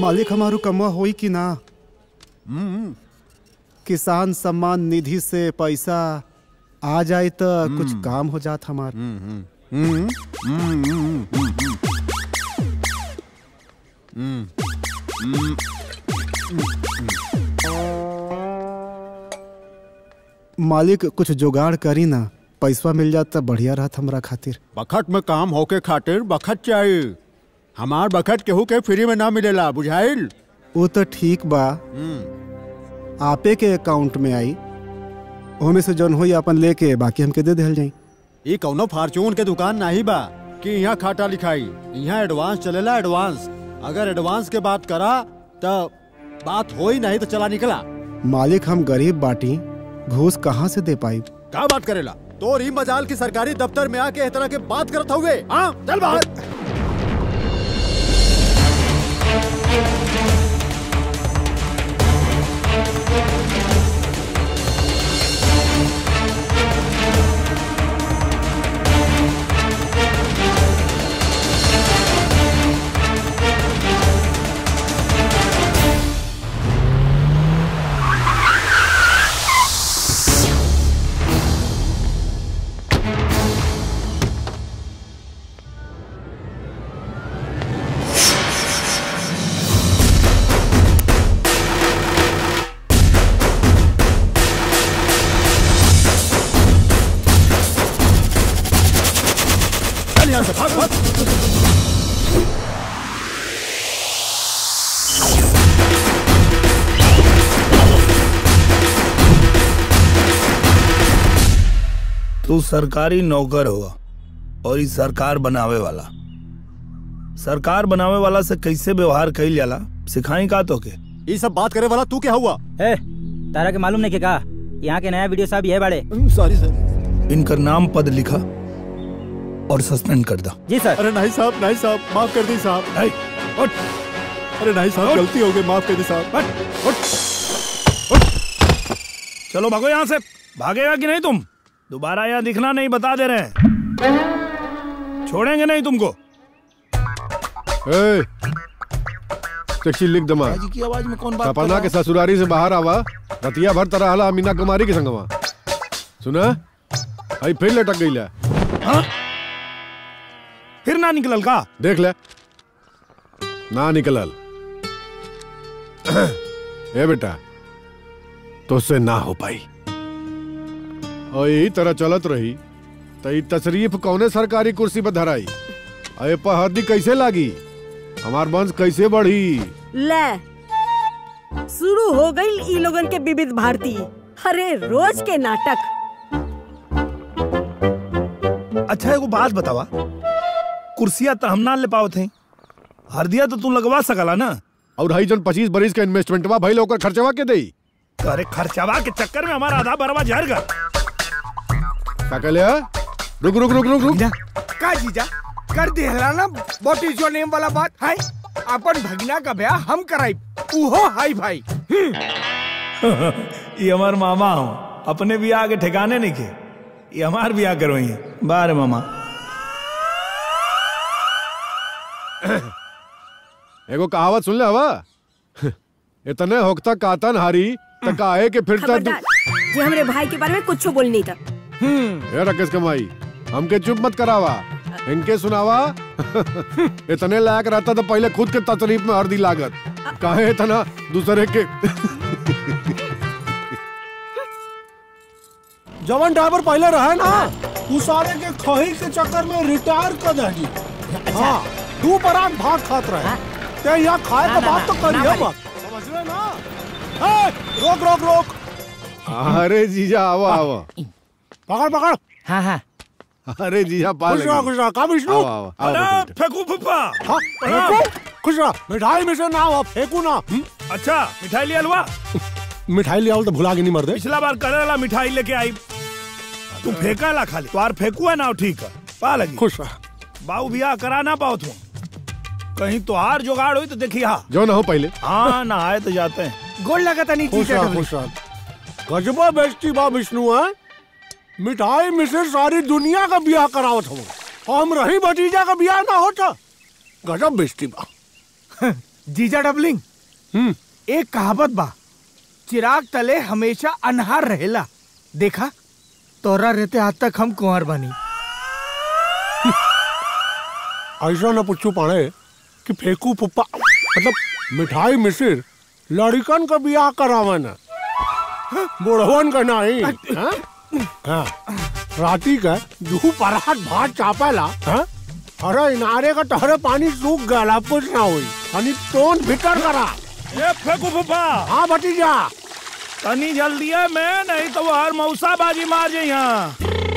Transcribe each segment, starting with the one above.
मालिक हमारू कमा होई कि ना किसान सम्मान निधि से पैसा आ जाए तो कुछ काम हो जात हमार मालिक कुछ जुगाड़ करी ना पैसा मिल जात तो बढ़िया रहत हमरा खातिर बखत में काम होके खातिर बखत चाहिए हमार बखत केहू के फ्री में ना मिलेला बुझाइल वो तो ठीक बा आपे के अकाउंट में आई ओमे से जौन होई अपन लेके बाकी हमके दे देहल जाई ये कौनो फार्चून के दुकान नहीं बा कि यहाँ खाता लिखाई यहाँ एडवांस चलेला एडवांस अगर एडवांस के बात करा तो बात हो ही नहीं तो चला निकला मालिक हम गरीब बाटी घूस कहाँ से दे पाई क्या बात करेला तो री मजाल की सरकारी दफ्तर में आके इस तरह के बात करत हुए हाँ चल बाहर चल यहाँ से भाग भाग तू सरकारी नौकर हुआ और ई सरकार बनावे वाला सरकार बनावे वाला से कैसे व्यवहार कइल जाला सिखाई का तो के ये सब बात करे वाला तू क्या हुआ ए तारा के मालूम नहीं के का यहाँ के नया वीडियो साहब ये बड़े सॉरी सर इनकर नाम पद लिखा और सस्पेंड कर दा जी सर अरे नहीं साहब नहीं साहब माफ कर दी साहब नहीं, उठ, अरे नहीं साहब गलती हो गई माफ कर दी साहब उठ, उठ, उठ। चलो भागो यहाँ से भागेगा कि नहीं तुम दोबारा यहाँ दिखना नहीं बता दे रहे हैं छोड़ेंगे नहीं तुमको ए, टैक्सी लिख दमा जी की आवाज में कौन बात कर सपना रहा के है? ससुरारी से बाहर आवा रतिया भर तरह हला मीना कुमारी के संगवा सुना आई फिर लटक गई हाँ? फिर ना निकलल का देख ले ना निकलल ए बेटा तुझसे ना हो पाई और यही तरह चलत रही तो ई तशरीफ कौने सरकारी कुर्सी पर धराई अरे पहदी कैसे लागी हमार वंश कैसे बढ़ी ले शुरू हो गई ई लोगन के विविध भारती अरे रोज के नाटक अच्छा एगो बात बतावा कुर्सिया तो हम ना ले पाओ थे हरदिया तो तू लगवा सकला ना और हई जन पच्चीस बरिस के इन्वेस्टमेंटवा भइल ओकर खर्चवा के देई अरे खर्चावा के चक्कर में हमारा आधा बरवा झर गया का कहले हा? रुक रुक रुक रुक रुक का जीजा कर दिहला ना व्हाट इज योर नेम वाला बात है अपन भगना का ब्याह हम कराई उहो हाई भाई ये हमार मामा हो अपने बियाह के ठिकाने नहीं के ये हमार बियाह करो ये बारे मामा एगो कहावत सुन ले हवा इतने होकता कातन हारी त काहे के फिर तक खबरदार जे हमरे भाई के बारे में कुछ बोल नहीं था ए राकेश कमाई हमके चुप मत करावा इनके सुनावा इतने लायक रहता तो पहले खुद के तकलीफ में हर दी लागत काहे इतना दूसरे के जवन ड्राइवर पहले रहे ना तू सारे के खही के चक्कर में रिटायर कर दही हाँ तू बरात भात खात रहे ते यहाँ खाए का बात तो करिए मत समझ रहे ना ए, रोक रोक रोक अरे जीजा आवा आवा पकड़ पकड़ हाँ हाँ अरे जीजा पा खुश रहा खुश रहा का विष्णु आवा आवा अरे आवा बेटा। फेंकू फुफा हाँ फेंकू खुश रहा मिठाई में से ना हो फेंकू ना हम्म? अच्छा मिठाई लिया लुआ मिठाई ले आओ तो भुला के नहीं मर दे पिछला बार करेला मिठाई लेके आई तू फेंका ला खाली तो फेंकू है ना ठीक है पा लगी खुश रहा बाबू बियाह करा ना पाओ तुम कहीं तो हार जुगाड़ हुई तो देखी हाँ जो ना हो पहले हाँ नहाए तो जाते हैं गोल लगा था नहीं खुश रहा खुश रहा गजबा बेस्टी बा विष्णु है मिठाई में से सारी दुनिया का ब्याह करावत हो हम रही भतीजा का ब्याह ना होता गजब बेस्टी बा जीजा डबलिंग हम्म एक कहावत बा चिराग तले हमेशा अनहार रहेला देखा तोरा रहते आज तक हम कुंवर बनी ऐसा न पूछू पाड़े कि फेंकू पुप्पा मतलब मिठाई मिसिर लड़कन का बियाह करावन बुढ़वन का नहीं हाँ? हाँ। राती का दू परात भात चापेला हाँ? अरे इनारे का तहरे पानी सूख गया कुछ ना हुई अनि टोन भीतर करा ये फेंकू फूफा हाँ भतीजा तनी जल्दी है मैं नहीं तो वो हर मौसा बाजी मार जाई यहाँ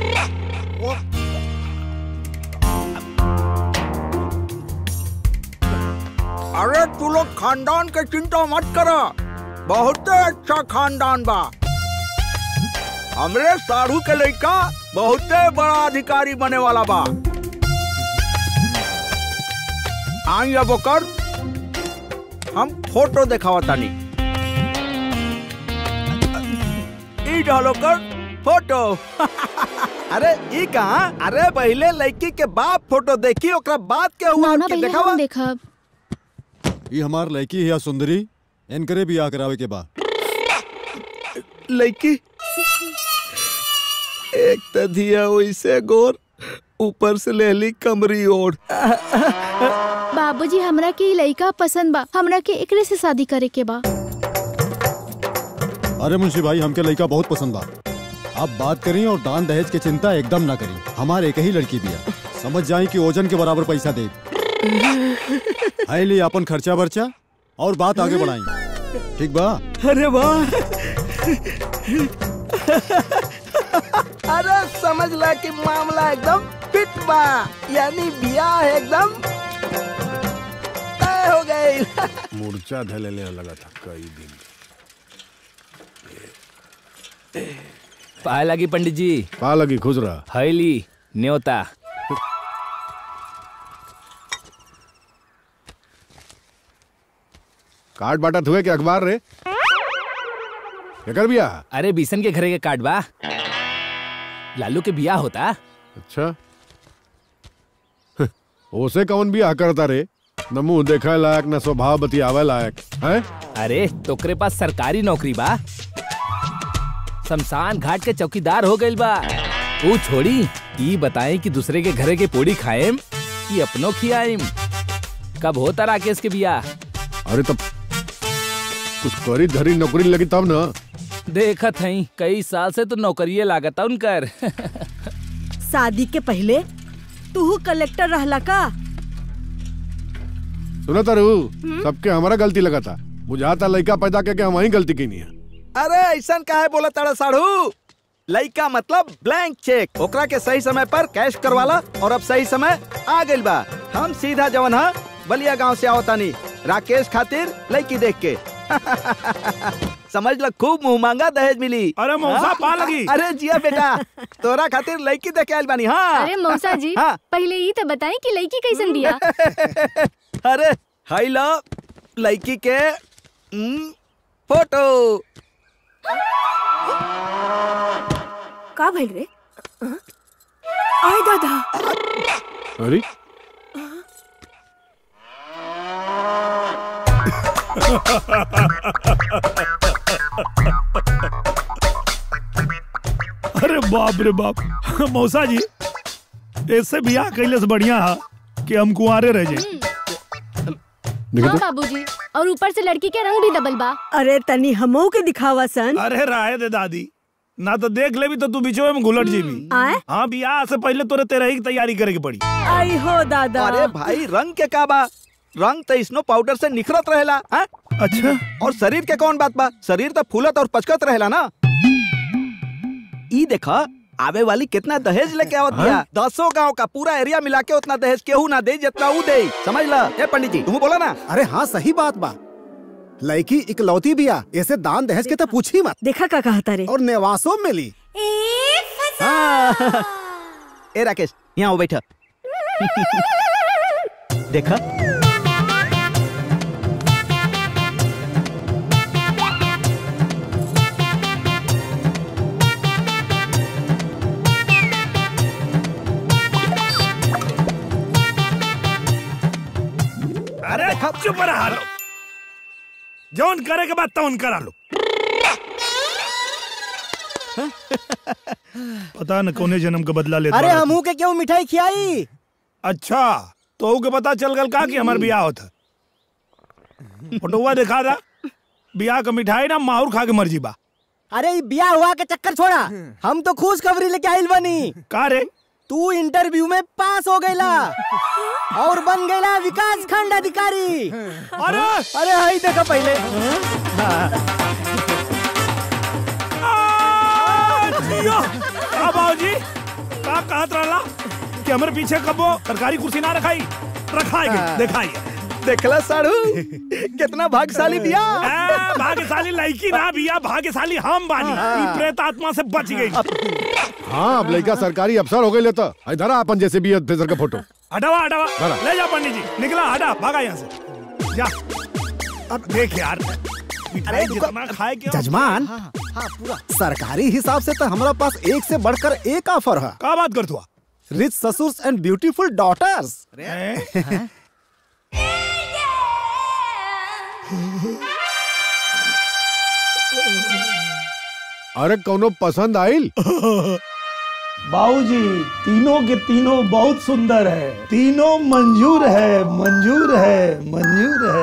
अरे तू लोग खानदान के चिंता मत करो बहुत अच्छा खानदान बा हमरे साढ़ू के लड़का बहुत बड़ा अधिकारी बने वाला बा आई अब ओकर हम फोटो दिखावा तानी ई डालो कर फोटो अरे ई कहाँ अरे पहले लड़की के बाप फोटो देखी ओकरा बाद के हुआ नाना के भैया दिखावा हम देखब ये हमार लड़की है सुंदरी इनकरे भी आ करावे के बा लड़की एक त दिया वैसे गोर ऊपर से लेली कमरी ओढ़ बाबूजी हमरा के ई लइका पसंद बा हमरा के एकरे से शादी करे के बा अरे मुंशी भाई हमके लड़का बहुत पसंद बा आप बात करी और दान दहेज की चिंता एकदम ना करी हमारे एक ही लड़की बिया समझ जाए कि ओजन के बराबर पैसा दे है लिए अपन खर्चा बर्चा और बात आगे बढ़ाई ठीक बा अरे वाह अरे समझ ला कि मामला एकदम फिट बा यानी बियाह एकदम तय हो गई मूर्छा धले लेने लगा था कई दिन पाए लगी पंडित जी पा लगी खुश रहा हैली न्योता काट बाटा हुए के अखबार रे क्या कर बिया अरे बीसन के घरे के काट बा लालू के बियाह होता अच्छा ओसे कौन बियाह करता रे न मुंह देखे लायक न स्वभाव बतियावे लायक है अरे तोकरे पास सरकारी नौकरी बा शमशान घाट के चौकीदार हो गइल बा वो छोड़ी ई बताएं कि दूसरे के घरे के पोड़ी खाएम कि अपनो खियाएम कब होता राकेश के बियाह अरे तब कुछ करी धरी नौकरी लगी तब ना देखत हई कई साल से तो नौकरिये लागता उनकर शादी के पहले तू कलेक्टर रहला का सुना तारू सबके हमारा गलती लगा था बुझाता लड़का पैदा करके हम वही गलती की नहीं है अरे ऐसा काहे बोला तारा साढ़ू लइका मतलब ब्लैंक चेक ओकरा के सही समय पर कैश करवाला और अब सही समय आ गइल बा हम सीधा जवन हा बलिया गांव से आवतानी राकेश खातिर लड़की देख के समझ ल खूब मुंह मांगा दहेज मिली अरे मौसा हाँ? पा लगी। अरे जिया बेटा तोरा खातिर लड़की देखे आइल बानी हाँ अरे मौसा जी हाँ। पहले ई तो बताई कि लड़की कैसन बिया अरे हाई लो लड़की के हम्म, फोटो का भइल रे आय दादा अरे अरे बाप रे बाप मौसा जी इससे बियाह कैले से बढ़िया है कि हम कुंवारे रह जाए हाँ बाबूजी और ऊपर से लड़की के रंग भी डबल बा अरे तनी हमो के दिखावा सन अरे राय दे दादी ना तो देख ले भी तो तू बीचो में घुलट जीबी आय हाँ बियाह से पहले तोरे तेरह की तैयारी करे की पड़ी आई हो दादा अरे भाई रंग के का बा रंग तो स्नो पाउडर से निखरत रहेला हाँ? अच्छा और शरीर के कौन बात बा शरीर तो फूलत और पचकत रहेला ना ई देखा आवे वाली कितना दहेज लेके आवत बिया दसों गांव का पूरा एरिया मिला के उतना दहेज केहू ना दे जितना ऊ दे समझ ला ए पंडित जी तुम बोला ना अरे हाँ सही बात बा लड़की इकलौती बिया ऐसे दान दहेज के तो पूछी मत देखा का कहता रे और नेवासों में मिली हाँ। ए राकेश यहाँ आओ बैठा देखा अरे चुप रहा जौन करे के बाद तौन करा लो पता न कौने जन्म का बदला लेता अरे रहता। हमू के क्यों मिठाई खियाई अच्छा तो के पता चल गल का कि हमार बियाह होता फोटोवा दिखा दा बियाह का मिठाई ना माहौर खा के मर्जी बा अरे ई बिया हुआ के चक्कर छोड़ा हम तो खुश खबरी लेके आइल बनी का रे तू इंटरव्यू में पास हो गईला और बन गईला विकास खंड अधिकारी अरे अरे हाई देखा पहले जियो का बाबूजी का कहत रहला कि हमरे पीछे कबो सरकारी कुर्सी ना रखाई रखाई गई दिखाई देखला साड़ू कितना भाग्यशाली बिया ए, भाग्यशाली लड़की ना बिया भाग्यशाली हम बानी ई प्रेत आत्मा से बच गई हाँ अब लड़का सरकारी अफसर हो गए लेता इधर आ अपन जैसे भी अफसर का फोटो हटावा हटावा बड़ा। ले जा पंडित जी निकला हटा भागा यहाँ से जा अब देख यार मिठाई जितना खाए के जजमान सरकारी हिसाब से तो हमारा पास एक से बढ़कर एक ऑफर है का बात कर तू रिच ससुर्स एंड ब्यूटीफुल डॉटर्स अरे कौनो पसंद आइल बाबूजी तीनों के तीनों बहुत सुंदर है तीनों मंजूर है मंजूर है मंजूर है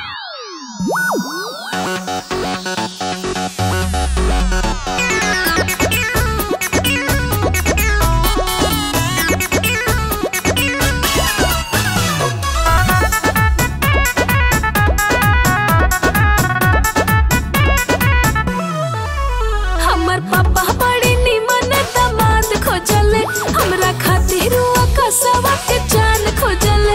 हमर पापा बड़ी निमन दामाद खोजले हमरा खातिर वो कसवा के जान खोजले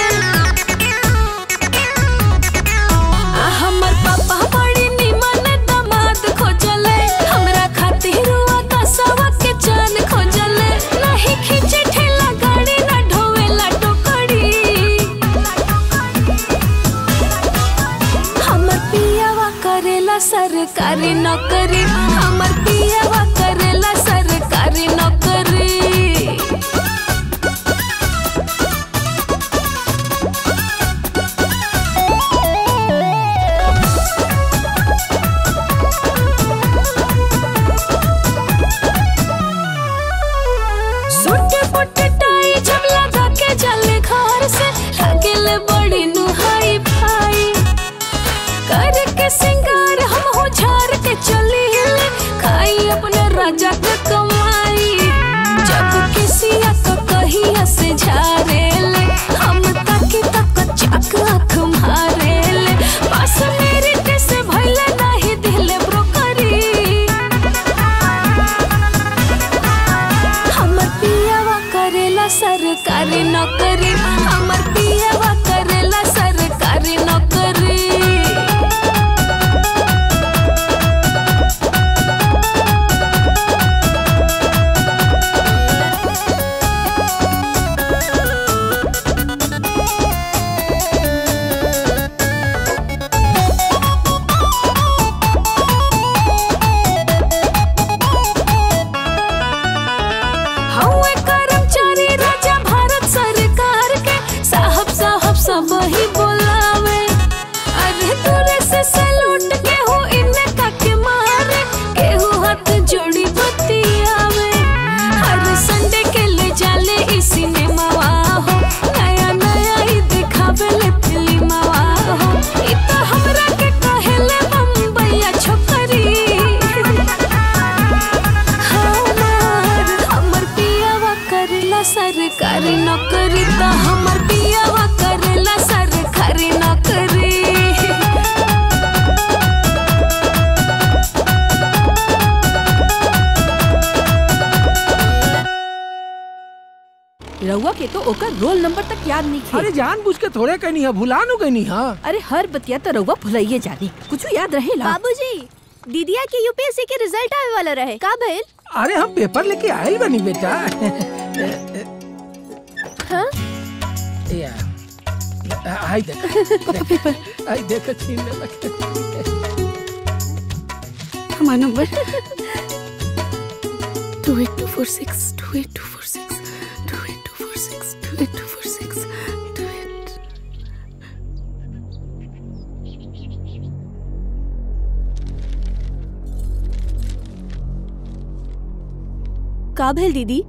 आ हमर पापा बड़ी निमन दामाद खोजले हमरा खातिर वो कसवा के जान खोजले नहीं खींचे ठेला गाड़ी ना ढोवेला टोकरी हमर पियावा करेला सरकारी नौकरी हमर पियावा करेला सरकारी नौकरी सूट बूट टाई जब लगा के चले घर से लगेले बड़ी नुहाई भाई कर के सिंगार हम हो झार के चली हिले खाई अपने राजा के कमाई जब किसी को कहिया से झारे ले हम ताकी तक चाक आँख मारे ले पास मेरी टेस भइले नहीं दिले ब्रोकरी हमर पियावा करेला सरकारी नौकरी हमर पियावा करेला सरकारी नौकरी हौवे कर्मचारी राजा भारत सरकार के साहब साहब सब ही बोलावे अरे दूरे से सैल्यूट के हो इनका के मारे केहू हाथ जोड़ी बतियावे हर संडे के ले जाले ई सिनेमा हो नया नया ही दिखावे ले फिल्म हो ई तो हमरा के कहेले बम्बईया छोकरी हमार हमर पियावा करेला सरकारी नौकरी त हमर पियावा करेला सरकारी नौकरी रउआ के तो ओकर रोल नंबर तक याद नहीं थे अरे जानबूझ के थोड़े कहनी है भुला नु कहनी है अरे हर बतिया तो रउआ भुलाइए जानी कुछ याद रहेला बाबूजी दीदिया के यूपीएससी के रिजल्ट आवे वाला रहे का भइल अरे हम पेपर लेके आयल बनी बेटा हाँ? या आई देख देख आई देख छीन ले लगे हमारा number two eight two four six two eight two four six two eight two four six two eight two four six two eight का भेल दीदी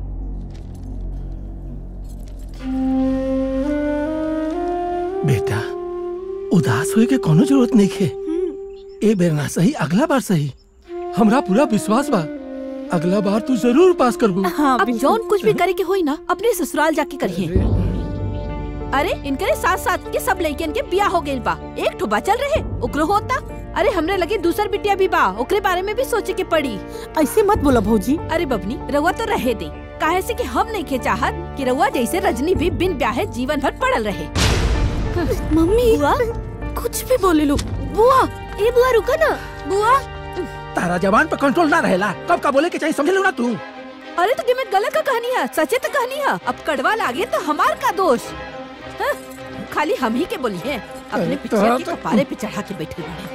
बेटा उदास होए के कोनो जरूरत नहीं है ए बेर ना सही अगला बार सही हमरा पूरा विश्वास बा अगला बार तू जरूर पास करबू हाँ अब जौन कुछ भी करे के होई ना अपने ससुराल जाके करिए अरे इनके साथ साथ के सब लड़कियन के बिया हो गइल बा एक ठो बचल रहे ओकरो होता अरे हमरे लगे दूसर बिटिया भी बा ओकरे बारे में भी सोचे के पड़ी ऐसे मत बोला भौजी अरे बबनी रउआ तो रहे दे काहे से कि हम नहीं के चाहत कि रउआ जैसे रजनी भी बिन ब्याहे जीवन भर पड़ल रहे मम्मी बुआ कुछ भी बोले लो बुआ ए बुआ रुको ना बुआ तारा जवान पे कंट्रोल ना रहेला कब का बोले के चाहिए समझ लो ना तू अरे तो में गलत का कहानी है सचे तो कहानी है अब कड़वा लागे तो हमार का दोष हाँ? खाली हम ही के बोली है अपने अरे पिछले तोहरा के तो- कपारे पे चढ़ा के बैठे हुए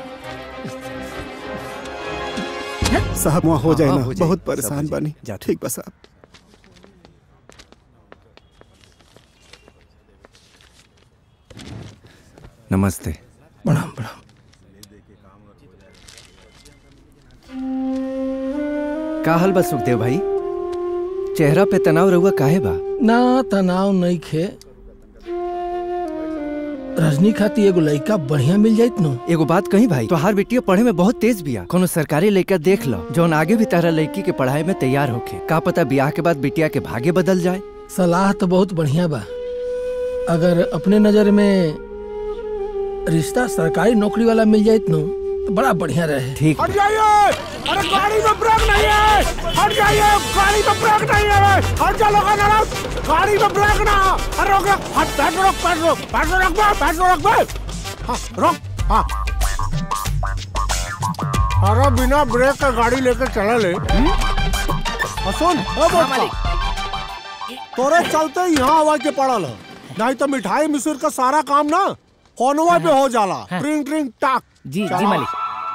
साहब वहाँ हो जाए हाँ, ना हो जाए, बहुत सब परेशान हो जाए। बानी जा, ठीक बा साहब नमस्ते प्रणाम प्रणाम का हाल बा सुखदेव भाई चेहरा पे तनाव रहुआ काहे बा ना तनाव नहीं खे रजनी खाती एगो लड़का बढ़िया मिल जाइत नो एगो बात कही भाई तोहार बेटिया पढ़े में बहुत तेज बिया कोनो सरकारी लड़का देख लो जौन आगे भी तारा लड़की के पढ़ाई में तैयार होके का पता ब्याह के बाद बिटिया के भागे बदल जाए सलाह तो बहुत बढ़िया बा अगर अपने नजर में रिश्ता सरकारी नौकरी वाला मिल जाइत नो तो बड़ा बढ़िया रहे ठीक हट जाइए अरे गाड़ी में ब्रेक नहीं है हट जाइए गाड़ी में ब्रेक नहीं है हट जा लोग गाड़ी में ब्रेक ना अरे रोक रोक हट पैर रोक पैर रोक पैर रोक बे पैर रोक बे हाँ रोक हाँ अरे बिना ब्रेक का गाड़ी लेकर चला ले हम्म? हाँ, सुन ओ बोल तोरे चलते ही यहाँ आवाज के पड़ल है नहीं तो मिठाई मिसुर का सारा काम ना फोनवा पे हो जाला हाँ। ट्रिंग ट्रिंग टाक जी चला। जी मालिक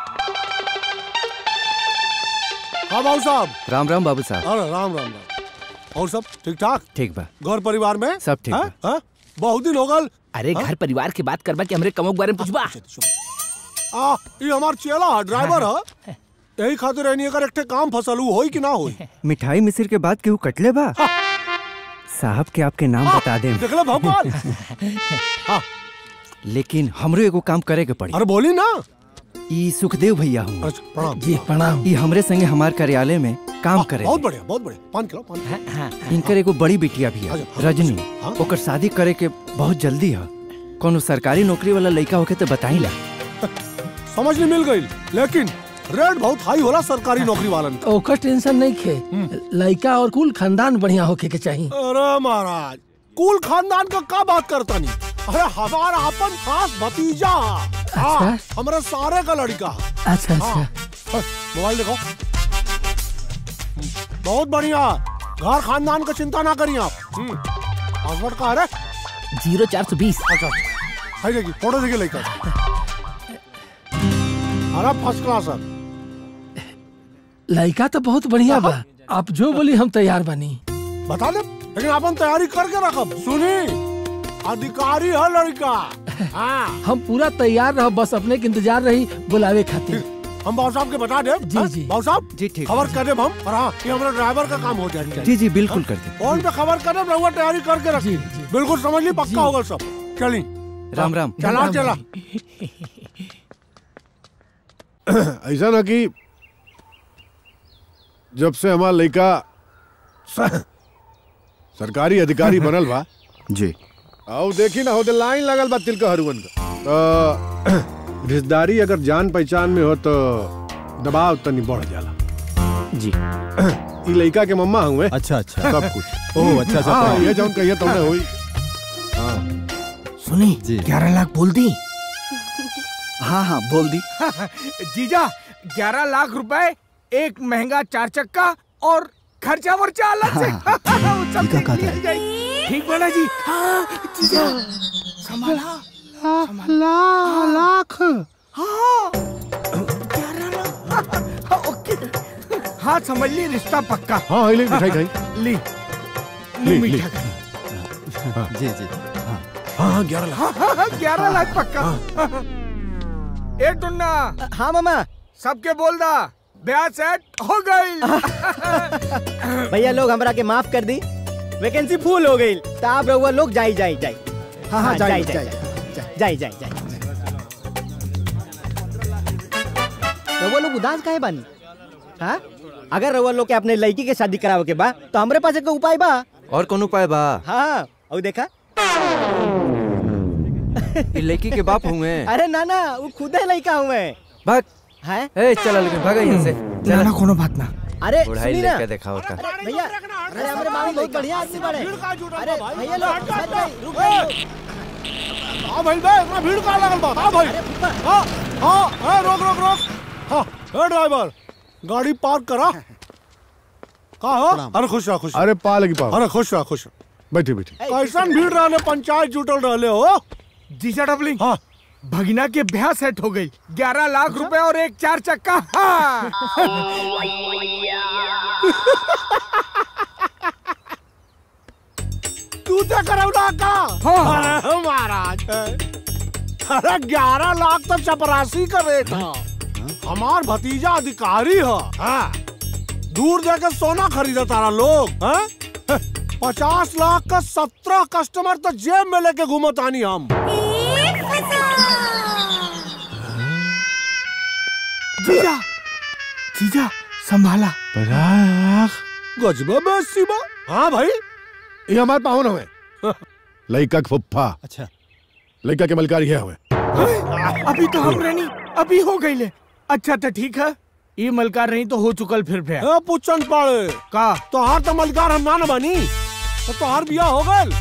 हाँ बाबू साहब राम राम बाबू साहब अरे राम राम राम और सब ठीक ठाक ठीक बा घर परिवार में सब ठीक हाँ? हाँ? बहुत दिन हो गल अरे घर परिवार की बात करबा कि हमरे कमों के बारे में पूछबा आ ये हमार चेला है ड्राइवर है यही खातिर रहनी अगर एक ठे काम फसल हुई होई कि ना होई मिठाई मिसिर के बाद केहू कटले बा साहब के आपके नाम बता दे देख ले भगवान हाँ लेकिन हमरो एगो काम करे के पड़ी अरे बोली ना ई सुखदेव भैया हूँ प्रणाम जी प्रणाम ई हमरे संगे हमार कार्यालय में काम करे बहुत बढ़िया बहुत बढ़िया पान किलो पान किलो इनकर एगो बड़ी बिटिया भी है अच्छा, रजनी हाँ? ओकर शादी करे के बहुत जल्दी है कोनो सरकारी नौकरी वाला लड़का होके तो बताई ला समझ नहीं मिल गई लेकिन रेट बहुत हाई होला सरकारी नौकरी वालन का ओकर टेंशन नहीं खे लड़का और कुल खानदान बढ़िया होके के चाहिए अरे महाराज कुल खानदान का का बात करता नहीं अरे हमारा अपन खास भतीजा हाँ, हमारे सारे का लड़का अच्छा हाँ। अच्छा हाँ, मोबाइल देखो बहुत बढ़िया घर खानदान का चिंता ना करिए आप हम्म, पासवर्ड का है रे? जीरो चार सौ बीस अच्छा है देखिए फोटो देखिए लेकर अरे फर्स्ट क्लास है लड़का तो बहुत बढ़िया बा आप जो बोली हम तैयार बनी बता दे लेकिन अपन तैयारी करके रखब सुनी अधिकारी है लड़का हाँ हम पूरा तैयार रह बस अपने के इंतजार रही बुलावे खातिर हम बाबू साहब के बता दे जी, जी। बाबू साहब जी ठीक खबर कर दे हम और हाँ ये हमारा ड्राइवर का काम हो जाएगा जी जी बिल्कुल कर दे फोन पे खबर कर दे रहुआ तैयारी करके रखी बिल्कुल समझ ली पक्का होगा सब चली राम राम चला चला ऐसा ना कि जब से हमारा लड़का स- सरकारी अधिकारी बनल बा जी आओ देखी ना होते लाइन लगल बा तिलका हरुवन का तो रिश्तेदारी अगर जान पहचान में हो तो दबाव तनी बढ़ जाला जी ई लड़का के मम्मा हुए अच्छा अच्छा सब कुछ ओह, अच्छा, अच्छा, हाँ प्रणाम। ये जौन कहिए तुमने हुई हाँ सुनी जी ग्यारह लाख बोल दी हाँ हाँ बोल दी जीजा ग्यारह लाख रुपए एक महंगा चार चक्का और खर्चा वर्चा अलग से वो सब ठीक है, देख कहा लिया था। जाए। ठीक बोला जी हाँ जीजा संभाला ला लाख हाँ ग्यारह लाख हाँ, ओके हाँ समझ ली रिश्ता पक्का हाँ हाँ, ले मिठाई खाई ली ली, ली ली। मीठा खाई। जी जी हाँ हाँ ग्यारह लाख हाँ, हाँ, हाँ, ग्यारह लाख पक्का ए टुन्ना हाँ मामा सबके बोल दा ब्याह सेट हो गई भैया लोग हमरा के माफ कर दी वैकेंसी फुल हो गई तो आप रहुआ लोग जाई जाई जाई हाँ, हाँ, जाई, जाई जाई जाई जाई रहुआ लोग उदास काहे बानी हाँ अगर रहुआ लोग के अपने लड़की के शादी करावे के बा तो हमरे पास एक उपाय बा और कौन उपाय बा हाँ और देखा ई लड़की के बाप हुए अरे ना ना वो खुद है लड़का हुए भाग है ए चला लेकिन भागा यहाँ से ना ना कोनो बात ना अरे बुढ़ाई सुनी ना लेके देखा होता भैया अरे हमारे मामी बहुत बढ़िया आदमी बड़े अरे भैया लोग मत जाइए, रुक जाइए। हाँ भाई बे इतना भीड़ कहाँ लगल बा हाँ भाई हाँ हाँ हाँ रोक रोक रोक हाँ ए ड्राइवर गाड़ी पार्क करा कहा हो अरे खुश रहा खुश रहा। अरे पा लगी पा अरे खुश रहा खुश रहा। बैठी बैठी कैसन भीड़ रहले पंचायत जुटल रहले हो जीजा डबलिंग हाँ भगीना के ब्याह सेट हो गई ग्यारह लाख रुपए और एक चार चक्का हाँ। तू तो करौना का अरे महाराज अरे ग्यारह लाख तो चपरासी का रेट था हमार भतीजा अधिकारी है हाँ। दूर जाकर सोना खरीदा तारा लोग हाँ? पचास लाख का सत्रह कस्टमर तो जेब में लेके घूमत आनी हम जीजा जीजा संभाला गजबा बेसी बा हाँ भाई ये हमारे पाहुन हुए लड़का के फुफ्फा अच्छा लड़का के मलकारी है हुए अभी तो हम रहनी अभी हो गई ले अच्छा तो ठीक है ये मलकार नहीं तो हो चुकल फिर फिर ए पुच्छन पड़े का तोहार तो मलकार हम ना न बनी तो तोहार बिया हो गल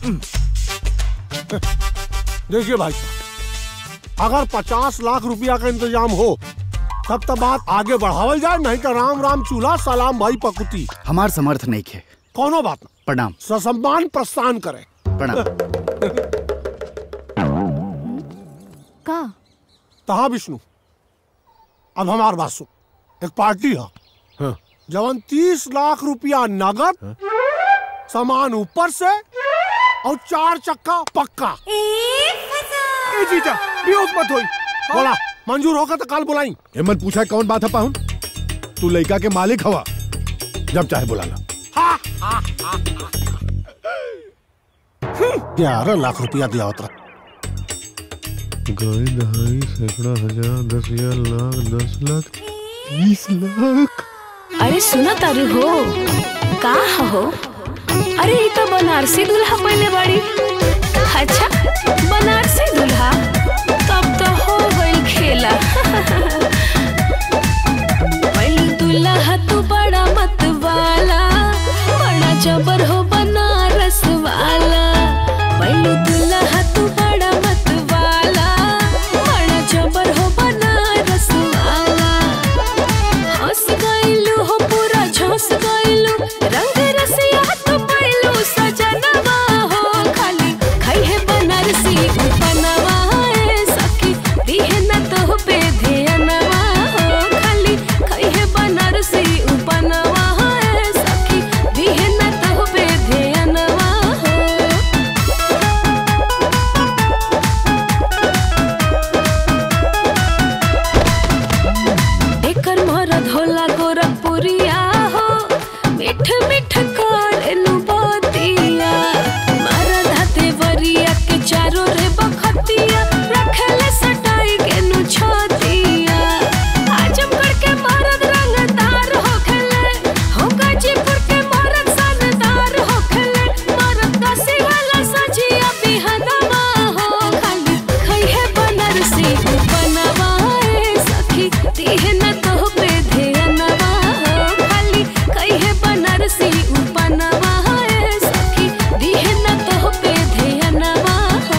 देखिए भाई साहब अगर पचास लाख रुपया का इंतजाम हो तब तो बात आगे बढ़ावल जाए नहीं तो राम राम चूल्हा सलाम भाई पकुती हमार समर्थ नहीं खे कोनो बात ना प्रणाम ससम्मान प्रस्थान करे प्रणाम का तहा विष्णु अब हमार बात सुन एक पार्टी है हाँ। जवन तीस लाख रुपया नगद सामान ऊपर से और चार चक्का पक्का ए जीजा बेहोश मत होई बोला मंजूर होगा तो कल बुलाई हिम्मत पूछा कौन बात है पाहुन तू लड़का के मालिक हवा जब चाहे बुला ला ग्यारह लाख रुपया दिया होता गाय दहाई सैकड़ा हजार दस हजार लाख दस लाख बीस लाख अरे सुना तारू हो का हो अरे ये तो बनारसी दूल्हा पहले बाड़ी अच्छा बनारसी दूल्हा तब तो हो गई खेला पहले दूल्हा तू बड़ा मत वाला बड़ा जबर हो बनारस वाला पहले दूल्हा तू बड़ा मत वाला बड़ा जबर हो बनारस वाला हंस गइलू हो पूरा झंस गइलू रंग रसिया तो पाइलू सजनवा हो खाली खाई है बनारसी उपनवा ए सखी दिहे न तो पे ध्यानवा हो खाली खाई है बनारसी उपनवा ए सखी दिहे न तो पे ध्यानवा हो एकर मरद होला गोरखपुरिया हो मिठ मिठ करेनु बतिया मरद हाथे वरिया के चारो रे बखतिया रखले सटाई के नु छतिया आजमगढ़ के मरद रंगदार होखले हो गाजीपुर के मरद सनदार होखले मरद कसी वाला सजिया बिहनवा हो खाली खई है बनारसी बनवा ए सखी दिहे न तो पे ध्यानवा हो खाली कई है बनारसी उपनवा ए सखी दिहे न तो पे ध्यानवा हो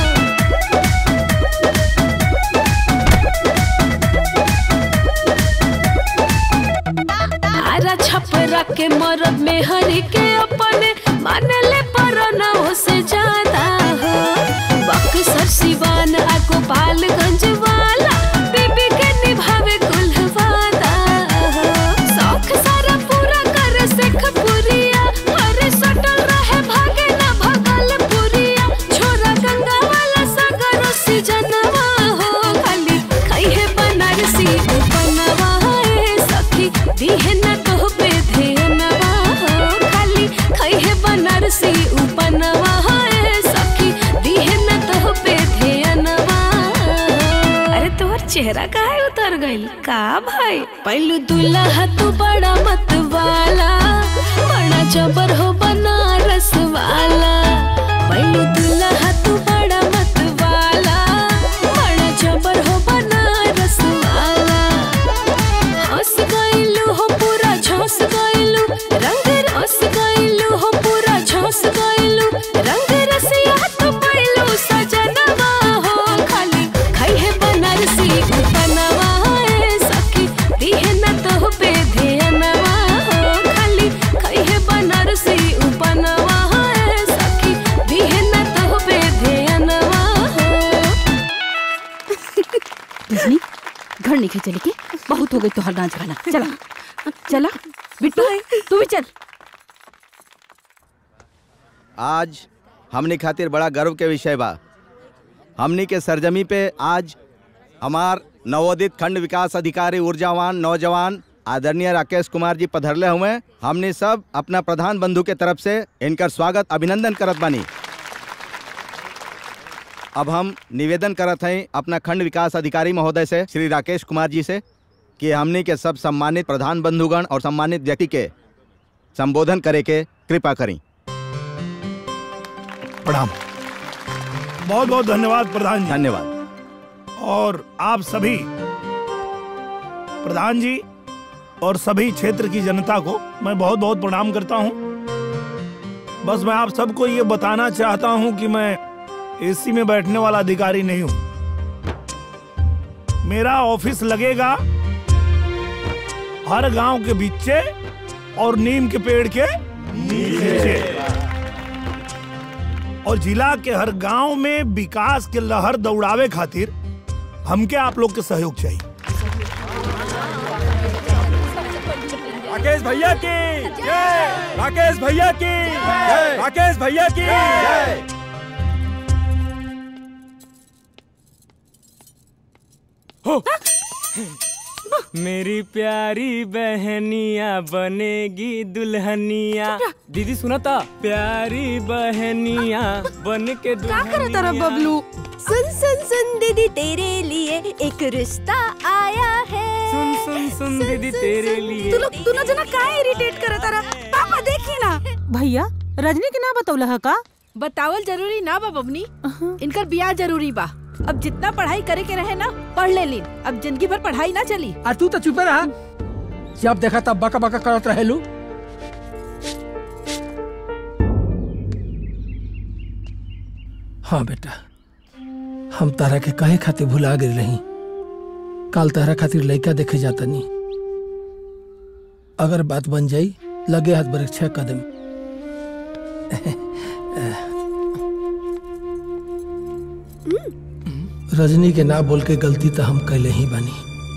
आरा छपरा के मरद में हरी के अपने मानले पर न हो से ज्यादा हो बक्सर सिवान आ गोपालगंज वाला बीबी के निभावे कुलवादा हो शौक सारा पूरा कर सेख पुरिया हरे सटल रहे भागे ना भगल पुरिया छोरा गंगा वाला सागर सीजनवा हो खाली खाई है बनारसी बनवा ए चेहरा काहे उतर गइल का भाई पहलू दुल्हा तू बड़ा मत वाला बड़ा जबर हो बनारस वाला पहलू दुल्हा तू बड़ा मत वाला बड़ा जबर हो बनारस वाला हंस गइलू हो पूरा झंस गइलू रंग रस गइलू हो पूरा झंस गइलू रंग रसिया तो पइलू सजनवा हो खाली खाई है बनारसी बनवा है सखी दिहे न तो पे ध्यानवा हो खाली खाई है बनारसी बनवा है सखी दिहे न तो पे ध्यानवा हो रजनी घर नहीं चले के बहुत हो गई तो हर नाच गाना चला चला बिट्टू तू भी चल आज हमने खातिर बड़ा गर्व के विषय बा हमनी के सरजमी पे आज हमार नवोदित खंड विकास अधिकारी ऊर्जावान नौजवान आदरणीय राकेश कुमार जी पधरले हुए हमने सब अपना प्रधान बंधु के तरफ से इनकर स्वागत अभिनंदन करत बानी अब हम निवेदन करत हैं अपना खंड विकास अधिकारी महोदय से श्री राकेश कुमार जी से कि हमनी के सब सम्मानित प्रधान बंधुगण और सम्मानित व्यक्ति के संबोधन करे के कृपा करें प्रणाम बहुत बहुत धन्यवाद प्रधान जी धन्यवाद और आप सभी प्रधान जी और सभी क्षेत्र की जनता को मैं बहुत बहुत प्रणाम करता हूं बस मैं आप सबको ये बताना चाहता हूं कि मैं एसी में बैठने वाला अधिकारी नहीं हूं मेरा ऑफिस लगेगा हर गांव के बीचे और नीम के पेड़ के नीचे और जिला के हर गांव में विकास के लहर दौड़ावे खातिर हमके आप लोग के सहयोग चाहिए राकेश भैया की जय राकेश भैया की जय राकेश भैया की जय हो मेरी प्यारी बहनिया बनेगी दुल्हनिया दीदी सुना था प्यारी बहनिया बन के दुल्हनिया बबलू सुन सुन सुन दीदी तेरे लिए एक रिश्ता आया है सुन सुन सुन दीदी तेरे लिए तू लोग तू ना जना काहे इरिटेट करत तारा पापा देखी ना भैया रजनी के ना बतौला का बतावल जरूरी ना बा बबनी इनकर बियाह जरूरी बा अब जितना पढ़ाई करे के रहे ना पढ़ ले लीन अब जिंदगी भर पढ़ाई ना चली आ तू तो चुपे रहा जब देखा तब बका बका करत रहेलू हाँ बेटा हम तारा के कहे खातिर भुला गए रही काल तारा खातिर लड़का देखे जाता नहीं अगर बात बन जाई लगे हाथ बर छह कदम रजनी के ना बोल के गलती तो हम कैले ही बानी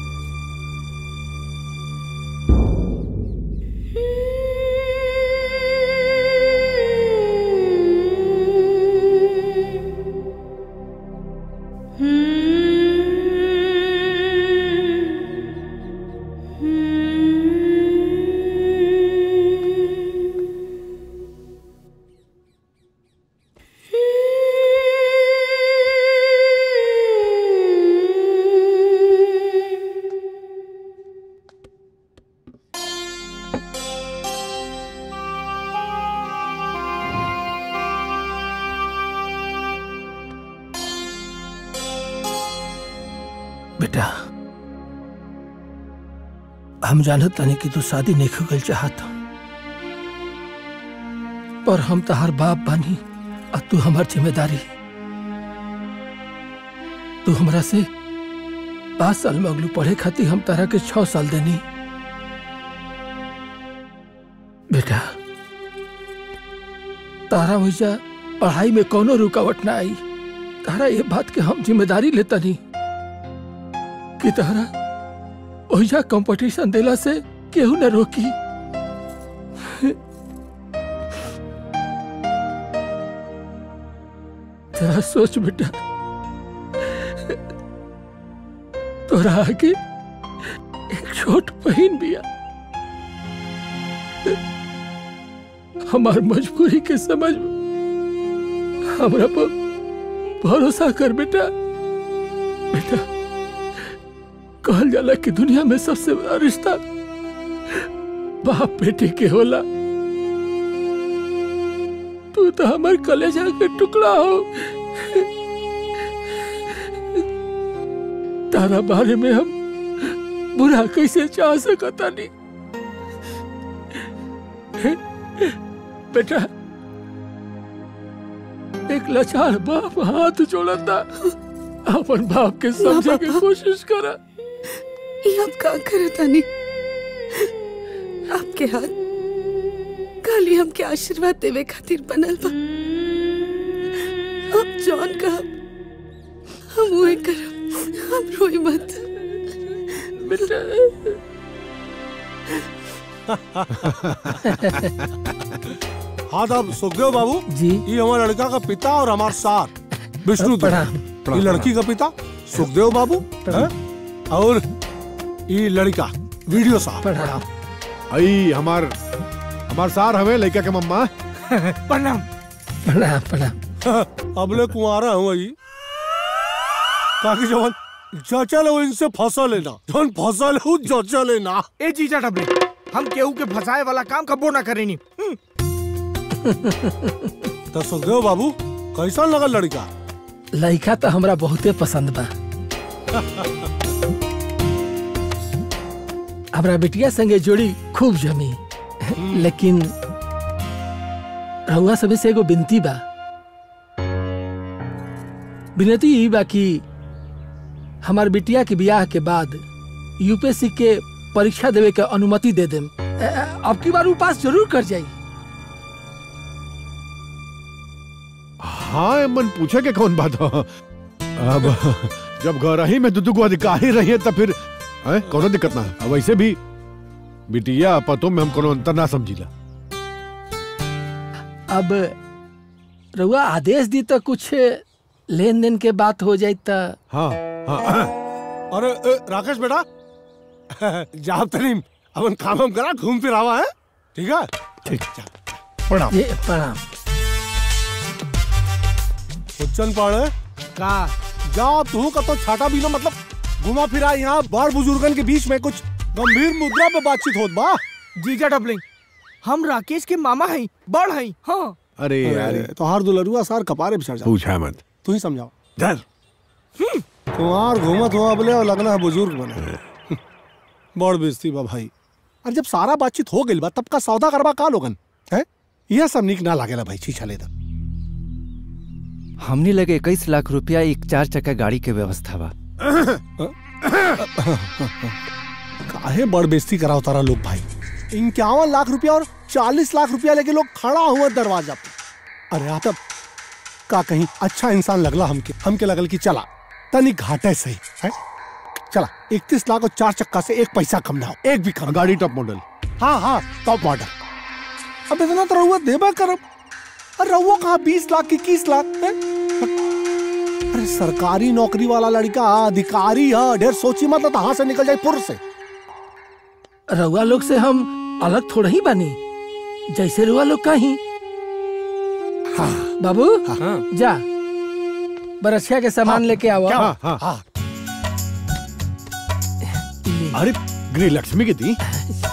बेटा हम जानत तानी कि तू शादी नहीं खुगल चाहत पर हम तहार बाप बानी और तू हमार जिम्मेदारी तू हमरा से पाँच साल में अगलू पढ़े खातिर हम तारा के छह साल देनी बेटा तारा वैसा पढ़ाई में कोनो रुकावट ना आई तारा ये बात के हम जिम्मेदारी लेता नहीं कि तारा ओहिजा कंपटीशन देला से केहू न रोकी जरा सोच बेटा तोरा आगे एक छोट बहन बिया हमार मजबूरी के समझ हमरा पर भरोसा कर बेटा बेटा कहल जाला कि दुनिया में सबसे बड़ा रिश्ता बाप बेटे के होला तू तो हमार कलेजा के टुकड़ा हो तारा बारे में हम बुरा कैसे चाह सकता नहीं बेटा एक लाचार बाप हाथ जोड़ता अपन बाप के समझे के कोशिश करा ये आप का करे तानी आपके हाथ खाली हमके आशीर्वाद देवे खातिर बनल बा आप जॉन का हम वही करब हम रोई मत बेटा हाँ तब सुखदेव बाबू जी ये हमारे लड़का का पिता और हमारा सार विष्णु प्रणाम, ये लड़की का पिता सुखदेव बाबू हैं? और ये लड़का वीडियो साहब आई हमार हमार सार हवे लड़का के मम्मा प्रणाम प्रणाम प्रणाम अबले कुंवारा हूँ वही ताकि जवन जचल हो इनसे फसल लेना जवन फसल हो जचल लेना ए जीजा डबले हम केहू के फंसाए वाला काम कबो ना करेनी तो सुखदेव बाबू कैसा लगा लड़का लड़का तो हमरा बहुते पसंद बा हमरा बिटिया संगे जोड़ी खूब जमी लेकिन रहुआ सभी से एगो बिनती बा विनती ई बा कि हमार बिटिया के बियाह के बाद यूपीएससी के परीक्षा देवे के अनुमति दे देम अ- अ- अब की बार उ पास जरूर कर जाई हाँ मन पूछे के कौन बात हो अब जब घर ही में दुदू को अधिकारी रही है तो फिर है कोनो दिक्कत ना है। अब वैसे भी बिटिया पतों में हम कोनो अंतर ना समझीला अब रहुआ आदेश दी तो कुछ लेन देन के बात हो जाई तो हाँ हाँ अरे ए, राकेश बेटा जाब तरीम अपन काम हम करा घूम फिर आवा है ठीक है ठीक प्रणाम ये प्रणाम उच्चन पड़े का जा तू का तो छाटा भी ना मतलब घुमा फिरा यहाँ बड़ बुजुर्गन के बीच में कुछ गंभीर मुद्रा पे बातचीत होत बा जीजा डबलिंग हम राकेश के मामा हैं बड़ हैं हाँ अरे यार तो हार दुलरुआ सार कपारे पे चढ़ जा पूछा मत तू ही समझाओ डर कुमार घूमत हो अबले और लगना है बुजुर्ग बने बड़ बेइज्जती बा भाई और जब सारा बातचीत हो गइल बा तब का सौदा करबा का लोगन है यह सब निक ना लागेला भाई छीछा लेदा हमने लगे इक्कीस लाख रुपया एक चार चक्का गाड़ी के व्यवस्था बा काहे बड़ बेइज्जती कराओ तारा लोग भाई इक्यावन लाख रुपया और चालीस लाख रुपया लेके लोग खड़ा हुआ दरवाजा पे अरे आतब का कहीं अच्छा इंसान लगला हमके हमके लगल कि चला तनी घाटे सही है चला इकतीस लाख और चार चक्का से एक पैसा कम ना हो एक भी कम गाड़ी टॉप मॉडल हाँ हाँ टॉप मॉडल अब इतना तो रहुआ देबा करब अरे रहुआ कहा बीस लाख इक्कीस लाख है? अरे सरकारी नौकरी वाला लड़का अधिकारी है ढेर सोची मत तो से निकल जाए पुर से रउआ लोग से हम अलग थोड़ा ही बानी जैसे रुआ लोग कहीं हाँ बाबू हाँ। जा बरसिया के सामान लेके आओ हाँ, हाँ, हाँ। अरे गृह लक्ष्मी की दी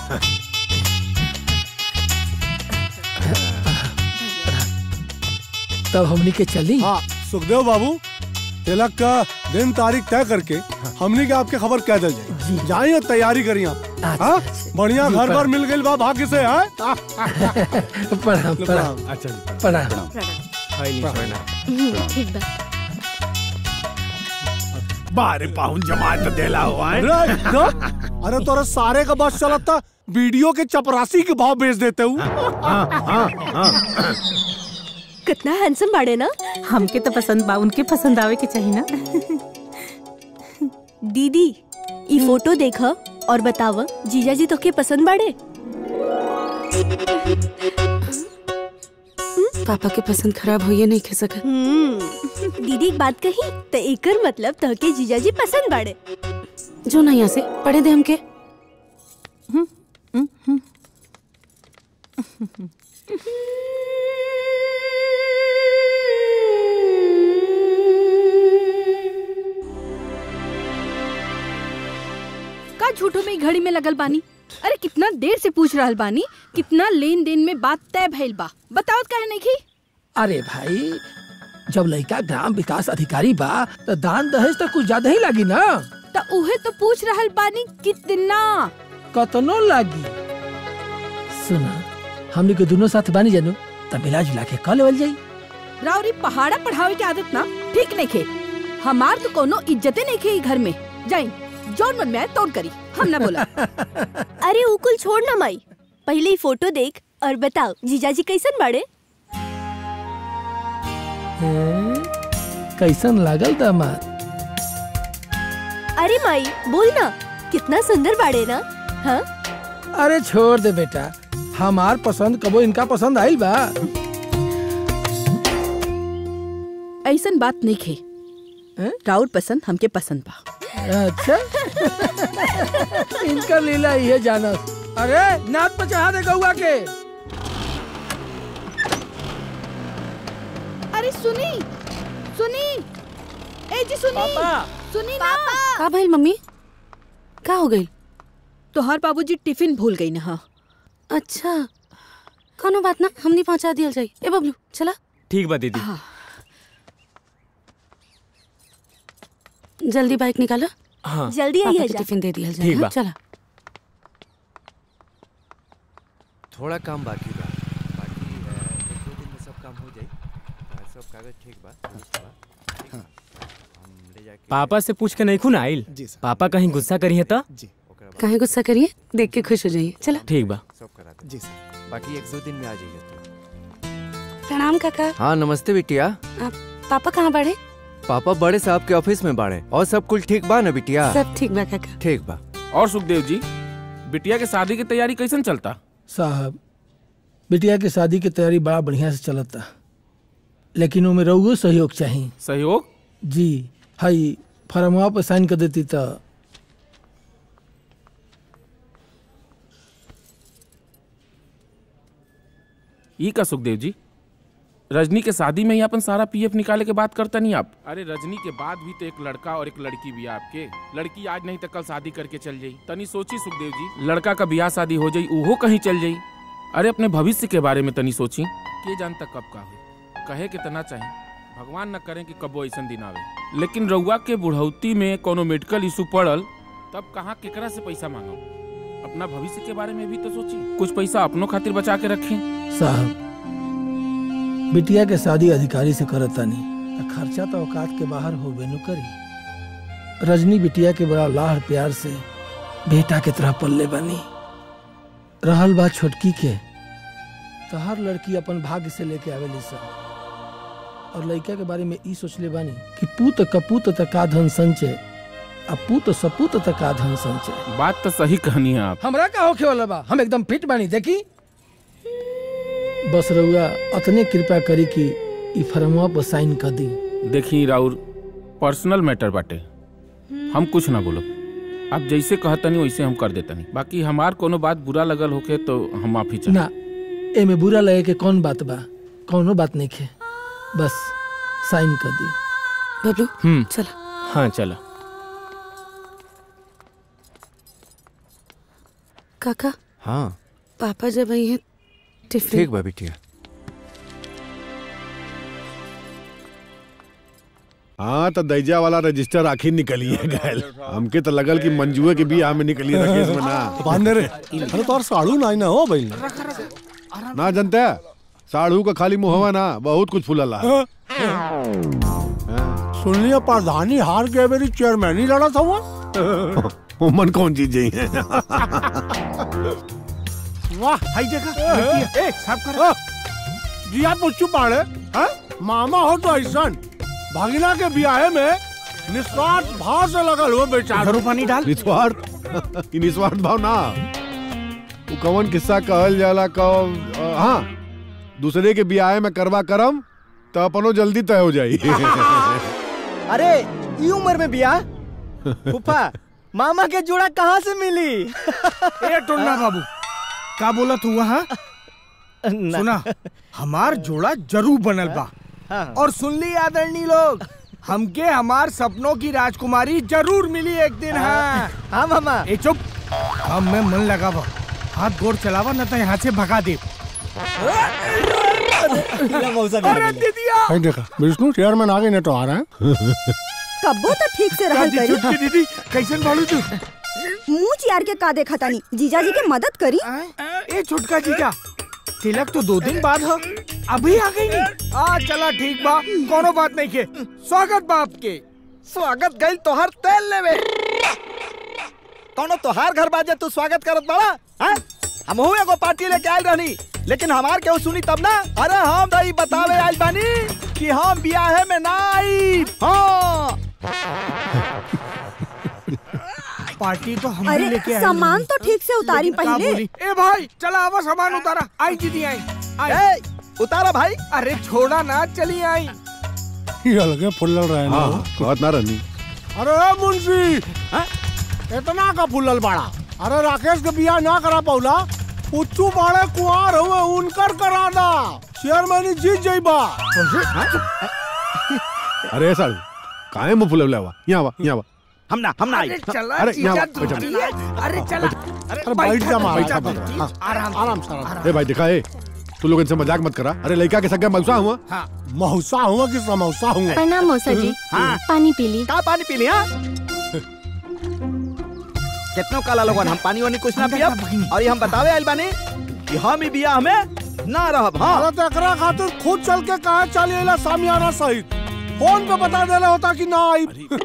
तब हमनी के चली हाँ सुखदेव बाबू तिलक का दिन तारीख तय करके हमने के आपके खबर कह दल जाए जाइए और तैयारी करिए आप हाँ? बढ़िया जी, घर प्रणाम। पर मिल गई बा भाग्य से है प्रणाम प्रणाम अच्छा प्रणाम ठीक बा बारे पाहुन जमात देला हुआ है अरे ना? अरे तोरा सारे का बस चलत था वीडियो के चपरासी के भाव बेच देते हूँ कितना हैंडसम बाड़े ना हमके तो पसंद बा उनके पसंद आवे के चाहिए ना दीदी ई फोटो देख और बताव जीजा जी तोके पसंद बाड़े पापा के पसंद खराब होइए नहीं खे सका हम्म, दीदी एक बात कही तो एकर मतलब तोके जीजा जी पसंद बाड़े जो ना यहाँ से पढ़े दे हमके का झूठो में ई घड़ी में लगल बानी अरे कितना देर से पूछ रहल बानी कितना लेन देन में बात तय भइल बा बताओ काहे नहीं की अरे भाई जब लड़का ग्राम विकास अधिकारी बा तो दान दहेज तो कुछ ज्यादा ही लगी ना तो उहे तो पूछ रहल बानी कितना कतनो लागी सुना हमने के दोनों साथ बानी जानू तब मिला जुला के कल लेवल जाई राउरी पहाड़ा पढ़ावे की आदत ना ठीक नहीं खे हमार तो कोनो इज्जते नहीं खे ई घर में जाई जौन मन में आए तौन करी हम ना बोला अरे उकुल छोड़ ना माई पहले ही फोटो देख और बताओ जीजाजी कैसन बाड़े हैं? कैसन लागल दामाद अरे माई बोल ना कितना सुंदर बाड़े ना हाँ अरे छोड़ दे बेटा हमार पसंद कबो इनका पसंद आइल बा ऐसन बात नहीं खे राउर पसंद हमके पसंद बा अच्छा इनका लीला ये जाना अरे नाथ पे चढ़ा दे गौआ के अरे सुनी सुनी ए जी सुनी सुनी ना का भइल मम्मी का हो गई तोहार बाबूजी टिफिन भूल गई ना अच्छा कोनो बात ना हमनी पहुंचा दियल जाई ए बबलू चला ठीक बा दीदी जल्दी बाइक निकालो हाँ। जल्दी पापा आइए के जा। टिफिन दे दियल जाए ठीक हाँ, बा। चला थोड़ा काम बाकी बा बाकी अ, एक दो दिन में सब काम हो जाई अ, सब कागज ठीक बा दुरुस्त बा ठीक? हम ले जाके पापा से पूछ के नहीं खून आइल पापा कहीं गुस्सा करी है तो काहे गुस्सा करिए देख के खुश हो जाइए चला ठीक बा सब करा दे जी सर बाकी एक दो दिन में आ जाइए तू प्रणाम काका हाँ नमस्ते बिटिया आप पापा कहाँ बढ़े पापा बड़े साहब के ऑफिस में बाड़े और सब कुछ ठीक बा ना बिटिया सब ठीक बा काका ठीक बा और सुखदेव जी बिटिया के शादी की तैयारी कैसन चलता साहब बिटिया के शादी की तैयारी बड़ा बढ़िया से चलता लेकिन ओमे रहुओ सहयोग चाहिए सहयोग जी हई फरमवा पर साइन कर देती तो ई का सुखदेव जी रजनी के शादी में ही अपन सारा पीएफ निकाले के बात करता नहीं आप अरे रजनी के बाद भी तो एक लड़का और एक लड़की भी है आपके लड़की आज नहीं तो कल शादी करके चल जाई तनी सोची सुखदेव जी लड़का का ब्याह शादी हो जाई उहो कहीं चल जाई अरे अपने भविष्य के बारे में तनी सोची के जानता कब का हो कहे के तना चाहिए भगवान न करें कि कबो ऐसा दिन आवे लेकिन रउआ के बुढ़ौती में कोनो मेडिकल इशू पड़ल तब कहाँ केकरा से पैसा मांगो अपना भविष्य के बारे में भी तो सोची कुछ पैसा अपनों खातिर बचा के रखें साहब बिटिया के शादी अधिकारी से करता नहीं तो खर्चा तो औकात के बाहर हो बेनु करी रजनी बिटिया के बड़ा लाड़ प्यार से बेटा के तरह पल्ले बनी रहल बात छोटकी के तो हर लड़की अपन भाग्य से लेके आवेली सब और लड़का के बारे में ई सोचले बानी कि पूत कपूत तका धन संचय आ पूत सपूत तका धन संचय बात तो सही कहनी है आप हमरा का होखे वाला बा हम एकदम फिट बानी देखी बस रउआ अतने कृपा करी कि ई फरमवा पर साइन कर दी देखी राउर पर्सनल मैटर बाटे हम कुछ ना बोलो आप जैसे कहतनी वैसे हम कर देतनी बाकी हमार कोनो बात बुरा लगल होके तो हम माफी चाह ना एमे बुरा लगे के कौन बात बा कौनो बात नहीं खे बस साइन कर दी बबलू हम्म चला हाँ चलो काका हाँ पापा जब आई हैं टिफिन ठीक बा बिटिया हाँ तो दैजा वाला रजिस्टर आखिर निकलिए गैल हमके तो लगल कि मंजुए के भी में निकली रकेश में ना बांधे रे अरे तो और साड़ू ना ना हो भाई ना जनता साढ़ू का खाली मुहवा ना बहुत कुछ फूलला सुन लिया प्रधानी हार गए मेरी चेयरमैन ही लड़ा था वो मन कौन चीज ही है वाह हाई देखा ए साफ कर जिया पुच्चू पाड़े हैं मामा हो तो ऐसा भागिना के ब्याह में निस्वार्थ भाव से लगल हो बेचारा पानी डाल निस्वार्थ ई निस्वार्थ भाव ना वो कवन किस्सा कहल जाला कब अ, हाँ दूसरे के ब्याह में करवा करम तो अपनो जल्दी तय हो जाई अरे ई उम्र में बिया फूफा मामा के जोड़ा कहाँ से मिली ए टोन्ना बाबू का बोला तू वहाँ सुना हमार जोड़ा जरूर बनल बा हाँ। और सुन ली आदरणीय लोग हमके हमार सपनों की राजकुमारी जरूर मिली एक दिन हाँ हाँ मामा ए चुप हम में मन लगावा हाथ गोर चलावा न तो यहाँ से भगा दे अरे दीदिया भाई देखा विष्णु चेयरमैन आ गए ना तो आ रहा है कब्बो तो ठीक से रहल दादी करी छुटकी दीदी कैसन बालू तू मुंह चियार के का देखा तानी जीजा जी के मदद करी ए छुटका जीजा तिलक तो दो दिन बाद हो अभी आ गई नहीं आ चला ठीक बा कोनो बात नहीं के स्वागत बा आपके स्वागत गई तोहर तेल लेवे कौनो तोहार घर बाजे तू स्वागत करत बड़ा हैं हमहू एगो पार्टी लेके आइल रहनी लेकिन हमार केहू सुनी तब ना अरे हम दही बतावे आइल बानी कि हम बियाहे में ना आई हाँ पार्टी तो हम अरे, लेके आए सामान तो ठीक से उतारी लेकिन का पहले। बोली? ए भाई चला आवा सामान उतारा आई दीदी आई ए, उतारा भाई अरे छोड़ा ना चली आई ये अलगे फुल्लल रहे ना बात ना रहनी अरे ए मुंशी इतना का फुल्लल बाड़ा अरे राकेश के बियाह ना करा पौला उच्चू बाड़े कुआर हुए उनकर करा दा चेयरमैन जीत जाइबा अरे साल काहे मुंह फुलवले हुआ यहाँ वा यहाँ वा हम ना हम ना आई अरे चला अरे, जीजा यहाँ दूसरी बैठो। है। अरे चला अरे बैठ जा माँ बैठा, बैठ जा, बैठा। हाँ। आराम आराम से आराम ए भाई दिखा ए तू लोग इनसे मजाक मत करा अरे लड़का के सगे मौसा हुआ हाँ मौसा हुआ कि समौसा हुआ प्रणाम मौसा जी हाँ। पानी पी ली का पानी पी लिया कितनो काला लोगन हम पानी वानी कुछ ना पियब और ये हम बतावे आइल बानी कि हम ही बियाह में ना रहब हाँ अरे तो एकरा खातिर खुद चल के कहा चल एला सामियाना सहित फोन पे बता देले होता कि ना आई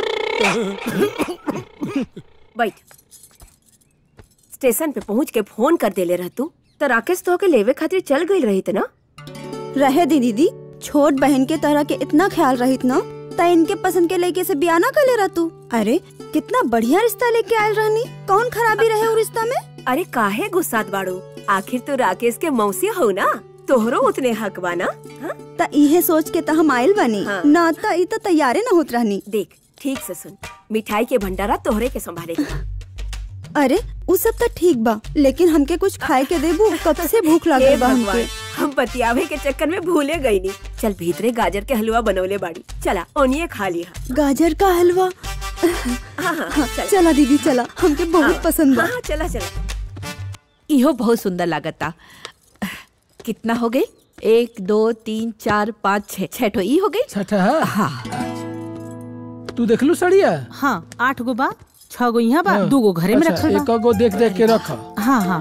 बैठ स्टेशन पे पहुंच के फोन कर देले रह तू तो राकेश तो के लेवे खातिर चल गई रही ना रहे दी दीदी छोट बहन के तरह के इतना ख्याल रहित न त इनके पसंद के लड़के से बिया ना कर ले रहा तू अरे कितना बढ़िया रिश्ता लेके आयल रहनी कौन खराबी रहे वो रिश्ता में अरे काहे गुस्सात बाड़ू आखिर तो राकेश के मौसी हो ना तोहरो उतने हक बा ना त इहे सोच के त हम आयल बनी हाँ। ना त ई त तैयारे न होत रहनी देख ठीक से सुन मिठाई के भंडारा तोहरे के संभाले अरे उ सब त ठीक बा लेकिन हमके कुछ खाए के देबू कब से भूख हे लागल बा भगवान हमके हम बतियावे के चक्कर में भूले गई नी चल भीतरे गाजर के हलवा बनवले बाड़ी चला ओनिए खा लिया गाजर का हलवा हाँ हाँ चल चला दीदी चला हमके बहुत पसंद बा हाँ चला चला इहो बहुत सुंदर लागता कितना हो गए एक दो तीन चार पाँच छह छह ठो ई हो गई छठा हाँ तू देख लू सड़िया हाँ आठ गो बा छह गो यहाँ बा हाँ। दू गो घरे में अच्छा, रखल एक बा गो देख देख के रख हाँ हाँ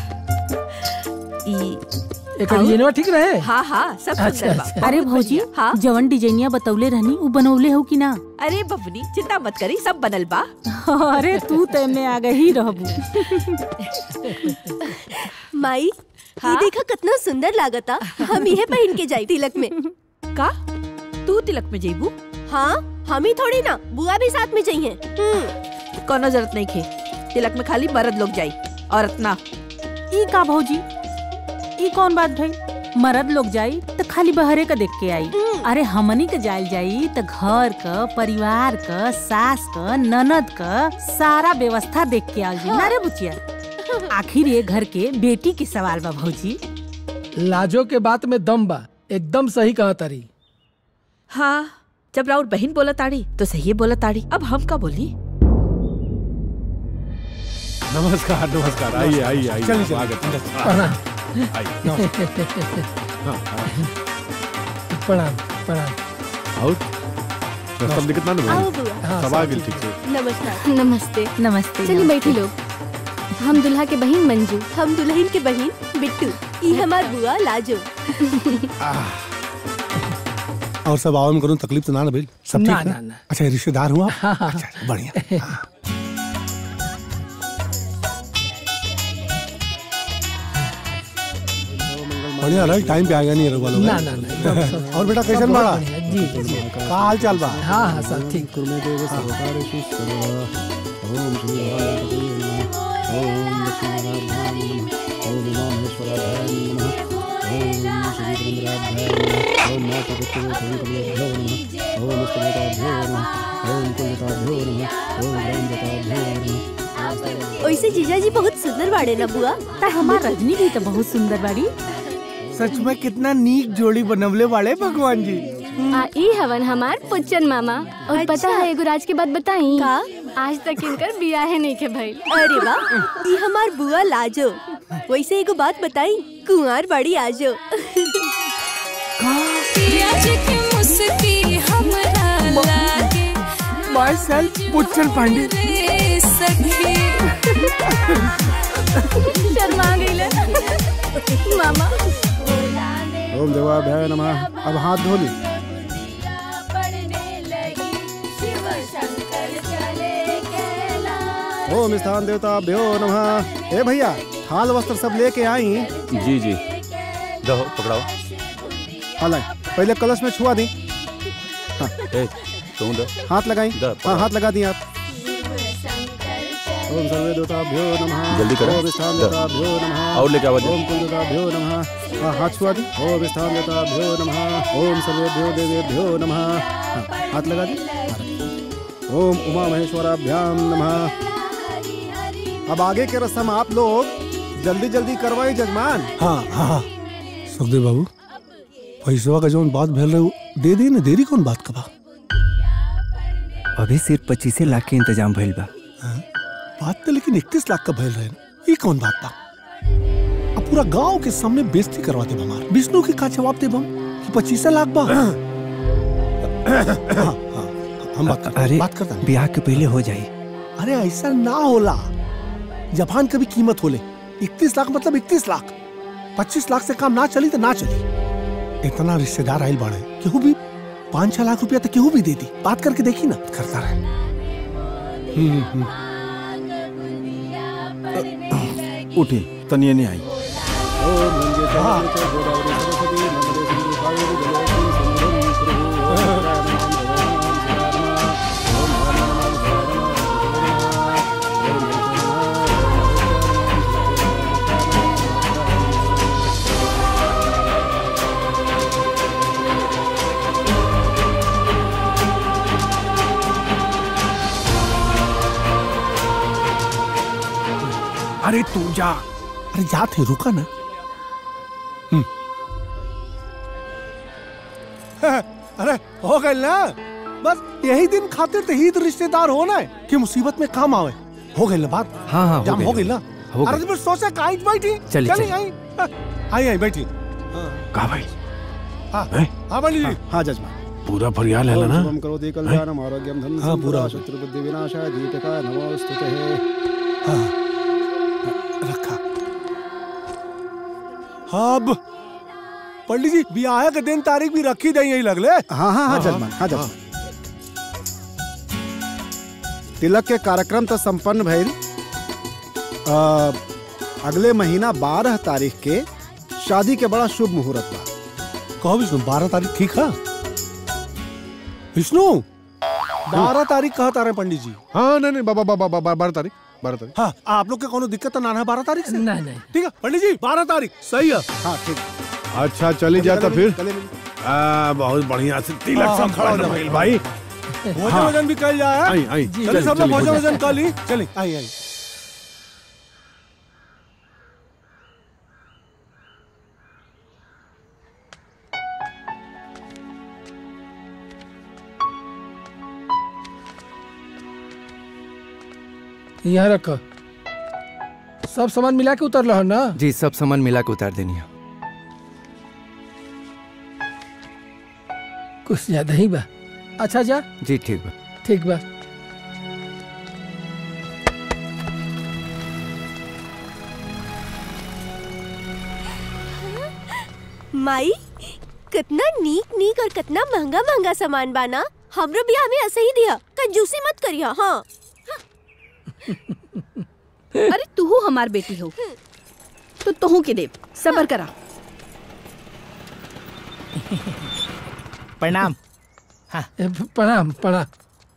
ई एक डिजाइनवा ठीक रहे हाँ हाँ सब अच्छा, सुंदर बा अच्छा। बहुत अरे भौजी बढ़िया। हाँ जवन डिजाइनिया बतौले रहनी उ बनौले हो कि ना अरे बबनी चिंता मत करी सब बनल बा अरे तू ते में आ गई रहबू माई ये देखा कितना सुंदर लागता हम यह पहन के जाई तिलक में का तू तिलक में जेबू हाँ हम ही थोड़ी ना बुआ भी साथ में जाइए कोनो जरूरत नहीं खे तिलक में खाली मर्द लोग जाई औरत ना ई का भौजी ई कौन बात भाई मर्द लोग जाई तो खाली बहरे का देख के आई अरे हमनी के जायल जाई तो घर क परिवार क सास क ननद क सारा व्यवस्था देख के आई ना रे बुचिया आखिर ये घर के बेटी के सवाल बा भौजी लाजो के बात में दम बा एकदम सही कहा तारी हाँ जब राउर बहन बोला ताड़ी तो सही बोला ताड़ी अब हम का बोली नमस्कार नमस्कार आइए आइए आइए चलिए, स्वागत है। प्रणाम। आइए हाँ, हाँ। प्रणाम प्रणाम और रास्ता में दिक्कत ना ना आओ भाई? बुआ। सब आ गेल ठीक से नमस्कार नमस्ते नमस्ते चलिए बैठी लोग हम दुल्हा के बहन मंजू हम दुल्हन के बहन बिट्टू ई हमार बुआ लाजो और सब आवाम करूँ तकलीफ तो ना ना भाई सब ठीक ना, है ना, ना। अच्छा रिश्तेदार हुआ अच्छा बढ़िया हाँ। बढ़िया रहा टाइम पे आ गया नहीं रघुवा लोग ना, ना, ना, एकदम सब- और बेटा सब कैसन बहुत बड़ा बढ़िया, जी, जी, जी। का हाल चाल बा हाँ हाँ सब ठीक वैसे जीजा जी बहुत सुंदर बाड़े ना बुआ ता हमार रजनी भी तो बहुत सुंदर बाड़ी सच में कितना नीक जोड़ी बनवले वाले भगवान जी आ ई हवन हमार पुच्चन मामा और पता अच्छा। है एगो राज के बात बताई का आज तक इनकर बियाह नहीं के भइल अरे वाह ये हमार बुआ लाजो वैसे एगो बात बताई कुंवार बड़ी आजो माय सेल्फ पुच्छन पांडे शर्मा गईले मामा ओम देवाभ्याय नमः अब हाथ धो ली ओम स्थान देवताभ्यो नमः ए भैया थाल वस्त्र सब लेके आई जी जी दो पकड़ाओ हालाय पहले कलश में छुआ दी हाँ, ए तुम दो हाथ लगाई द, हाँ हाथ लगा दी आप ओम सर्वे देवताभ्यो नमः जल्दी करो। ओम स्थान द। देवताभ्यो नमः और लेके आओ जल्दी। ओम कुल देवताभ्यो नमः हाँ, हाथ छुआ दी ओम स्थान देवताभ्यो नमः ओम सर्वेभ्यो देवेभ्यो नमः हाँ, हाथ लगा दी हाँ, रखी। ओम उमा महेश्वराभ्याम नमः अब आगे के रस्म आप लोग जल्दी जल्दी करवाई जजमान हाँ हाँ हाँ सुखदेव बाबू पैसवा का जौन बात भेल रहे उ दे दी ना देरी कौन बात का बा अभी सिर्फ पच्चीस लाख के इंतजाम भइल बा बात तो लेकिन इकतीस लाख का भेल रहे ना। ये कौन बात बा अब पूरा गांव के सामने बेइज्जती करवा दे हमार विष्णु के का जवाब दे हम कि पच्चीस लाख बा हाँ, हाँ, हम बात करते अरे बात करता ब्याह के पहले हो जाई अरे ऐसा ना होला जबान का भी कीमत होले इकतीस लाख मतलब इकतीस लाख पच्चीस लाख से काम ना चली तो ना चली इतना रिश्तेदार आयल बाड़े केहू भी पाँच छह लाख रुपया तो केहू भी दे दी बात करके देखी ना करता रहे हम्म, हम्म। उठी तनिए नहीं आई ओम गंगे जमुने च गोदावरी सरस्वती नर्मदे सिंधु कावेरी जलेस्मिन् सन्निधिं कुरु। ओम शिवाय नमः, ओम शिवाय नमः, ओम हर नमः, शिवाय नमः, ओम जय जय अरे तू जा अरे जा थे रुका ना हम्म। अरे हो गए ना बस यही दिन खातिर तो ही तो रिश्तेदार होना है कि मुसीबत में काम आवे हो गई ना बात हाँ हाँ हो जाम हो गइल। गई ना हो अरे गइल। तो फिर सोचा कहीं बैठी चली, चली चली। आई हाँ, आई आई बैठी कहा भाई हाँ हैं? हाँ पंडित जी हाँ जजमान पूरा फरियाल है ओम ना शुभम करोति कल्याणम आरोग्यम धन हाँ, पूरा हो शत्रु बुद्धि विनाशाय दीपिका नमोस्तुते हाँ रखा अब पंडित जी ब्याह के दिन तारीख भी रखी दई यही लगले हाँ हाँ हाँ जजमान हाँ जजमान तिलक के कार्यक्रम तो संपन्न भइल अ, अगले महीना बारह तारीख के शादी के बड़ा शुभ मुहूर्त बा कहो विष्णु बारह तारीख ठीक है विष्णु बारह तारीख कहा तारे पंडित जी हाँ नहीं नहीं बाबा बाबा बाबा बारह तारीख बारह तारीख हाँ आप लोग के कोनो दिक्कत तो ना है बारह तारीख से नहीं नहीं ठीक है पंडित जी बारह तारीख सही है हाँ ठीक अच्छा चली जाता गले फिर मिल- गले मिल- आ, बहुत बढ़िया से तिलक हाँ, हाँ, खड़ा हो संपन्न जा भइल भाई भोजन हाँ। वजन भी कल जाए आई, आई, चलिए चली, सब लोग चली, भोजन भोजन। वजन कर ली चलिए आई आई यहाँ रख सब सामान मिला के उतर रहा ना जी सब सामान मिला के उतार देनी है कुछ ज्यादा ही बा अच्छा जा जी ठीक बा ठीक बा माई कितना नीक नीक और कितना महंगा महंगा सामान बाना हमरो बियाह में ऐसे ही दिया कंजूसी मत करिया हाँ अरे तू हमार बेटी हो तो तुहू के देव सबर करा प्रणाम ए, प्रणाम प्रणाम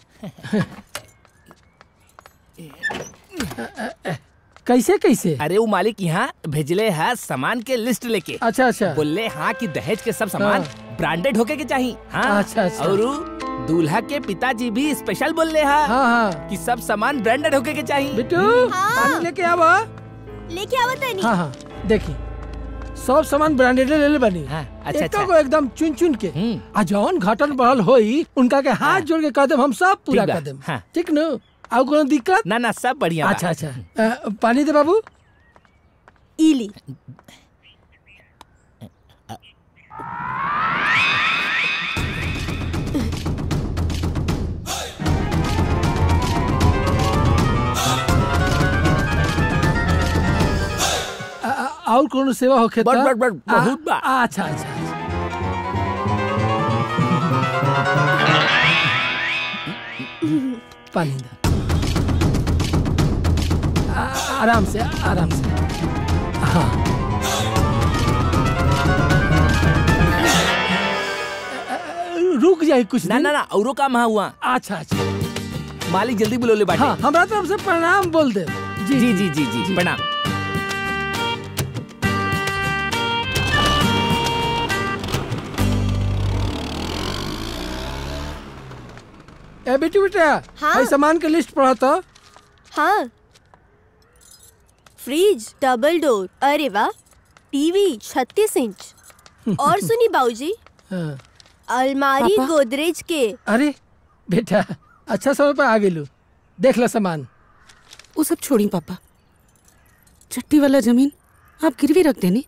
कैसे कैसे अरे वो मालिक यहाँ भेजले है सामान के लिस्ट लेके अच्छा अच्छा बोले हाँ कि दहेज के सब सामान ब्रांडेड होके के चाहिए हाँ अच्छा, अच्छा। और उ दूल्हा के पिताजी भी स्पेशल बोल रहे हैं हाँ हाँ कि सब सामान ब्रांडेड होके के चाहिए बिट्टू पानी लेके आवा लेके आवत है हाँ हाँ देखी सब सामान ब्रांडेड ले ले बनी अच्छा, एको अच्छा। को एकदम चुन चुन के आ जौन घटन बढ़ल होई उनका के हाथ जोड़ के कह देम हम सब पूरा ठीक बा, कर देम हाँ। ठीक न आउ कोनो दिक्कत ना ना सब बढ़िया बा। अच्छा अच्छा अ, पानी दे बाबू इली आ- आ- और कोनो सेवा होखे बड़- त? बड़- बड़, आ- बहुत बा। आ- अच्छा अच्छा अच्छा। पानी दे आ- आराम से आराम से हाँ रुक जाए कुछ ना ना ना औरो काम हाँ हुआ अच्छा अच्छा मालिक जल्दी बुलो ले बाटे हाँ हमरा तरफ से प्रणाम बोल दे जी जी जी जी जी प्रणाम ए बेटी बेटा हाँ? भाई सामान के लिस्ट पढ़ा तो हाँ फ्रिज डबल डोर अरे वाह टीवी छत्तीस इंच और सुनी बाबूजी हाँ। अलमारी पापा? गोदरेज के अरे बेटा अच्छा समय पर आ गेलू देख ला सामान वो सब छोड़ी पापा चट्टी वाला जमीन आप गिरवी रख देनी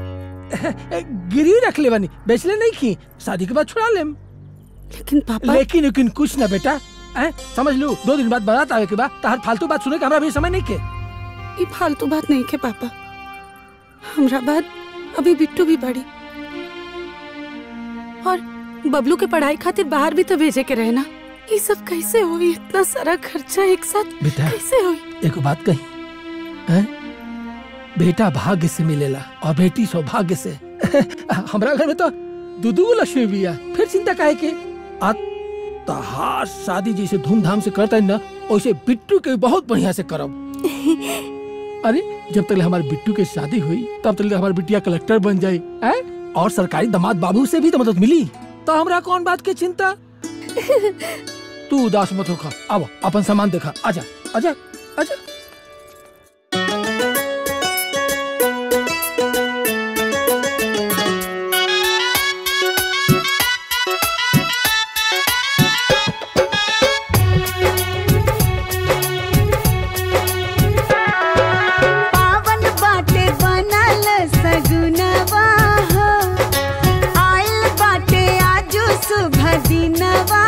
गिरी रख ले बनी बेच ले नहीं की शादी के बाद छुड़ा लेम लेकिन पापा लेकिन लेकिन कुछ ना बेटा हैं समझ लू दो दिन बाद बारात आवे के बाद तार फालतू बात सुने के हमरा भी समय नहीं के ये फालतू बात नहीं के पापा हमरा बाद अभी बिट्टू भी बड़ी और बबलू के पढ़ाई खातिर बाहर भी तो भेजे के रहे ना ये सब कैसे हुई इतना सारा खर्चा एक साथ बेटा कैसे हुई एक बात कही हैं बेटा भाग्य से मिलेला और बेटी सौभाग्य से हमरा घर में तो दूधू लक्ष्मी भी है फिर चिंता काहे के आ तहार शादी जैसे धूमधाम से करता है ना वैसे बिट्टू के भी बहुत बढ़िया से करब अरे जब तक हमारे बिट्टू के शादी हुई तब तक हमारी बिटिया कलेक्टर बन जाई हैं और सरकारी दामाद बाबू से भी तो मदद मिली तो हमरा कौन बात की चिंता तू उदास मत होखा अब अपन सामान देखा आजा आजा आजा पावन बाटे बनल सगुनवा हो आइल बाटे आजू शुभ दिनवा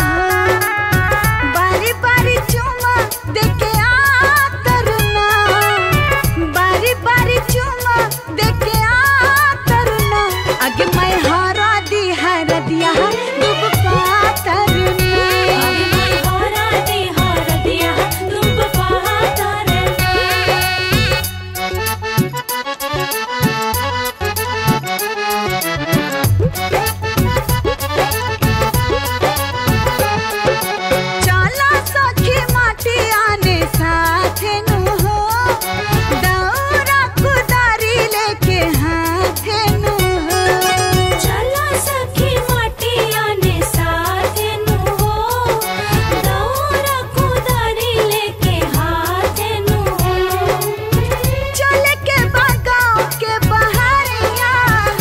बारी बारी चुमा देखे आ तरुणा बारी बारी चुमा देखे आ तरुणा आगे मैं हरा दी हर दिया डूब पा तरुणी आगे मैं हरा दी हर दिया डूब पा चला सखी माटी आने साथे नु हो दौरा कुदारी लेके हाथे नु हो चला सखी माटी आने साथे नु हो दौरा कुदारी लेके हाथे नु हो चले के बागाओ के बहरिया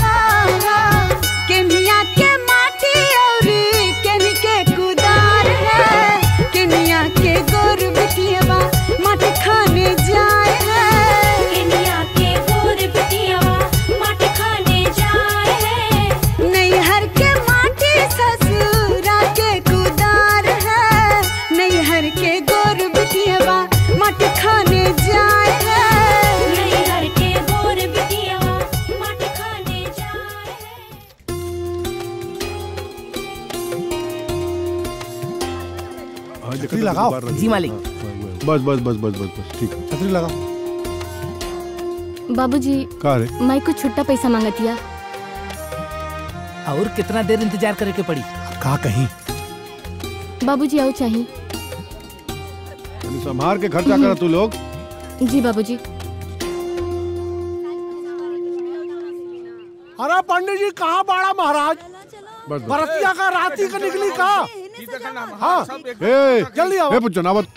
केनिया के माटी औरी केनी के कुदार है केनिया के गोर बिटियावा माटी खाने जाए है केनिया के गोर बिटियावा माटी खाने जाए है नैहर के माटी ससुरा के कुदार है नैहर के गोर बिटियावा माटी खाने जाए है नैहर के गोर बिटियावा माटी खाने जाए छतरी लगाओ। जी मालिक बस बस बस बस बस बस ठीक है छतरी लगाओ बाबूजी का रे माई को छुट्टा पैसा मांगतिया और कितना देर इंतजार करे के पड़ी का कहीं बाबूजी आओ चाहिए तनी संभार के खर्चा कर तू लोग जी बाबूजी अरे पंडित जी कहाँ बाड़ा महाराज बस बस बरतिया का राती का निकली का हाँ ए जल्दी आओ ए पुच्चो नावत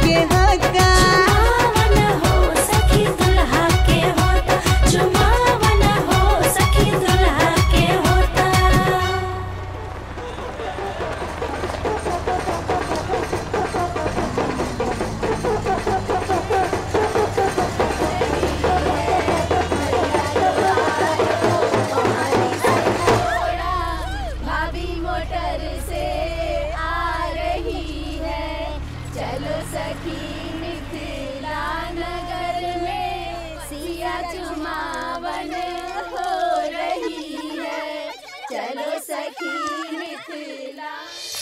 के होता भाभी मोटर से आ रही है चलो सखी मिथिला नगर में सिया चुमावन हो रही है चलो सखी मिथिला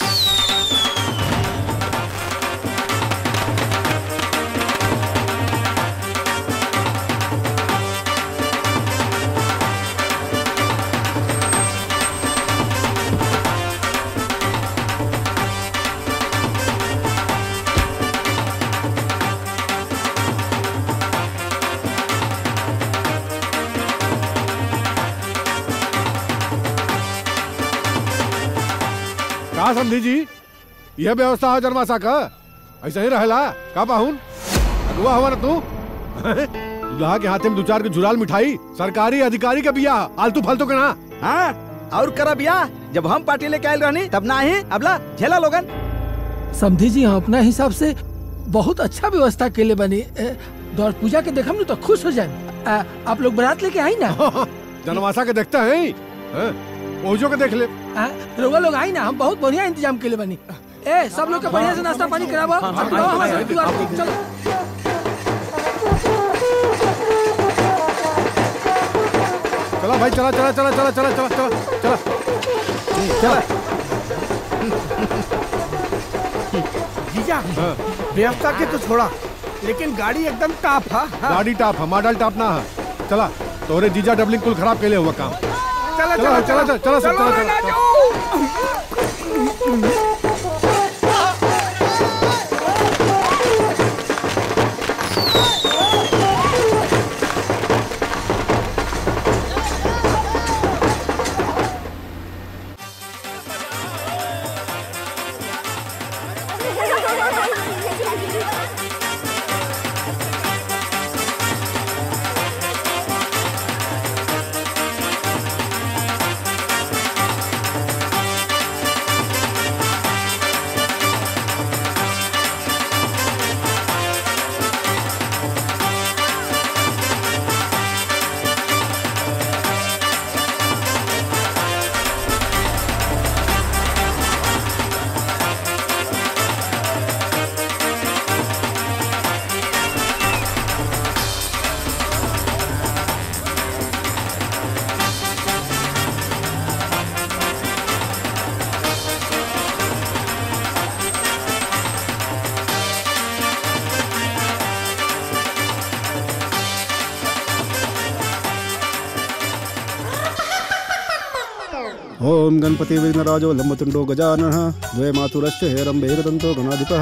का समझी जी यह व्यवस्था है जन्माशा का ऐसा ही रहेला का पाहुन अगुआ हुआ ना तू दुल्हा के हाथे में दो चार के झुराल मिठाई सरकारी अधिकारी का बिया आलतू फालतू के ना हाँ और करा बिया जब हम पार्टी लेके आयल रहनी तब ना ही अबला झेला लोगन समझी जी हम अपना हिसाब से बहुत अच्छा व्यवस्था के लिए बनी ए, दौड़ पूजा के देखम नु तो खुश हो जाए आप लोग बारात लेके आई ना जनवासा के देखते हैं हैं? पहुंचो के देख ले आ, रउआ लोग आई ना हम बहुत बढ़िया इंतजाम के लिए बनी ए सब लोग के बढ़िया से नाश्ता पानी कराबो हाँ, हाँ, अब आओ हाँ, हमारे हाँ, साथ द्वार पे, चलो चला भाई चला चला चला चला चला चला चला चला चला जीजा व्यवस्था के तो छोड़ा लेकिन गाड़ी एकदम टाप है गाड़ी टाप है मॉडल टाप ना है चला तोरे जीजा डबलिंग कुल खराब के लिए हुआ काम चला चला चला चला चला सब चला चला ओम गणपति विघ्नराजो लंबतुंडो गजानन द्वे मातुरश्च हेरम्बे एकदन्तो गणाधिपः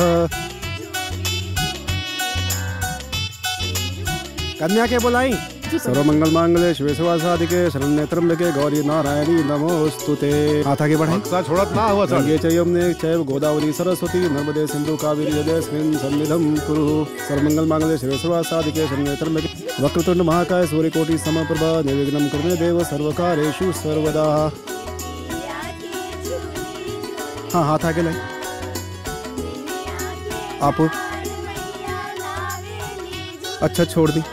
कन्या के बोलाई सर्वमंगल मांगल्ये शिवे शिवासादिके शरण्ये त्र्यंबके गौरी नारायणी नमोस्तुते हाथ आगे बढ़ाएं बक्सा छोड़त ना हुआ सर गंगे च यमुने चैव गोदावरी सरस्वती नर्मदे सिंधु कावेरी जलेस्मिन् सन्निधं कुरु सर्वमंगल मांगल्ये शिवे शिवासादिके शरण्ये त्र्यंबके वक्रतुंड महाकाय सूर्यकोटि समप्रभा निर्विघ्नं कुरु मे देव सर्वकार्येषु सर्वदा हाँ हाथ आगे लाए आप अच्छा छोड़ दी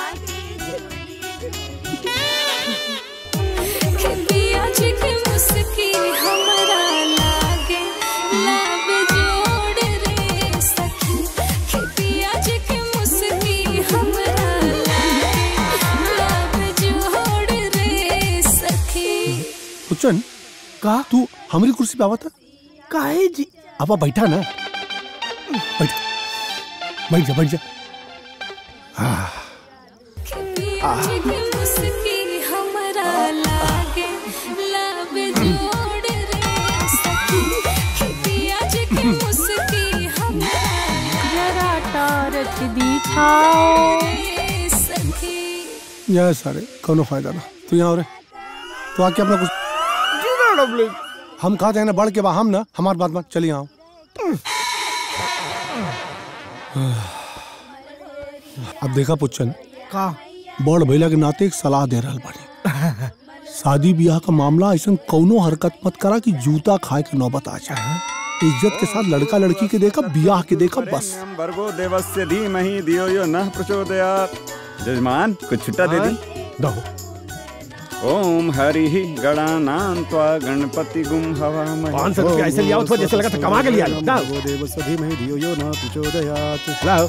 पिया जी के मुस्की हमरा लागे लब जोड़ रे सखी कि पिया जी के मुस्की हमरा लागे लब जोड़ रे सखी सुचन का तू हमारी कुर्सी पे आवता काहे जी अब बैठा ना बैठ बैठ जा बैठ जा आह, पिया जी के मुस्की हमरा लागे लब जोड़ रे सखी कि पिया जी के मुस्की हमरा जरा टारच दिखाओ रे सखी यहाँ सारे कोनो फायदा ना तू यहाँ रे तो आके अपना कुछ हम कहा जाए ना बढ़ के बा हम ना हमार बात मत चलिए आओ अब देखा पुच्छन का बड़ भैला के नाते एक सलाह दे रहल बानी शादी ब्याह का मामला ऐसा कौनो हरकत मत करा कि जूता खाए के नौबत आ जाए इज्जत के साथ लड़का लड़की के देखा ब्याह के देखा बस भर्गो देवस्य धीमहि धियो यो नः प्रचोदयात् जजमान कुछ छुट्टा दे दी दो ओम हरि गणानां त्वा गणपति गुम हवामहे पाँच सौ रुपया ऐसे लिया हो तो जैसे लगा था कमा के लिया लो। दाओ। भर्गो देवस्य धीमहि धियो यो न प्रचोदयात् लाओ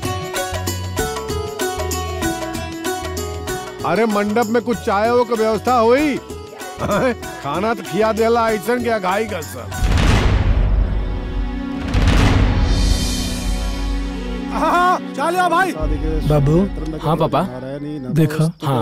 अरे मंडप में कुछ चाय हो का व्यवस्था हुई हैं? खाना तो खिया देला ऐसन के अघाई का सब हाँ, चलिए भाई बाबू हाँ पापा देखो हाँ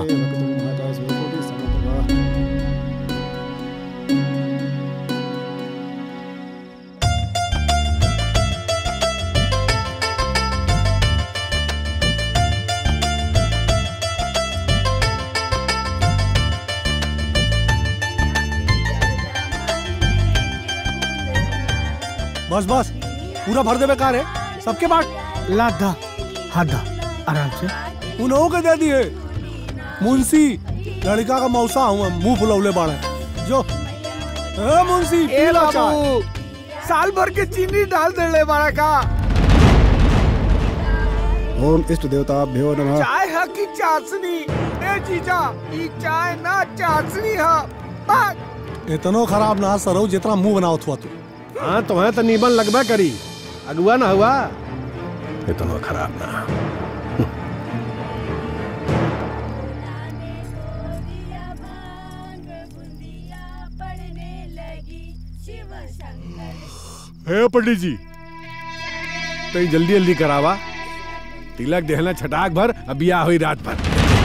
बस बस पूरा भर दे बेकार है सबके बाट ला दा हाँ दा आराम से उन्हों के दे दिए मुंशी लड़का का मौसा हूँ मुंह फुलौले बाड़े जो ए मुंशी ए पी लो चाय। बाबू साल भर के चीनी डाल दे ले बड़ा का ओम इष्ट देवताभ्यो नमः चाय है की चाशनी ए जीजा ई चाय ना चाशनी है बात इतनो खराब ना सरो जितना मुंह बनाओ हुआ तू हाँ तो है तो नीमन लगबा करी अगुआ ना हुआ इतना खराब ना हे पंडित जी तो जल्दी जल्दी करावा तिलक देहना छटाक भर अब बिया हुई रात भर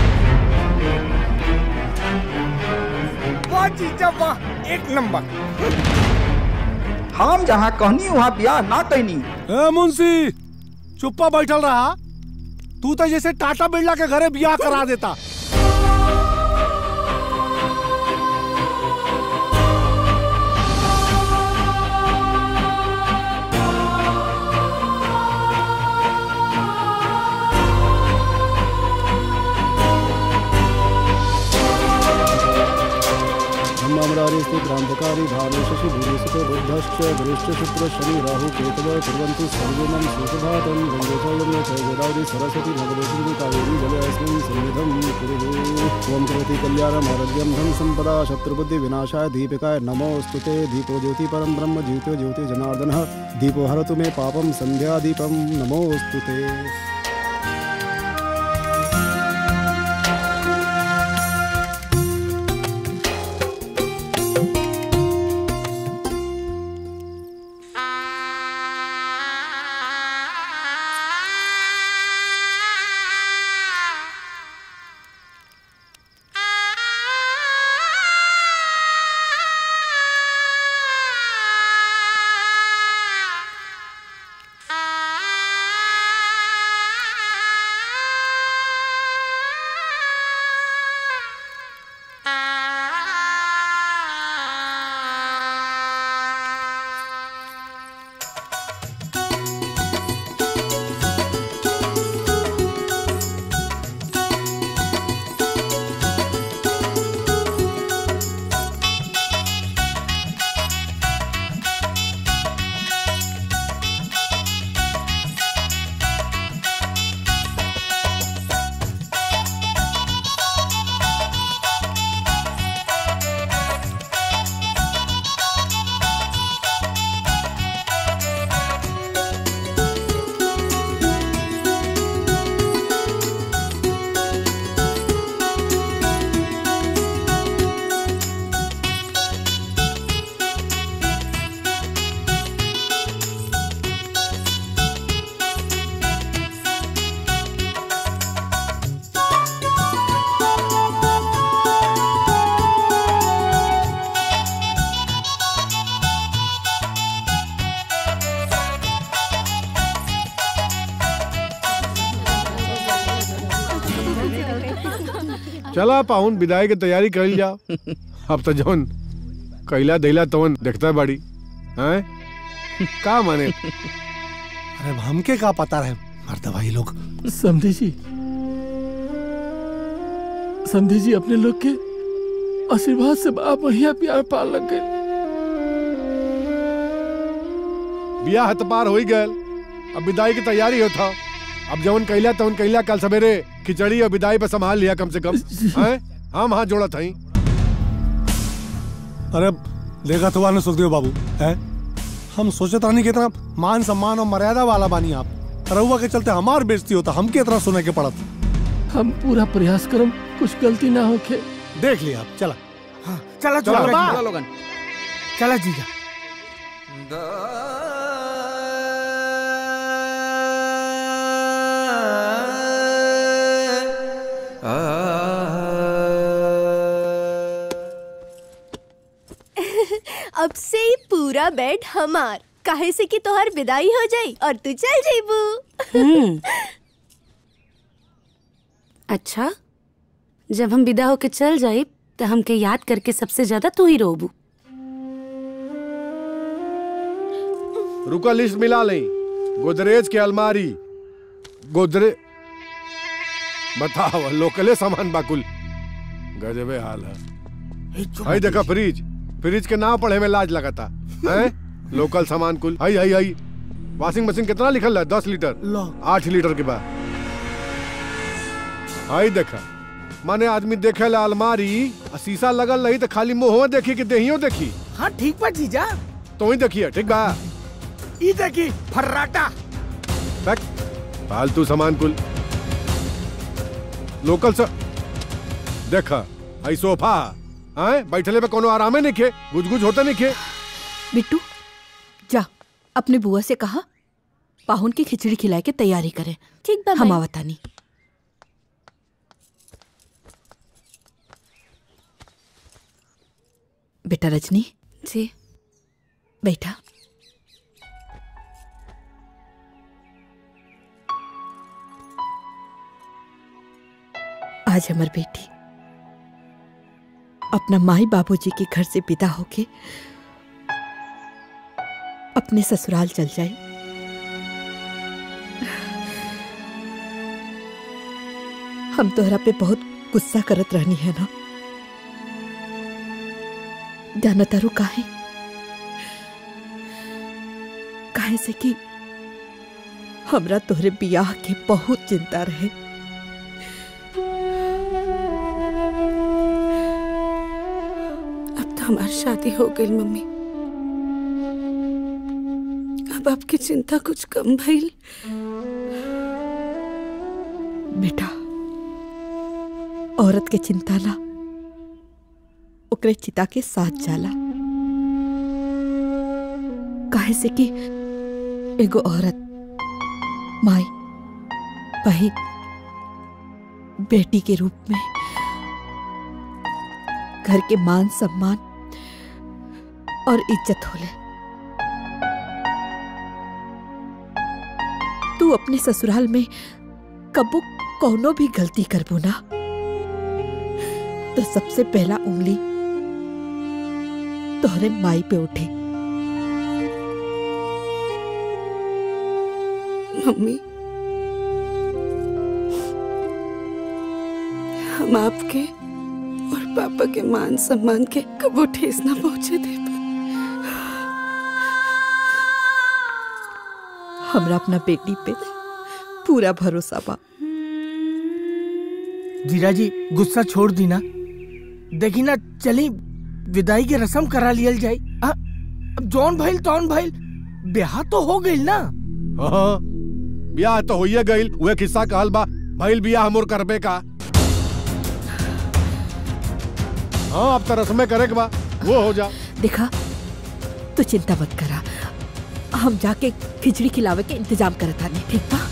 वाह जीजा वाह एक नंबर हम जहाँ कहनी वहाँ ब्याह ना कहनी ए मुंशी चुप्पा बैठल रहा तू तो जैसे टाटा बिरला के घरे बियाह करा देता ब्रह्मामरारी क्रांतकारी भानु शशि भूरिसुत बुद्धश्च वरिष्ठ शुक्र शनि राहु केतव कुर्वन्तु सर्वमं सुखभातं गङ्गे च यमुने च गोदावरी सरस्वती नर्मदे सिन्धु कावेरी जले अस्मिन् सन्निधं कुरु ओम करोति कल्याणम् आरोग्यं धन सम्पदा शत्रुबुद्धि विनाशाय दीपिकाय नमोऽस्तु ते दीपो ज्योति परं ब्रह्म ज्योतो ज्योति जनार्दनः दीपो हरतु मे पापं सन्ध्यादीपं नमोऽस्तु ते चला पाहुन विदाई के तैयारी कर जाओ अब तो जौन कैला दैला तवन देखता बाड़ी हैं का माने अरे हमके का पता रहे मरता भाई लोग समझे जी समझे जी अपने लोग के आशीर्वाद से बा बढ़िया प्यार पार लग गए बिया हत पार हो ही गयल अब विदाई की तैयारी होता अब जवन कैला तवन कैला कल सवेरे खिचड़ी और विदाई पे संभाल लिया कम से कम हैं हम हाथ जोड़ा था अरे देखा तो वाले सुखदेव बाबू है हम सोचे तो नहीं कितना मान सम्मान और मर्यादा वाला बानी आप रहुआ के चलते हमार बेइज्जती होता हम कितना सुने के पड़त हम पूरा प्रयास करम कुछ गलती ना होके देख लिया आप चला चला चला, चला चला लोगन चला जीजा अब से ही पूरा बेड हमार काहे से कि तोहर विदाई हो जाई और तू चल जेबू हम्म। अच्छा जब हम विदा होके चल जाए तो हमके याद करके सबसे ज्यादा तू ही रोबू रुका लिस्ट मिला लें गोदरेज के अलमारी गोदरे बताओ लोकले सामान बाकुल गजबे हाल है हाई देखा फ्रिज फ्रिज के नाम पढ़े में लाज लगाता है लोकल सामान कुल हाई हाई हाई वॉशिंग मशीन कितना लिखल है दस लीटर आठ लीटर के बाद हाई देखा माने आदमी देखे ला अलमारी आ शीशा लगल रही तो खाली मुंह देखी कि देहियो देखी हाँ ठीक बा जीजा तो ही देखिए ठीक बा ई देखी फर्राटा बैक फालतू सामान कुल लोकल से देखा आई सोफा आए बैठले पे कोनो आरामे नहीं खे गुज गुज होता नहीं खे बिट्टू जा अपने बुआ से कहा पाहुन की खिचड़ी खिलाए के तैयारी करें ठीक बा हम माई। आवतानी बेटा रजनी जी बैठा आज हमार बेटी अपना माई बाबूजी के घर से विदा होके अपने ससुराल चल जाए हम तोहरा पे बहुत गुस्सा करत रहनी है ना जाना तारू काहे काहे से कि हमरा तोहरे बियाह के बहुत चिंता रहे अब तो हमारी शादी हो गई मम्मी अब आपकी चिंता कुछ कम भइल बेटा औरत के चिंता ला ओकरे चिता के साथ जाला काहे से कि एगो औरत माई बहन बेटी के रूप में घर के मान सम्मान और इज्जत होले तू अपने ससुराल में कबो कौनो भी गलती करबो ना तो सबसे पहला उंगली तोहरे माई पे उठे मम्मी हम आपके और पापा के मान सम्मान के कबो ठेस ना पहुंचे दे हमरा अपना बेटी पे पूरा भरोसा बा जीजा जी गुस्सा छोड़ दी ना देखी ना चली विदाई की रस्म करा लियल जाई आ, अब जौन भइल तौन भइल ब्याह तो हो गइल ना हाँ बियाह तो होइए गइल उहे किस्सा कहल बा भइल बियाह मोर करबे का हाँ अब तो रस्में करे के बा वो हो जा देखा तू चिंता मत करा हम जाके खिचड़ी खिलावे के इंतजाम करत आने ठीक बा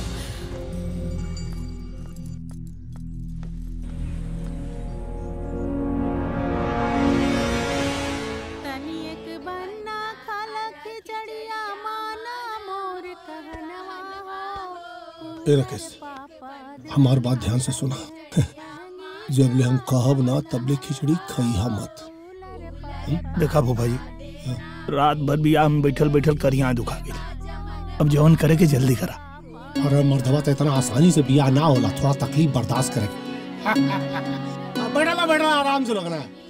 ए राकेश हमार बात ध्यान से सुना जब ले हम कहब ना तब ले खिचड़ी खइहा मत देखा भो भाई रात भर बियाह में बैठल बैठल करिया दुखा गई अब जवन करे के जल्दी करा अरे मर्दवा तो इतना आसानी से बिया ना होला थोड़ा तकलीफ बर्दाश्त करे बैठा ला बैठा ला, आराम से लगना है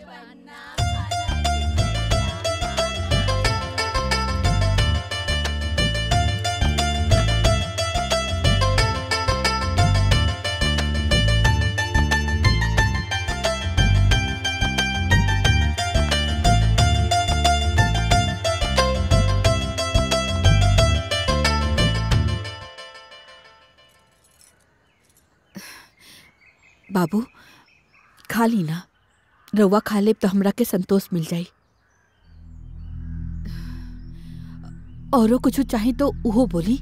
बाबू खा ली ना रउआ खा लेब तो हमरा के संतोष मिल जाई औरो कुछ चाही तो उहो बोली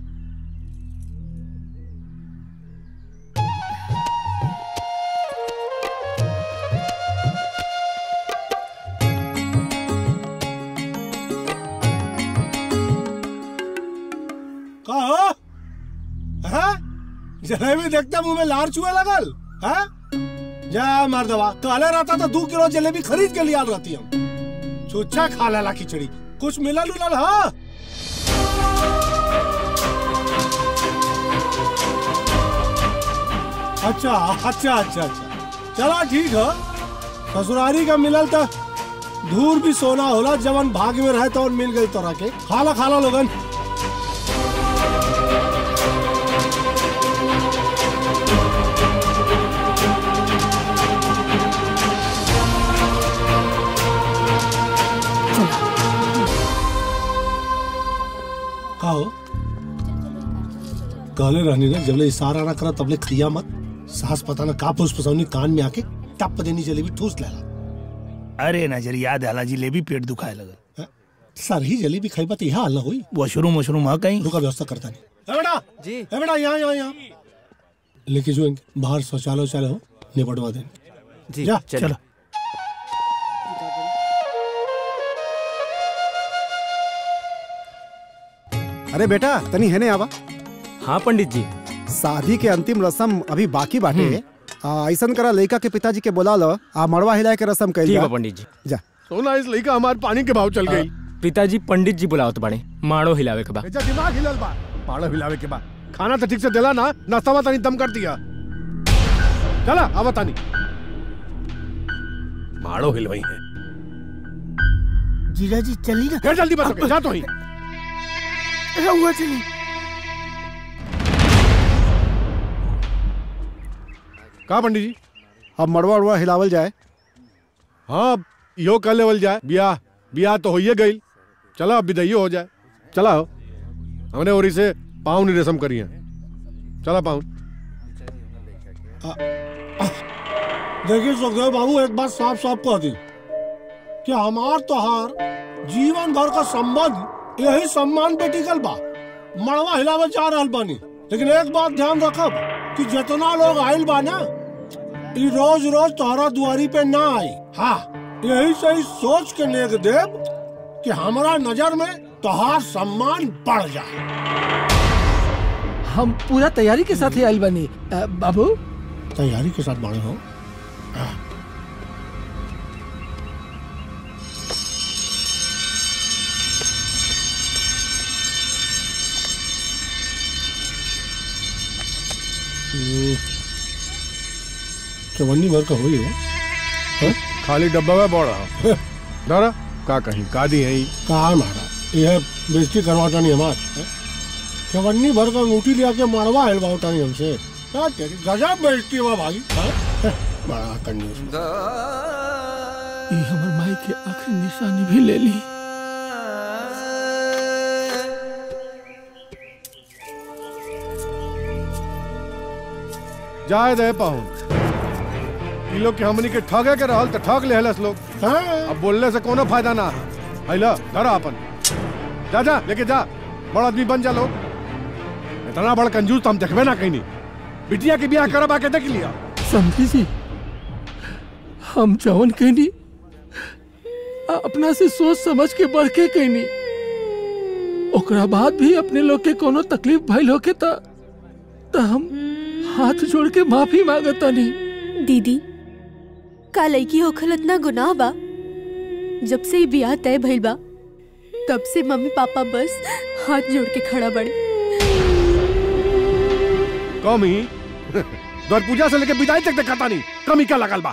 का हो हैं? जलेबी देखते मुंह में लार चुए लगल हैं? जा मर्दवा काले रहता तो दो किलो जलेबी खरीद के लिया रहती हम चुच्चा खा लेला खिचड़ी कुछ मिलल उलल हाँ अच्छा अच्छा अच्छा अच्छा चला ठीक है ससुरारी का मिलल तो धूर भी सोना होला जवन भाग में रहे तो मिल गई तोरा के खाला खाला लोगन का हो कहले रहनी ना जबले इशारा ना करा तबले खिया मत सास पता ना का पुष्प पसौनी कान में आके टप देनी जलेबी ठूस लेला अरे नजर याद आला जिलेबी पेट दुखाए लगल सर ही जलेबी खाई बात यहाँ हाल ना हुई वॉशरूम वॉशरूम है कहीं रुका व्यवस्था करता नहीं ए बेटा जी ए बेटा यहाँ यहाँ यहाँ लेके जो इनके बाहर शौचालय वौचालय हो निपटवा देंगे जी, जा चलिए। चलो अरे बेटा तनी है ने आवा हाँ पंडित जी शादी के अंतिम रस्म अभी बाकी बाटे आ, ऐसन करा लड़का के पिताजी के बोला लो आ मड़वा हिलाए के रस्म कइल ठीक जा बा पंडित जी जा सोना इस लड़का हमारे पानी के भाव चल गई पिताजी पंडित जी बुलावत बाड़े माड़ो हिलावे के बा बेचा दिमाग हिलल बा पाड़ो हिलावे के बाद खाना तो ठीक से दिला ना नाश्ता तानी दम कर दिया चला आवा तानी माड़ो हिलवाई है जीजा जी चली ना फिर जल्दी बस ओके, जा तो ही रहुआ चली का पंडित जी अब मड़वा उड़वा हिलावल जाए हाँ यो कर लेवल जाए ब्याह ब्याह तो होइए गई चला अब विदाइयो हो जाए चला हो हमने और इसे पाउन रसम करी है चला पाउन देखिए सुखदेव बाबू एक बात साफ साफ कह दी कि हमार तोहार जीवन भर का संबंध यही सम्मान पे टिकल बा मड़वा हिलावे जा रहल बानी लेकिन एक बात ध्यान रखब कि जितना लोग आइल बा ना ई रोज रोज तोहरा दुआरी पे ना आई हाँ यही से ही सोच के नेक देव कि हमारा नजर में तोहार सम्मान बढ़ जाए हम पूरा तैयारी के साथ ही आइल बनी अ, बाबू तैयारी के साथ बड़े हो चवन्नी भर का हुई है खाली डब्बा में बोल रहा दारा का कहीं का दी है कहा मारा यह बेइज्जती करवाता नहीं हमार हैं? चवन्नी भर का अंगूठी लिया के मारवा है बाउटा नहीं हमसे क्या तेरी गजब बेइज्जती हुआ भाई हैं? बड़ा कंजूस ये हमर माई के आखिरी निशानी भी ले ली जाए दे पाहुन ई लोग के हमनी के ठगे के रहल त ठग ले हलस लोग अब बोलने से कोनो फायदा ना हैला धरा अपन जा जा लेके जा बड़ा आदमी बन जा लोग इतना बड़ा कंजूस तो हम देखबे ना कहीं नहीं बिटिया के ब्याह करब आके देख लिया समझी जी हम जवन कहनी अपना से सोच समझ के बढ़ के कहनी ओकरा बाद भी अपने लोग के कोनो तकलीफ भइल होके त त हम हाथ जोड़ के माफी मांगता नहीं दीदी का लड़की होखल इतना गुनाह बा जब से ही बियाह तय भइल बा तब से मम्मी पापा बस हाथ जोड़ के खड़ा बड़े कमी द्वार पूजा से लेके विदाई तक दिखाता नहीं कमी क्या लगल बा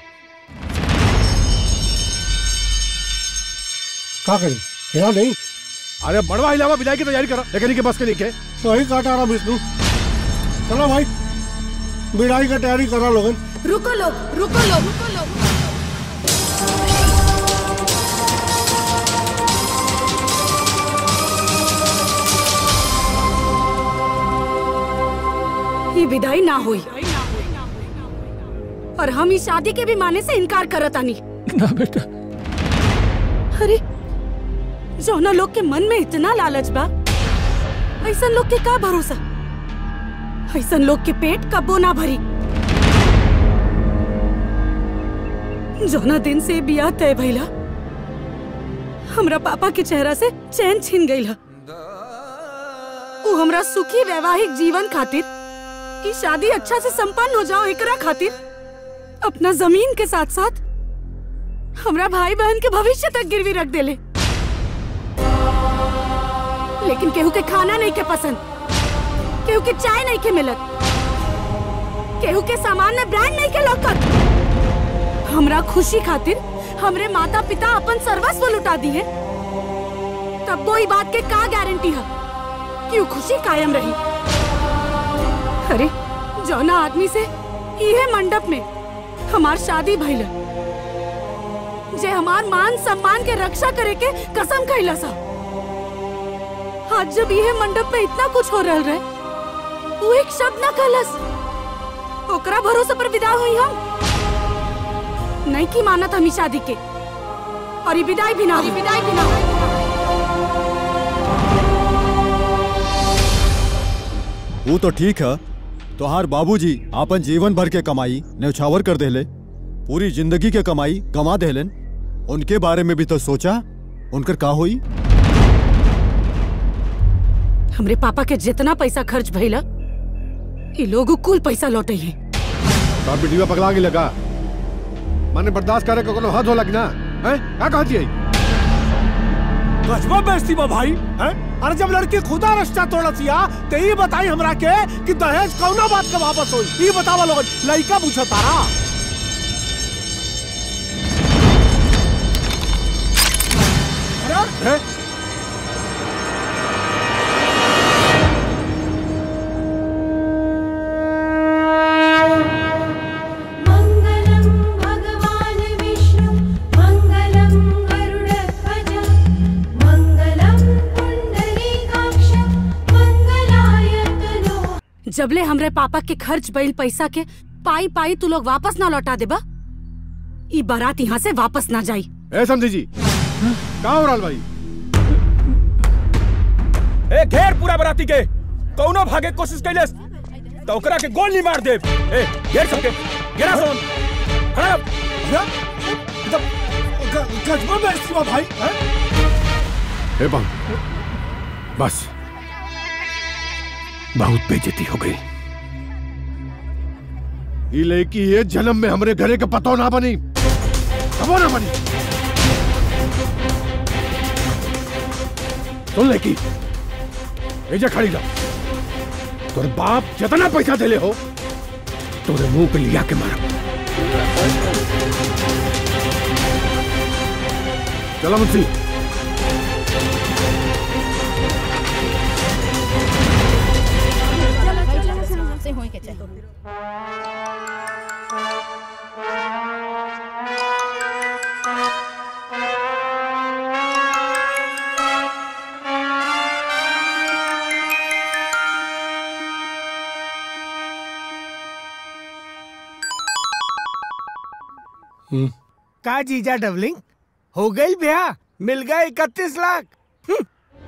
का करी यहाँ नहीं अरे बड़वा हिलावा विदाई की तैयारी करो लेकिन के बस के लेके सही काटा रहा विष्णु चलो भाई बिड़ाई का तैयारी करा लोगन रुको लोग रुको लोग रुको लोग ये विदाई ना हुई और हम इस शादी के भी माने से इनकार करत आनी ना बेटा अरे जौना लोग के मन में इतना लालच बा ऐसा लोग के का भरोसा ऐसा लोग के पेट कबो ना भरी जौना दिन से बियाह तय भइला हमरा पापा के चेहरा से चैन छिन गई वो हमरा सुखी वैवाहिक जीवन खातिर की शादी अच्छा से संपन्न हो जाओ एकरा खातिर अपना जमीन के साथ साथ हमरा भाई बहन के भविष्य तक गिरवी रख देले लेकिन केहू के खाना नहीं के पसंद केहू के चाय नहीं के मिलत केहू के सामान में ब्रांड नहीं के लौकत हमरा खुशी खातिर हमरे माता पिता अपन सर्वस्व लुटा दी है तब कोई बात के का गारंटी है कि वो खुशी कायम रही अरे जौना आदमी से इहे मंडप में हमार शादी भइल जे हमार मान सम्मान के रक्षा करे के कसम खइला सा आज जब यह मंडप पे इतना कुछ हो रहल रहे वो एक शब्द ना कहलस ओकरा भरोसे पर विदा हुई हम नहीं की मानत हम ई शादी के और ये विदाई भी ना हुई विदाई भी ना हुई वो तो ठीक है तोहार बाबूजी आपन जीवन भर के कमाई न्यौछावर कर देले पूरी जिंदगी के कमाई गंवा देलन उनके बारे में भी तो सोचा उनकर का हुई हमरे पापा के जितना पैसा खर्च भइला ये लोग कुल पैसा लौटे हैं बाप बेटीवा पगला के लगा माने बर्दाश्त करे को कोनो हद होला कि ना हैं का कहती है गजबा बेइज्जती बा भाई हैं अरे जब लड़की खुदा रिश्ता तोड़तिया ते ही बताई हमरा के कि दहेज कौना बात के वापस होई ई बतावा लोगन लइका पूछा तारा अरे मङ्गलं भगवान् विष्णु मङ्गलं गरुडध्वज मङ्गलं पुण्डरीकाक्ष मङ्गलाय तनो जबले हमरे पापा के खर्च भइल पैसा के पाई पाई तू लोग वापस ना लौटा देबा ई बारात यहाँ से वापस ना जाई ए समझी जी कहाँ हो रहल भाई ए घेर पूरा बराती के कौनो भागे के कोशिश कैले तो ओकरा के गोली मार दे ए घेर सबके घेरा सोन खड़ा रह। गजबा बेइज्जती बा भाई हैं ए बम बस बहुत बेइज्जती हो गई ये लड़की ये जन्म में हमरे घरे के पतो ना बनी कबो ना बनी सुन लड़की एजा खड़ी जा तोर बाप जितना पैसा देले हो तोरे मुंह पे लिया के मारा चलो मुझसे का जीजा डबलिंग हो गई ब्याह मिल गए इकतीस लाख हम्म।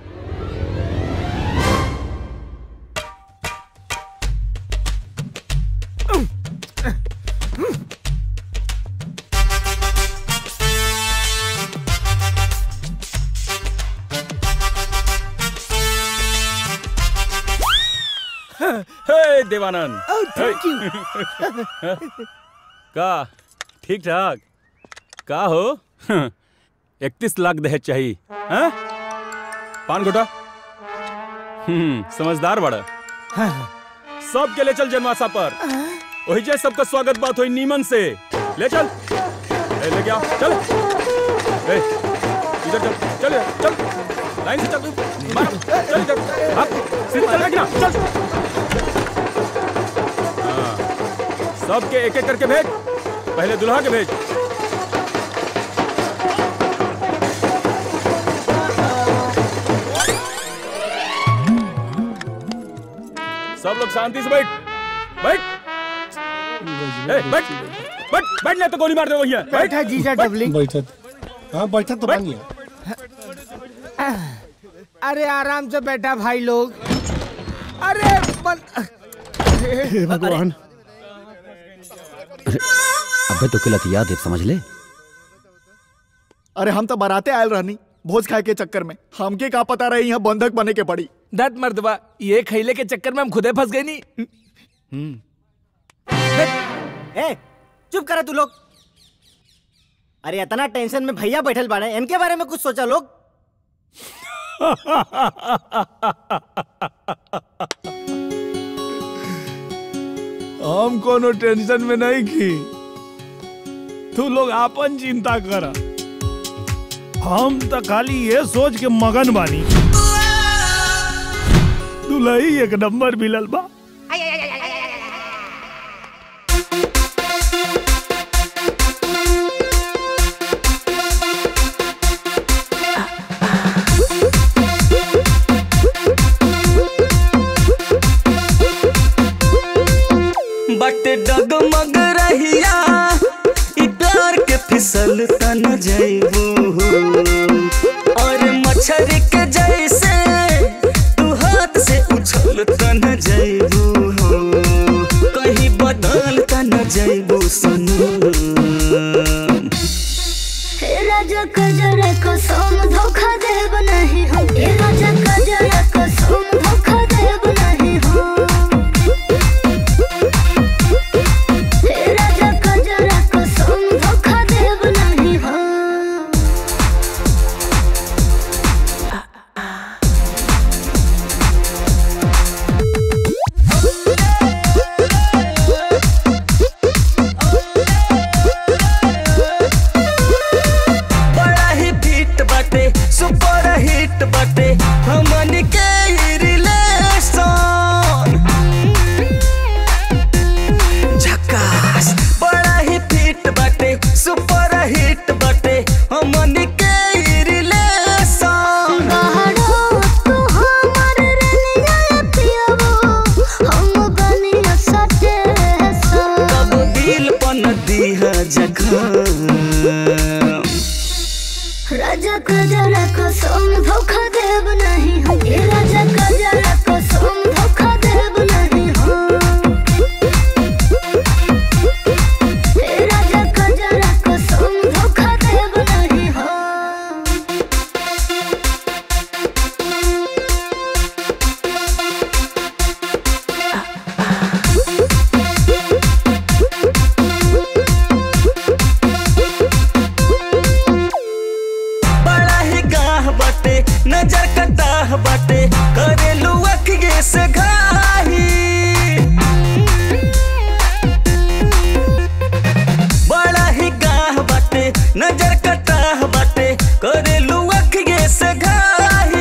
हे देवानंद थैंक यू का ठीक ठाक का हो इकतीस लाख दहेज चाहिए हाँ? पान गोटा हम्म समझदार बड़ा सब के ले चल जनवासा पर वही जे सबका स्वागत बात हुई नीमन से ले चल ए, ले गया चल ए, इधर चल चल चल लाइन से चल मार, चल इधर हाँ, सीधे चल बेटा चल हाँ, सबके एक एक करके भेज पहले दुल्हा के भेज सब लोग शांति से बैठ बैठ ए, बैठ बैठ बैठ नहीं तो गोली मार दे वही है बैठा जीजा डबलिंग बैठत हाँ बैठत तो बानी अरे आराम से बैठा भाई लोग अरे बन... हे भगवान अबे तो किलत याद है समझ ले अरे हम तो बराते आयल रहनी भोज खाए के चक्कर में हमके का पता रही यहाँ बंधक बने के पड़ी दत मर्दबा ये खैले के चक्कर में हम खुदे फंस गए नी ए चुप करा तू लोग अरे इतना टेंशन में भैया बैठल बाड़े इनके बारे में कुछ सोचा लोग हम कोनो टेंशन में नहीं की तू लोग आपन चिंता कर हम तो खाली ये सोच के मगन बानी दुलही एक नंबर मिलल बा बट डगमग रहिया इ प्यार के फिसल तन जइबू और मच्छर के जैसे तू हाथ से उछल तन जइबू कहीं बदल तन जइबू सनू हे राजा कजरा कसम धोखा देब नहीं हम हे राजा कजरा कसम धोखा देब नहीं हम हे राजा कजरा कसम धोखा देब नहीं हम बड़ा ही फिट बाटे सुपर हिट बाटे हमन के ही रिलेशन झकास बड़ा ही फिट बाटे सुपर हिट बाटे हमन के ही रिलेशन बाहरो तू हमर रनिया पियबो हम बनिया सटे कब दिल पन दीहा जखम राजा कजरा कसम धोखा देब नहीं हम हे राजा कजरा कसम धोखा देब नहीं हम हे राजा कजरा कसम धोखा देब नहीं हम बड़ा ही गाह बाटे नजर कटाह बाटे करेलू अखिए से घाही बड़ा ही गाह बाटे नजर कटाह बाटे करेलू अखिए से घाही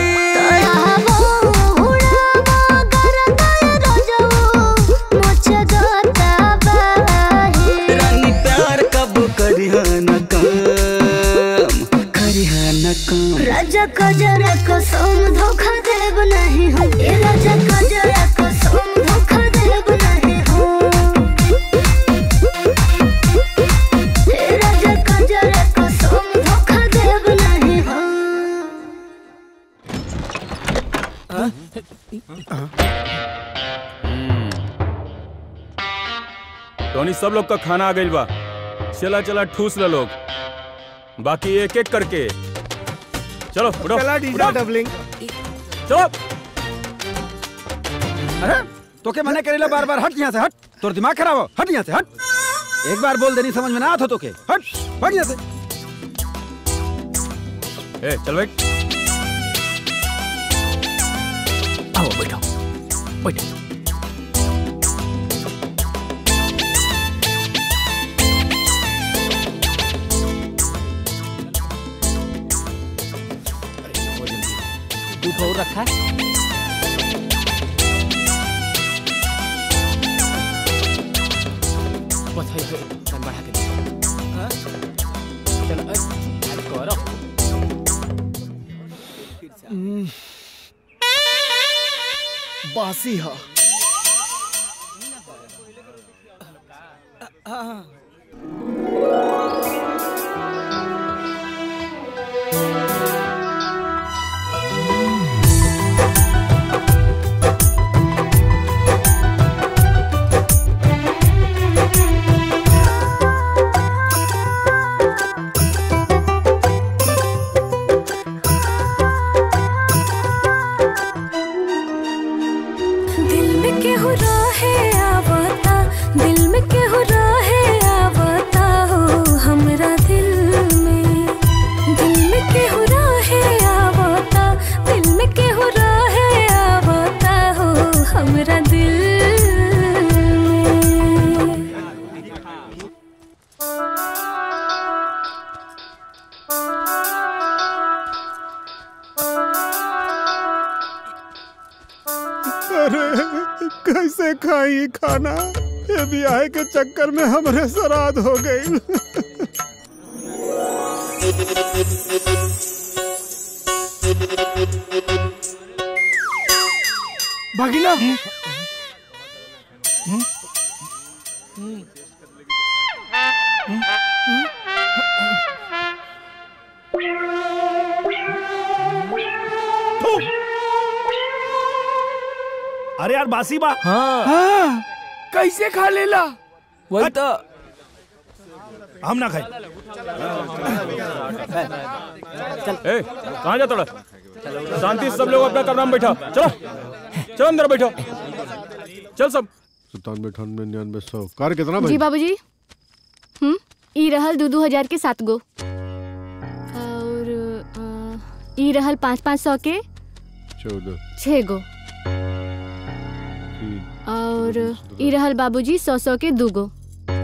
रानी प्यार कब करिहा न काम करिहा न काम राजा कजरा कसम धोखा देब नहीं हम हे राजा कजरा कसम धोखा देब नहीं हम हे राजा कजरा कसम धोखा देब नहीं हम टोनी सब लोग का खाना आ गइल बा चला चला ठूस ल लोग बाकी एक एक करके चलो उठो चला डीजा डबलिंग चलो अरे तोके मने करेला बार बार हट यहाँ से हट तोर दिमाग खराब हो हट यहाँ से हट एक बार बोल देनी समझ में ना आत हो तोके हट हट यहाँ से ए चल बैठ आओ बैठो बैठो दूध और रखा है बस है जो तन बढ़ा के दे हाँ? चलो अ, अरे करो बासी हा दिल में केहू रहे आवता दिल में केहू रहे आवता हो हमरा दिल में दिल में केहू रहे आवता दिल में केहू रहे आवता हो हमरा दिल में अरे कैसे खाई खाना ये ब्याह के चक्कर में हमरे श्राद्ध हो गई भगिना अरे यार बासी बा हाँ कैसे खा लेला वही तो हम ना खाई ए कहाँ जा तोड़ा शांति से सब लोग अपना कमरा में बैठा चलो चलो अंदर बैठो चल सब सत्तानवे अठानवे निन्यानवे सौ कार कितना जी भाई बाबूजी हम्म ई रहल दू दू हजार के सात गो और अ, ई रहल पाँच पाँच सौ के चौदह छः गो तीन और ई रहल बाबूजी सौ सौ के दू गो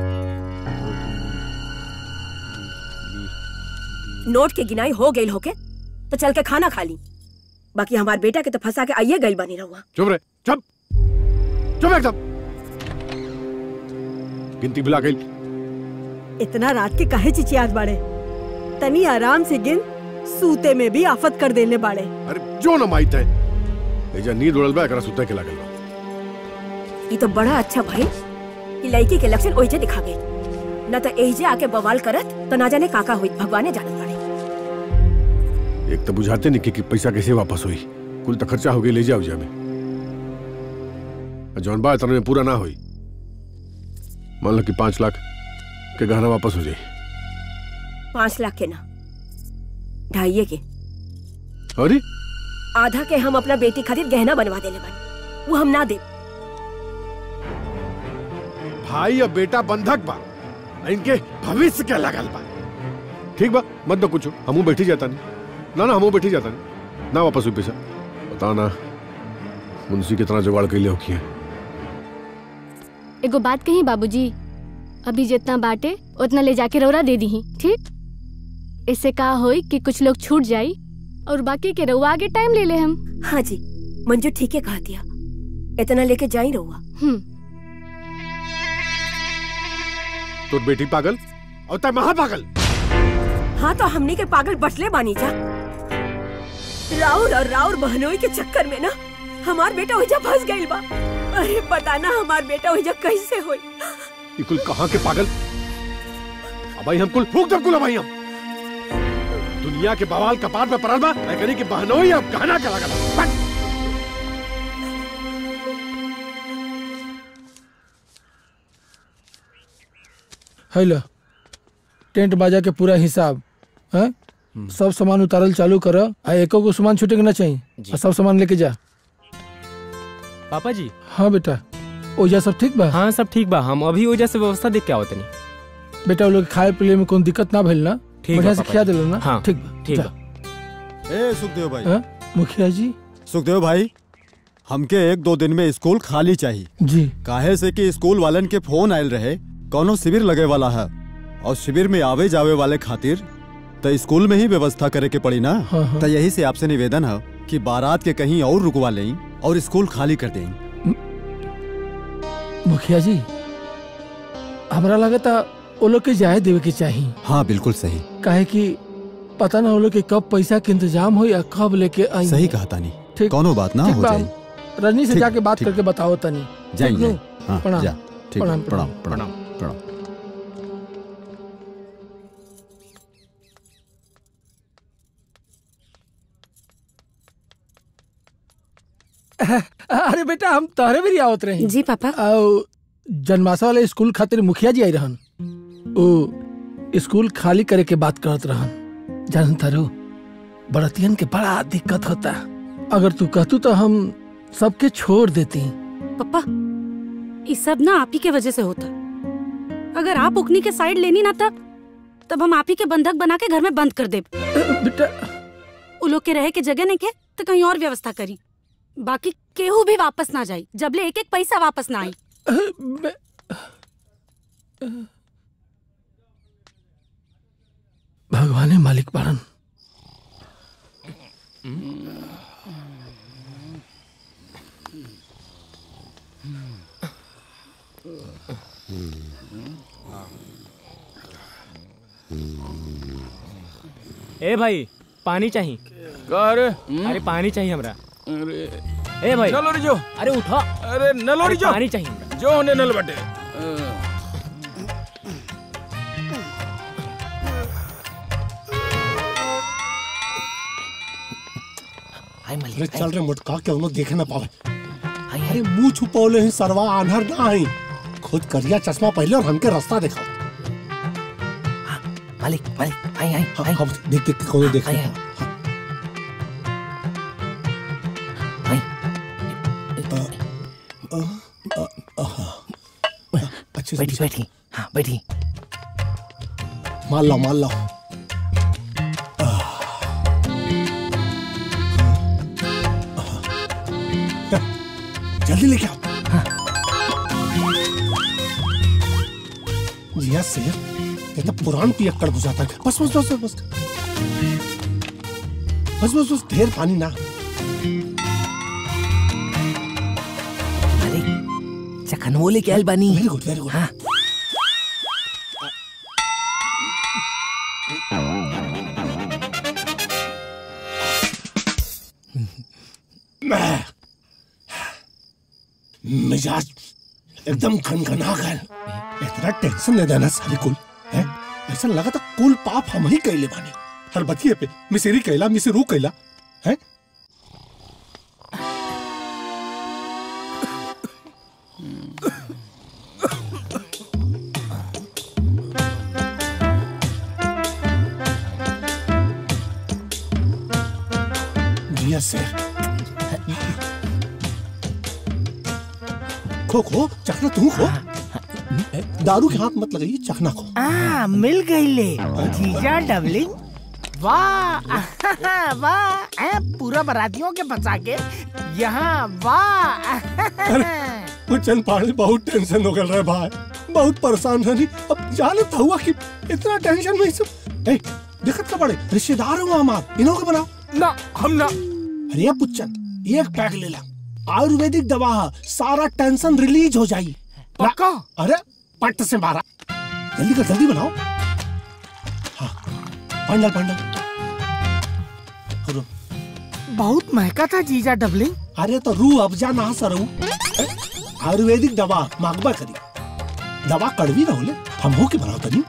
नोट के गिनाई हो गई होके तो चल के खाना खा ली बाकी हमार बेटा के तो फंसा के आइए गई बनी रहुआ चुप रहे चुप चुप एकदम गिनती बुला गई इतना रात के काहे चिचियात बाड़े तनी आराम से गिन सूते में भी आफत कर देने बाड़े अरे जो न माइत है एजा नींद उड़ल बा एकरा सुते के लागल बा ये तो बड़ा अच्छा भाई कि लड़की के लक्षण ओइजे दिखा गई न तो एहिजे आके बवाल करत तो ना जाने काका हुई भगवाने जानत बाड़े एक तो बुझाते नहीं कि, कि पैसा कैसे वापस हुई कुल तो खर्चा हो गई ले जाओ जा में और जौन बा इतना में पूरा ना हुई मान लो कि पांच लाख के गहना वापस हो जाए पाँच लाख के ना ढाइये के अरे आधा के हम अपना बेटी खातिर गहना बनवा देले बानी वो हम ना दे भाई और बेटा बंधक बा आ इनके भविष्य के लगल बा ठीक बा मत दो कुछ हमू बैठी जाता नहीं ना ना हमू बैठी जाता नहीं ना वापस हुई पैसा बता ना मुंशी कितना जुगाड़ के लिए होकी है एगो बात कही बाबूजी अभी जितना बाटे उतना ले जाके रौरा दे दी ठीक इससे का होई कि कुछ लोग छूट जाई और बाकी के रउआ आगे टाइम ले ले हम हाँ जी मंजू ठीक है कहा दिया इतना लेके जा ही रहुआ हम्म तो बेटी पागल और तय महा पागल हाँ तो हमने के पागल बचले बानी जा राउर और राउर बहनोई के चक्कर में ना हमार बेटा ओइजा फंस गइल बा अरे पता ना हमार बेटा ओइजा कैसे होई ये कुल कहाँ के पागल अब भाई हम कुल फूक दब कुल अब भाई हम दुनिया के बवाल कपार पे पड़ल बा मैं कहनी कि बहनोई अब कहना के लागल बट है लो टेंट बाजा के पूरा हिसाब है सब सामान उतारल चालू कर आ एको को सामान छूटे के ना चाहिए आ सब सामान लेके जा पापा जी हाँ बेटा ओजा सब ठीक बा हाँ सब ठीक बा हम अभी ओजा से व्यवस्था देख के आवत नहीं बेटा वो लोग खाए पिए में कोई दिक्कत ना भइल ना ठीक बढ़िया बा से पापा खिया जी। दिलो ना हाँ, ठीक बा ठीक जा। बा। ए सुखदेव भाई हाँ? मुखिया जी सुखदेव भाई हमके एक दो दिन में स्कूल खाली चाहिए जी काहे से कि स्कूल वालन के फोन आयल रहे कौनो शिविर लगे वाला है और शिविर में आवे जावे वाले खातिर तो स्कूल में ही व्यवस्था करे के पड़ी ना हाँ, हाँ। तो यही से आपसे निवेदन है कि बारात के कहीं और रुकवा लें और स्कूल खाली कर दें मुखिया जी हमरा लगता वो लोग के जाए देवे के चाहिए हाँ बिल्कुल सही काहे कि पता ना वो लोग के कब पैसा के इंतजाम हो या कब लेके आई सही कहा तानी ठीक कोनो बात ना ठीक हो बा, जाए हम रजनी से ठीक, जाके बात ठीक। करके बताओ तनी जाइए, ठीक नु? जाइए। हाँ, प्रणाम जा, ठीक, प्रणाम प्रणाम, प्रणाम, प्रणाम। अरे बेटा हम तहरे भी आवत रहे जी पापा और जन्माशा वाले स्कूल खातिर मुखिया जी आई रहन ओ स्कूल खाली करे के बात करत रहन जानन तारो बड़तियन के बड़ा दिक्कत होता अगर तू कहतू तो हम सबके छोड़ देती पापा ये सब ना आप ही के वजह से होता अगर आप उकनी के साइड लेनी ना तब तब हम आप ही के बंधक बना के घर में बंद कर दे बेटा उ लोग के रहे के जगह नहीं के तो कहीं और व्यवस्था करी बाकी केहू भी वापस ना जाई जबले एक एक पैसा वापस ना आई भगवाने मालिक बारन ए भाई पानी चाहिए अरे अरे पानी चाहिए हमरा अरे ए भाई नलो रे जो अरे उठा अरे नलो रे अरे जो पानी चाहिए हमरा जो होने नल बटे अरे चल रे मुटका के उन्होंने देखे ना पावे अरे मुंह छुपौले ही सरवा आन्हर ना आई खुद करिया चश्मा पहले और हमके रास्ता दिखाओ मालिक मालिक आई आई हाँ, हाँ, देख देख के कौन देख रहा अच्छे से बैठी बैठी हाँ बैठी मान लो मान लो जल्दी लेके आओ जिया शेर ये तो पुरान पियक्कड़ बुझाता है बस बस बस बस बस बस बस ढेर पानी ना चखनवो लेके आयल बानी वेरी गुड वेरी गुड हाँ मैं मिजाज एकदम खनखना गए इतना टेंशन नहीं देना सारी कुल है ऐसा लगा था कुल पाप हम ही कैले बानी हर बतिये पे मिसेरी कैला मिसेरू कैला है जिया शेर खो खो चखना तू खो दारू के हाथ मत लगाइए चखना खो आ मिल गई ले जीजा डबलिंग वाह वाह ए, पूरा बरातियों के फंसा के यहाँ वाह वो चंद पाड़े बहुत टेंशन हो गल रहे भाई बहुत परेशान रहनी अब जाने था हुआ कि इतना टेंशन में सब ए दिक्कत का बड़े रिश्तेदार हुआ हमार इन्हों के बनाओ ना हम ना अरे पुच्चन एक पैक ले ला आयुर्वेदिक दवा है सारा टेंशन रिलीज हो जाई पक्का अरे पट से मारा जल्दी कर जल्दी बनाओ हाँ पंडल पंडल बहुत महका था जीजा डबलिंग अरे तो रू अफजा ना सरू आयुर्वेदिक दवा मांगबा करी दवा कड़वी ना होले हम हो के बनाओ तनी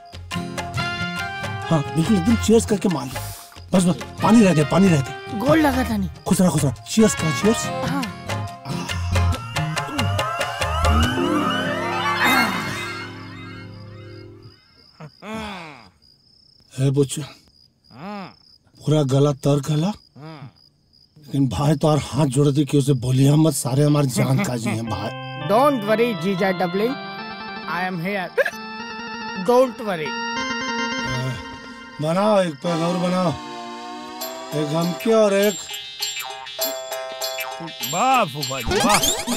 हाँ बिल्कुल एकदम चीयर्स करके मार लो बस बस पानी रह दे पानी रह दे गोल लगा था नहीं खुश रहा खुश रहा चीयर्स करा चीयर्स हाँ है बुच्चा पूरा गला तर गला लेकिन भाई तो और हाथ जोड़ दी कि उसे बोलिए मत सारे हमारे जान काजी हैं भाई डोंट वरी जीजा doubling I am here don't worry बनाओ एक पैग और बनाओ एक हम के और एक वाह फूफा जी वाह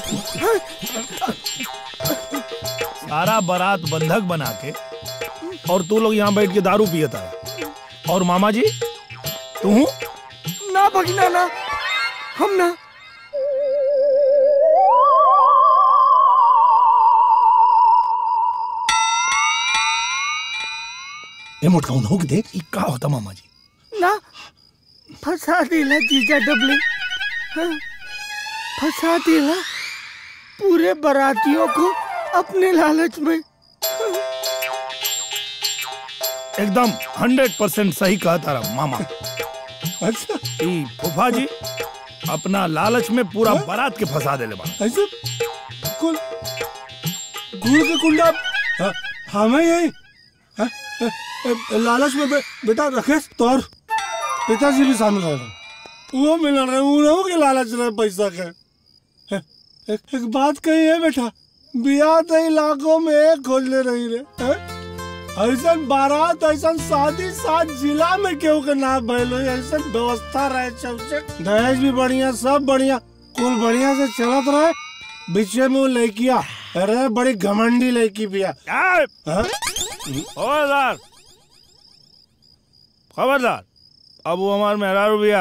सारा बारात बंधक बना के और तू लोग यहाँ बैठ के दारू पियता है और मामा जी तू ना भगना ना हम ना ये मोटका हो के देख ये का होता मामा जी ना फंसा दिला जीजा डबलिंग हाँ, फंसा दिला पूरे बारातियों को अपने लालच में एकदम हंड्रेड परसेंट सही कहा तारा मामा अच्छा ई फूफा जी अपना लालच में पूरा बारात के फंसा देले बा ऐसे कुल गुड़ के कुंडा हाँ, हमें यही हाँ, ए, ए, लालच में बे, बेटा रखेश तोर पिताजी भी शामिल रहे वो मिल रहे उन्हों के लालच रहे पैसा के ए, एक, एक बात कही है बेटा बिया तो इलाकों में एक खोज ले रही रे हैं? ऐसा बारात ऐसा शादी सात जिला में केहू के ना भइल होई ऐसा व्यवस्था रहे चौचे दहेज भी बढ़िया सब बढ़िया कुल बढ़िया से चलत रहे बीचे में वो लड़किया अरे बड़ी घमंडी लड़की बिया हाँ? खबरदार खबरदार अब वो हमार मेहरारू भैया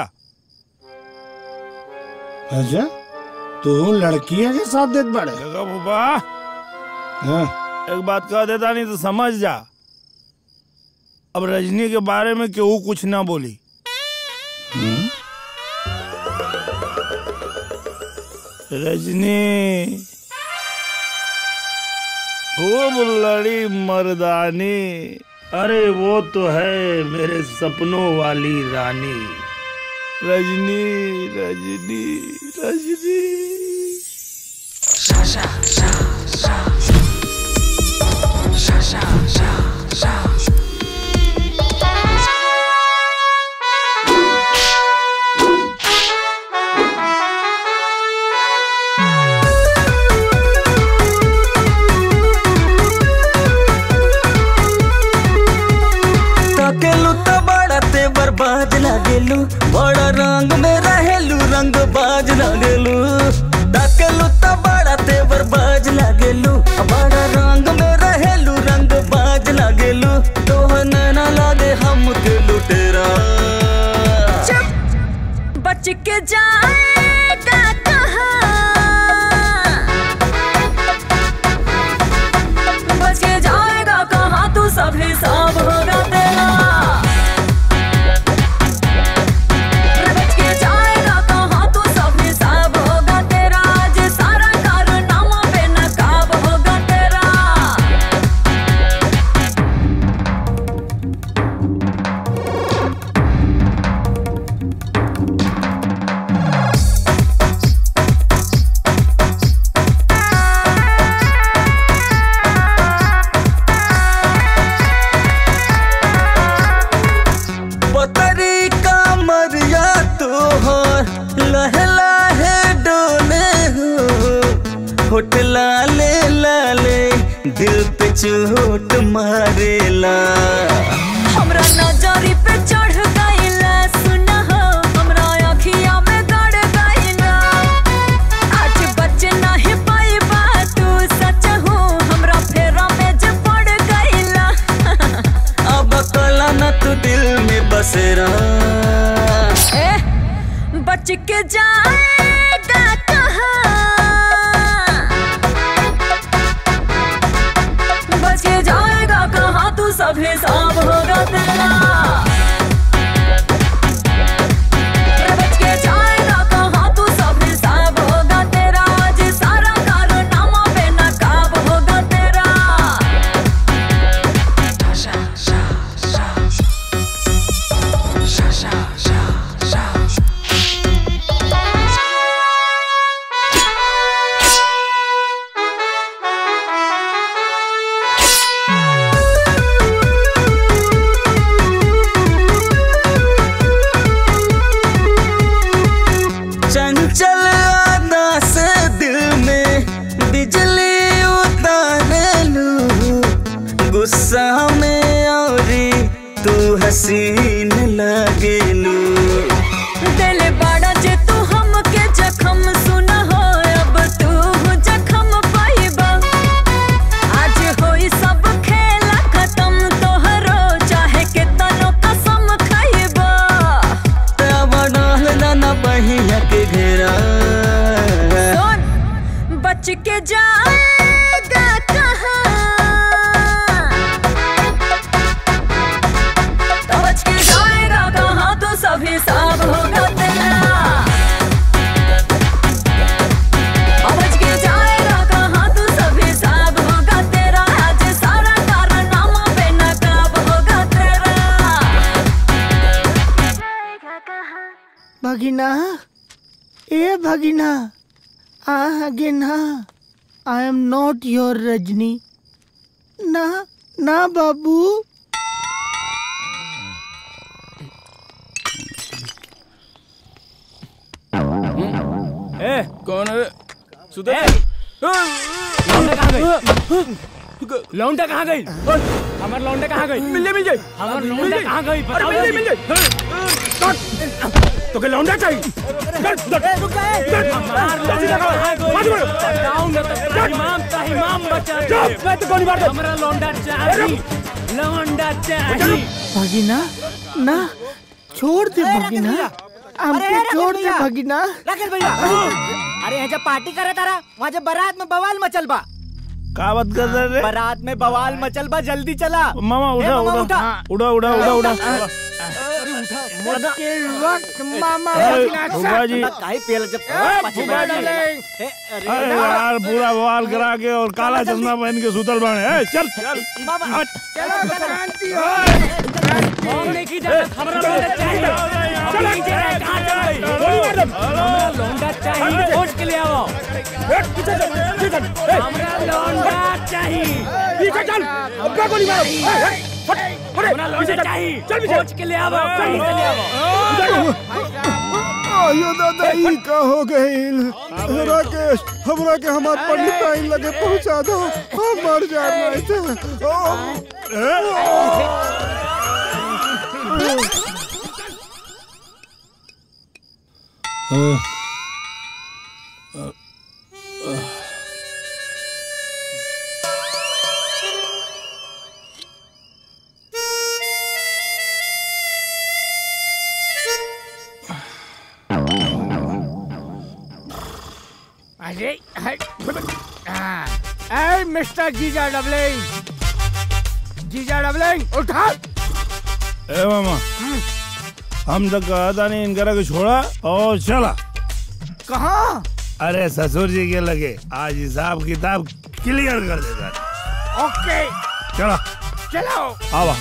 अच्छा तू लड़किया के साथ देत बड़े देखो फूफा हाँ एक बात कह देता नहीं तो समझ जा अब रजनी के बारे में केहू कुछ ना बोली रजनी खूब लड़ी मर्दानी अरे वो तो है मेरे सपनों वाली रानी रजनी रजनी रजनी ताकेलू तो बड़ा ते बर्बाद लागेलू बड़ा रंग में रहेलू रंग बाज लागेलू ताकेलू तो बड़ा ते बर्बाद लागेलू बड़ा रंग में रहेलू रंग बाज लागेलू तो ना लागे हम के लुटेरा चुप बच के जाएगा कहाँ बच के जाएगा कहाँ तू सब हिसाब होगा तेरा बच के जाएगा कहाँ तू सब हिसाब होगा तेरा आज सारा कारनामा बेनकाब होगा तेरा पतरी का मरिया तोहर लहे लहे डोले हो होठ लाले लाले दिल पे चोट मारेला हमरा नजरी पे चढ़ गइला सुना हो हमरा अखिया में गड़ गइला आज बच नहीं पाई बात तू सच हो हमरा फेरा में जे पड़ गइला अब कला न तू दिल में बसेरा ए बच के जाएगा कहाँ बच के जाएगा कहाँ तू सब हिसाब होगा तेरा बच के जाएगा कहाँ तू सब हिसाब होगा तेरा आज सारा कारनामा बेनकाब होगा तेरा चंचल आदा से दिल में बिजली उतारे लू गुस्सा में औरी तू हसीन लगेलू दिल बड़ा जे तू हमके जखम सुना भगिना ए भगिना आ गिना I am not your Rajni ना ना बाबू ए कौन है सुधर लौंडा कहाँ गई हमार लौंडा कहाँ गई मिल मिल जाए हमार लौंडा कहाँ गई अरे मिल जाए मिल जाए तो के लौंडा चाहिए हमार लौंडा कहाँ गई बताऊं ना तो ताहिमाम ताहिमाम बचा दे मैं तो गोली मार दे हमरा लौंडा चाहिए लौंडा चाहिए भगिना ना छोड़ दे भगिना हमको छोड़ दे भगिना राकेश भैया अरे यहाँ जब पार्टी करे तारा वहाँ जब बारात में बवाल मचल बा का बात कर रहे रे बारात में बवाल मचल बा जल्दी चला मामा ए, उठा मामा, उठा उड़ा उड़ा उड़ा उड़ा मुश्किल वक्त मामा ए, भगिना फूफा जी काहे पेल जब फूफा जी अरे यार पूरा बवाल करा के और काला चश्मा पहन के सुतल बाने ए, चल चल हट। हम नहीं की जाना हमरा लौंडा चाहिए हम नहीं जा रहे कहाँ चल गई गोली मार दे हमरा लौंडा चाहिए खोज के ले आओ पीछे चल पीछे चल ए, हमरा लौंडा चाहिए पीछे चल अब क्या गोली मारो ए, ए, फट फट हमरा लौंडा चाहिए चल पीछे खोज के ले आओ कहीं से ले आओ आयो दादा ई का हो गइल राकेश हमरा के हमार पंडित टाइम लगे पहुंचा दो हम मर जाना थे अरे ए मिस्टर जीजा डबलिंग जीजा डबलिंग उठा ए मामा हम तो कहा था नहीं इनकरा को छोड़ा और चला कहाँ अरे ससुर जी के लगे आज हिसाब किताब क्लियर कर देता ओके चला चलो आवा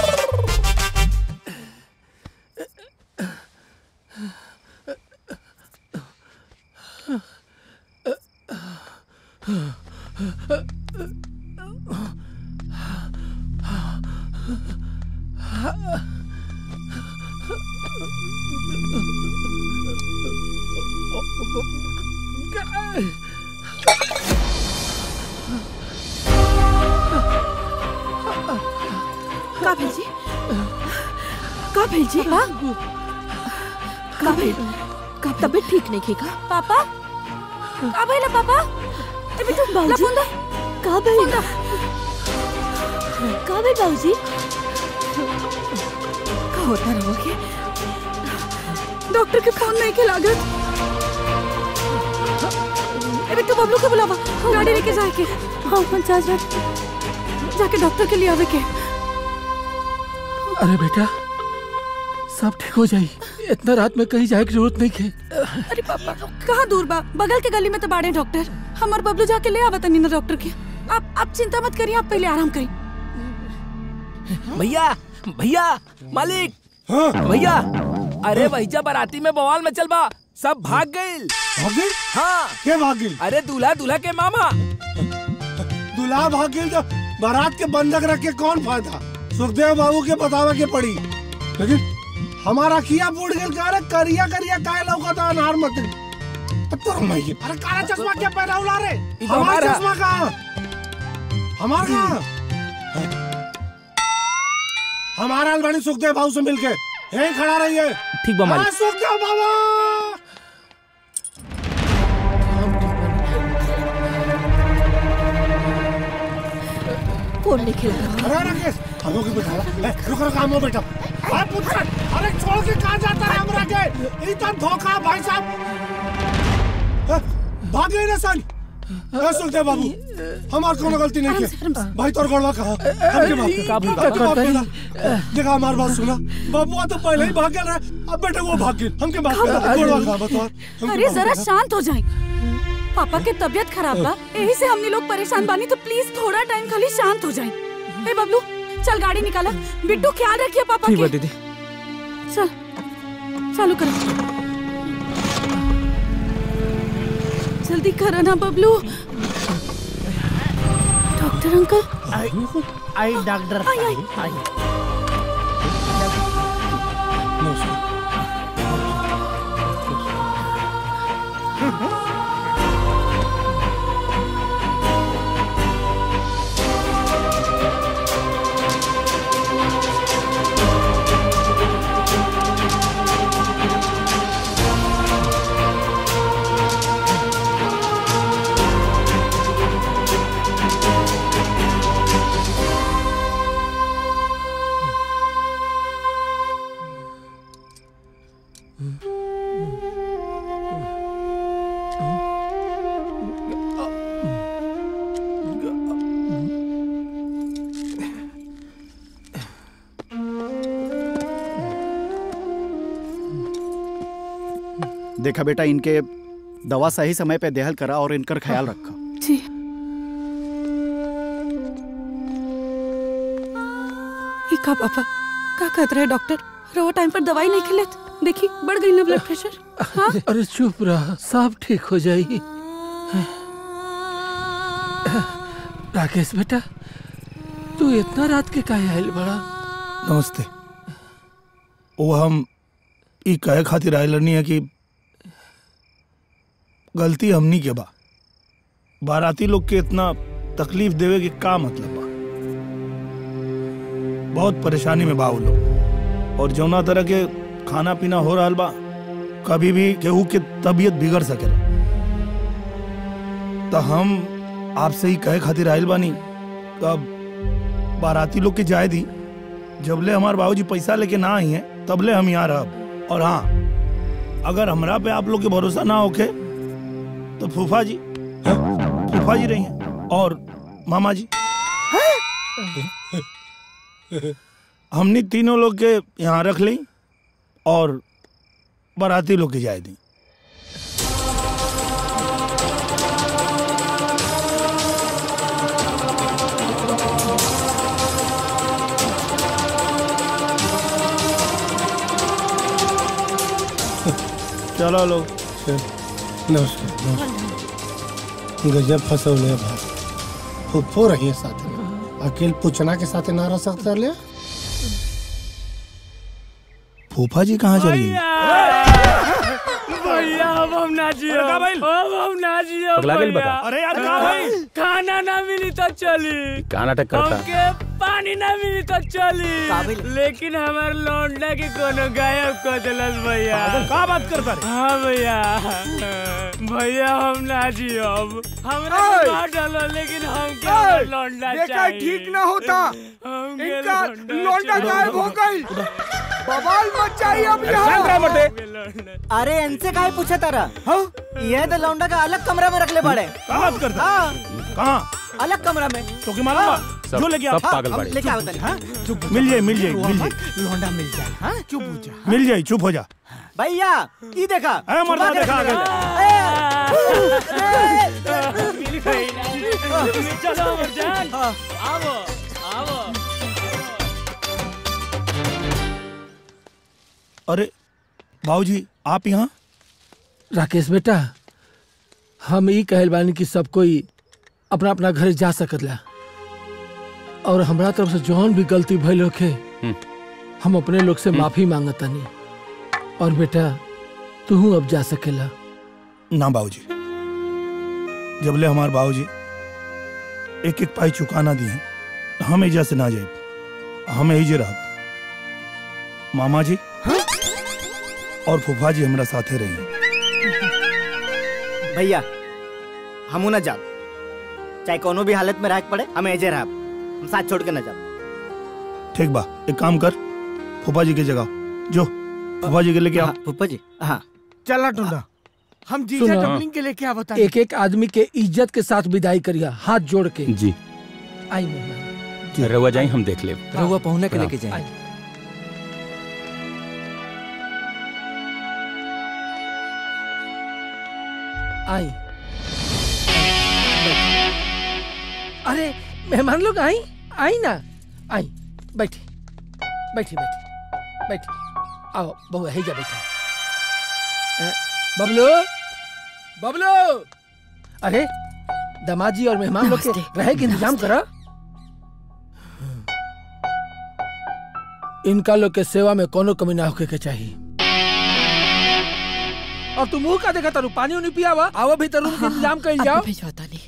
का भेल जी का भेल जी हाँ का भेल का तबीयत ठीक नहीं की का पापा का भेल पापा ए बेटू ला फोन दे का भेल का भेल बाबूजी का होता रहोगे डॉक्टर के फोन नहीं के लागत ए बेटू बबलू को बुलावा गाड़ी लेके जाए के हाँ पंचायत रात जाके डॉक्टर के लिए आवे के अरे बेटा सब ठीक हो जाई इतना रात में कहीं जाए की जरूरत नहीं है अरे पापा कहाँ दूर बा बगल के गली में तो बाड़े डॉक्टर हमार बबलू जाके ले आवा तनी ना डॉक्टर के आप आप चिंता मत करिए आप पहले आराम करिए भैया भैया मालिक भैया अरे भैया बाराती में बवाल में चल बा सब भाग गए भाग गइल? हाँ के भाग गइल? अरे दूल्हा दूल्हा के मामा दूल्हा भाग गइल तो बारात के बंधक रख के कौन फायदा सुखदेव बाबू के बतावे के पड़ी लेकिन हमारा किया बूढ़ गइल का रे करिया करिया काय लौकता अनार मत तो रमाइए अरे काला चश्मा क्या पहना उला रे तो हमारा हमारा। चश्मा कहाँ हमारा कहाँ हमारा अलवानी सुखदेव बाबू से मिलके यहीं खड़ा रहिए ठीक बा मालिक। हाँ, सुखदेव बाबा फोन नहीं खेला अरे राकेश हम लोग बैठा ए, रुक रुक हम लोग बैठा अरे पुत्र अरे छोड़ के कहाँ जाता है हमरा के इतना धोखा भाई साहब ए, भाग गए ना सन ए, सुखदेव बाबू हमार कोनो गलती नहीं की भाई तोर गोड़वा कहा हमके माफ कर का भूल हमके बा? माफ कर दा। देखा हमार बात सुना बाबू तो पहले ही भाग गया रहे अब बेटे वो भाग गए हमके माफ कर दा। गोड़वा कहा बता हमके अरे माफ जरा कर दा। शांत हो जाए पापा के तबीयत खराब बा यही से हमने लोग परेशान बानी तो प्लीज थोड़ा टाइम खाली शांत हो जाए ए बबलू चल गाड़ी निकाला बिट्टू ख्याल रखिए पापा ठीक के बा दीदी चल चालू करो जल्दी करो ना बबलू डॉक्टर अंकल आई आई डॉक्टर आई, आई। आई देखा बेटा इनके दवा सही समय पे देहल करा और इनकर ख्याल रखा जी ई का पापा का कहत रहे डॉक्टर रहो टाइम पर दवाई नहीं खिलेत देखी बढ़ गई ना ब्लड प्रेशर हाँ अरे चुप रहा सब ठीक हो जाएगी राकेश बेटा तू इतना रात के काहे आयल बड़ा नमस्ते वो हम ई कहे खातिर आयल नहीं है कि गलती हमनी के बा बाराती लोग के इतना तकलीफ देवे के का मतलब बा बहुत परेशानी में बा वो लोग और जौना तरह के खाना पीना हो रहा बा कभी भी केहू के तबीयत बिगड़ सकेला तो हम आपसे ही कहे खातिर आयल बानी कब बाराती लोग के जाए दी जबले हमारे बाबूजी पैसा लेके ना आई हैं तबले हम यहाँ रहब और हाँ अगर हमरा पे आप लोग के भरोसा ना होके तो फूफा जी हाँ, फूफा जी रही हैं और मामा जी हमने तीनों लोग के यहाँ रख ली और बाराती लोग के जाए दी चलो लोग नमस्कार नमस्कार गजब फसौले भाई फुफ्फो रही है साथ में अकेल पूछना के साथ ना रह सकता ले फूफा जी कहाँ चली गई भैया अब हम ना जियो अरे का भाई? अब हम ना जियो पगला गइल भैया। बता। अरे यार का भाई? खाना ना मिली तो चली का नाटक करता हमके पानी ना मिली तो चली लेकिन हमार लौंडा के कोनो गायब कर दिलस भैया पागल, का बात करता रे? हाँ भैया भैया हम ना जियो अब हमरा ओए! के मार डालो लेकिन हमके ओए! हमार लौंडा देखा चाहिए ठीक ना होता हमके इनका लौंडा लौंडा चाहिए। गायब हो गई बवाल मच चाहिए अब यहाँ अरे इनसे काहे पूछे तारा ये तो लौंडा का अलग कमरा में रख ले पड़े का बात करता हाँ कहाँ अलग कमरा में तो की मालूम बा? सब- जो लेके आ सब पागल बड़े। लेके आओ तनी, हाँ? चुप मिल जाए मिल जाए मिल जाए लौंडा मिल जाए हाँ चुप हो जा मिल जाए चुप हो जा भैया ये देखा अरे मर्दा छुपा के देखा रख आगे। ले। मिल गई ना। चलो अमरजान आओ आओ अरे बाबूजी आप यहाँ राकेश बेटा हम ई कहल बानी कि सब कोई अपना अपना घर जा सकतला और हमरा तरफ से जौन भी गलती भइल होखे हम अपने लोग से माफी मांगतानी और बेटा तू अब जा सकेला ना बाबूजी जबले हमारे बाबूजी एक एक पाई चुकाना दिए हम एजा से ना जाए हम एजे रह मामा जी और फूफा जी हमरा साथे रही भैया हमू न जाब चाहे कोनो भी हालत में रह के पड़े हम एजे रहब हम साथ छोड़ के न जाब ठीक बा एक काम कर फूफा जी की जगह जो फूफा जी के लेके आओ फूफा जी हाँ चला टुंडा हम जीजा सुनो। डबलिंग के लेके आवता एक एक आदमी के इज्जत के साथ विदाई करिया हाथ जोड़ के जी आई मेहमान रउआ जाई हम देख लेब रहुआ पहुना के प्रणाम। लेके जाए आई अरे मेहमान लोग आई आई ना आई बैठी बैठी बैठी बैठी आओ बहु है जा बैठा अ, बबलू बबलू अरे दमाजी और मेहमान लोग के रहे के इंतजाम करा इनका लोग के सेवा में कोनो कमी ना होके के चाहिए और तू मुंह का देखा तारू पानी उनी पिया हुआ आवा भी तरुण के इंतजाम कर जाओ भिजवाता नहीं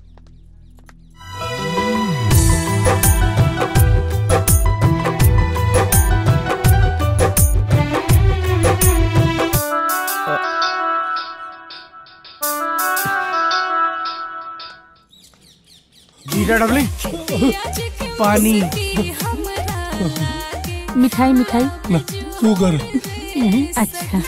जीरा डबलिंग पानी मिठाई मिठाई ना शुगर अच्छा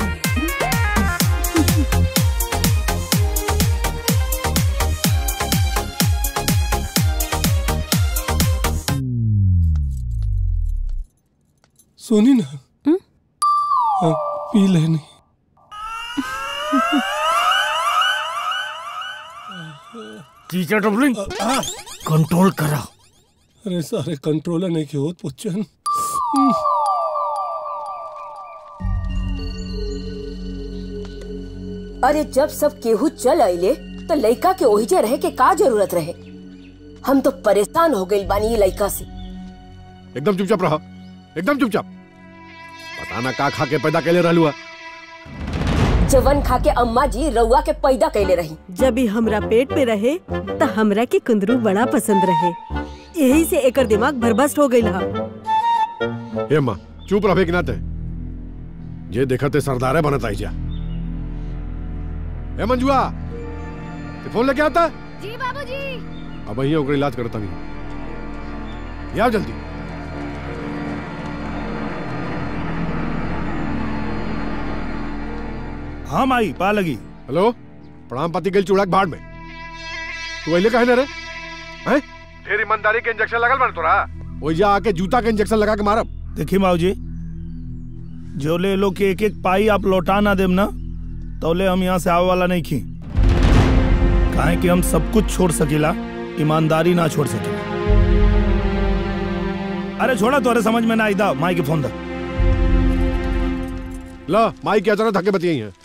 सुनी ना हाँ, पी लेनी जीजा डबलिंग कंट्रोल करा अरे सारे कंट्रोलर नहीं क्यों पुच्छन अरे जब सब केहू चल आइले तो लइका के ओहिजे रहे के का जरूरत रहे हम तो परेशान हो गइल बानी ये लइका से एकदम चुपचाप रहा एकदम चुपचाप पता ना का खा के पैदा कैले रहलू है जवन खा के अम्मा जी रउआ के पैदा कैले रही जब भी हमरा पेट पे रहे त हमरा के कुंदरू बड़ा पसंद रहे यही से एकर दिमाग भरबस्ट हो गइल हा हे माँ चुप रहे कि नाते जे देखते सरदारे बनत आई जा ए मंजुआ ते फोन लेके आता जी बाबूजी अब वही ओकर इलाज करता नहीं ये आओ जल्दी हाँ माई पा लगी हेलो प्रणाम पति गल चूड़ा के भाड़ में तू अइले कहे ना रे हैं ढेर ईमानदारी के इंजेक्शन लगल बन तोरा ओइजा आके जूता के इंजेक्शन लगा के मारब देखिए माऊ जी जो ले लो के एक एक पाई आप लौटा ना देम ना तो ले हम यहाँ से आवे वाला नहीं खी काहे कि हम सब कुछ छोड़ सकेला ईमानदारी ना छोड़ सकेला अरे छोड़ा तोरे समझ में ना आई दा माई के फोन दा ला माई के अचानक धक्के बतियाई हैं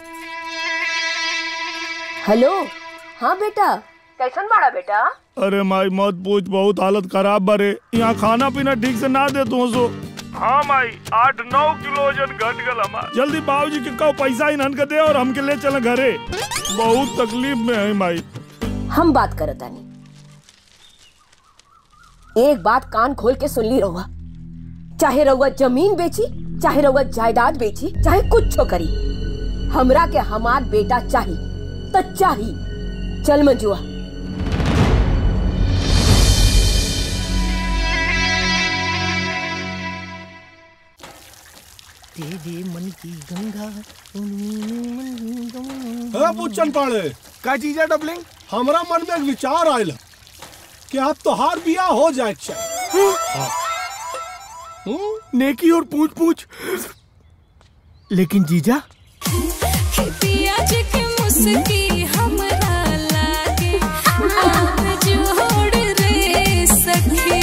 हेलो हाँ बेटा कैसन बाड़ा बेटा अरे माई मत पूछ बहुत हालत खराब बारे यहाँ खाना पीना ठीक से ना दे तू सो हाँ माई आठ नौ किलो वजन घट गल हमार जल्दी बाबूजी के कहो पैसा इन्हन के दे और हमके ले चले घरे बहुत तकलीफ में है माई हम बात करत आनी एक बात कान खोल के सुन ली रहुआ चाहे रहुआ जमीन बेची चाहे रहुआ जायदाद बेची चाहे कुछ करी हमरा के हमार बेटा चाही तो चाही चल मंजुआ तेरे मन की गंगा अरे पुच्छन पाड़े का चीज है डबलिंग हमरा मन में एक विचार आयल है कि अब तोहार बियाह हो जाए नेकी और पूछ पूछ लेकिन जीजा पियाज के मुस्की हमरा लागे आप जोड़ रे सखी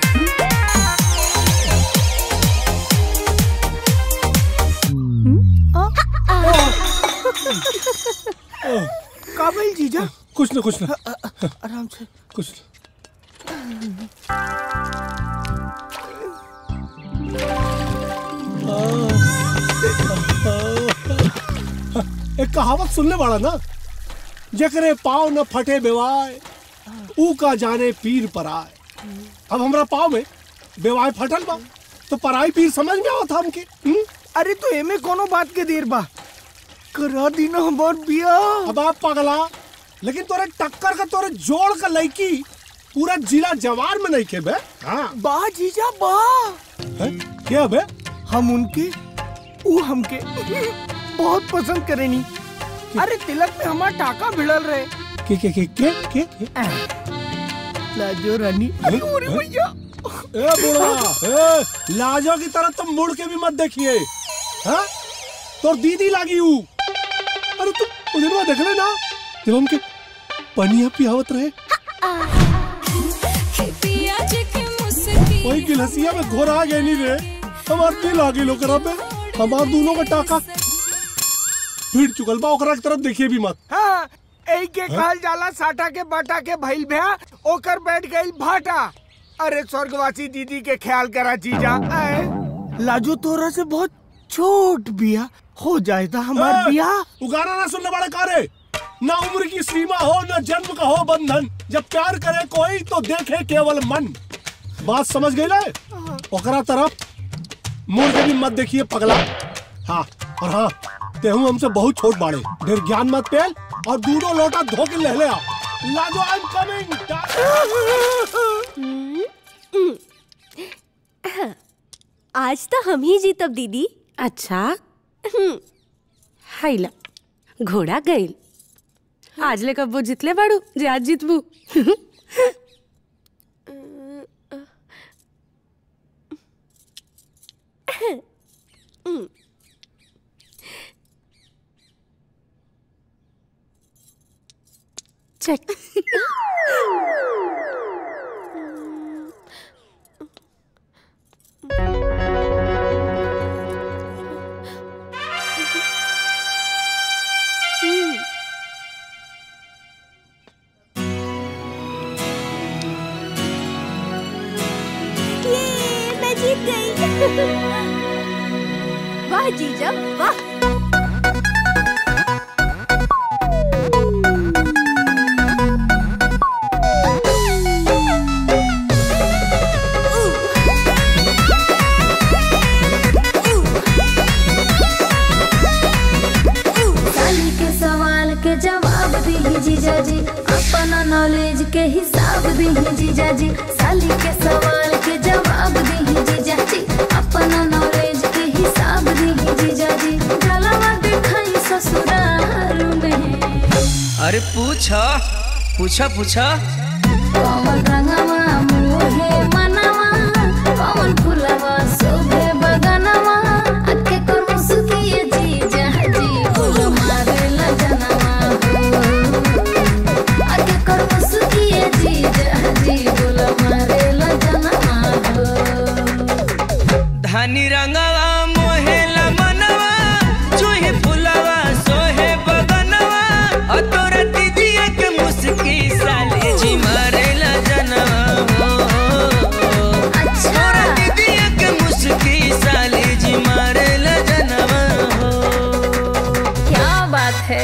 काबिल जीजा कुछ ना कुछ ना आराम से कुछ एक कहावत सुनने वाला ना जकरे पाव न फटे बेवाय ऊ का जाने पीर पर आए अब हमरा पाव में बेवाय फटल बा तो पराई पीर समझ में आवत हमके हुँ? अरे तो एमे कोनो बात के देर बा करा दी ना हमार बिया अब आप पगला लेकिन तोरे टक्कर का तोरे जोड़ का लड़की पूरा जिला जवार में नहीं के बे हाँ बा जीजा बा है? क्या बे हम उनके ऊ हमके बहुत पसंद करेनी अरे तिलक में हमार टाका भिड़ल रहे के के के के के, के? लाजो रानी अरे ओरे भैया ए बुढ़वा ए लाजो की तरह तुम मुड़ के भी मत देखिए हाँ तोर दीदी लागी हूँ अरे तुम उधर में देख ले ना जब हमके पनिया पियावत रहे पियाज के मुस्की वही गिलहसिया में घोरा गए नहीं रे हमार दिल आ गई लोकरा पे हमार दोनों का टाका भीड़ चुकल बा ओकरा की तरफ देखिए भी मत हाँ ए के कहल जाला साटा के बाटा के भइल भया ओकर बैठ गइल भाटा अरे स्वर्गवासी दीदी के ख्याल करा जीजा आए लाजू तोरा से बहुत छोट बिया हो जाए था हमार ए, बिया उगारा ना सुनने वाला कारे ना उम्र की सीमा हो ना जन्म का हो बंधन जब प्यार करे कोई तो देखे केवल मन बात समझ गई ले ओकरा तरफ मुड़ के भी मत देखिए पगला हाँ और हाँ तेहू हमसे बहुत छोट बाड़े ढेर ज्ञान मत पेल और दूधो लोटा धो के ले ले आओ लाजो आई एम कमिंग आज तो हम ही जीतब दीदी अच्छा हाइला घोड़ा गइल आज ले कब्बो जितले बाड़ू जे आज जितबू चेक ये मैं जीत गई वाह जीजा वाह साली के सवाल के जवाब दी जीजा जी अपना नॉलेज के हिसाब दी जीजा जी साली के सवाल के जवाब दी जीजा जी अपना नॉलेज के हिसाब दी जीजा जी जलवा दिखाई ससुराल में अरे पूछा पूछा पूछा कौन रंगवा मुहे मनवा कौन फुलवा शोभे बगनवा अके कर मुसुकिए जीजा जी फूल मारे लजनवा अके कर मुसुकिए जीजा जी फूल मारे लजनवा धानी रंगवा मोहेला मनवा चूहे फुलवा सोहे बगनवा और तोरा दीदिया के मुस्की साले जी मारेला जनवा तोरा दीदिया के मुस्की साले जी मारेला जनवा क्या बात है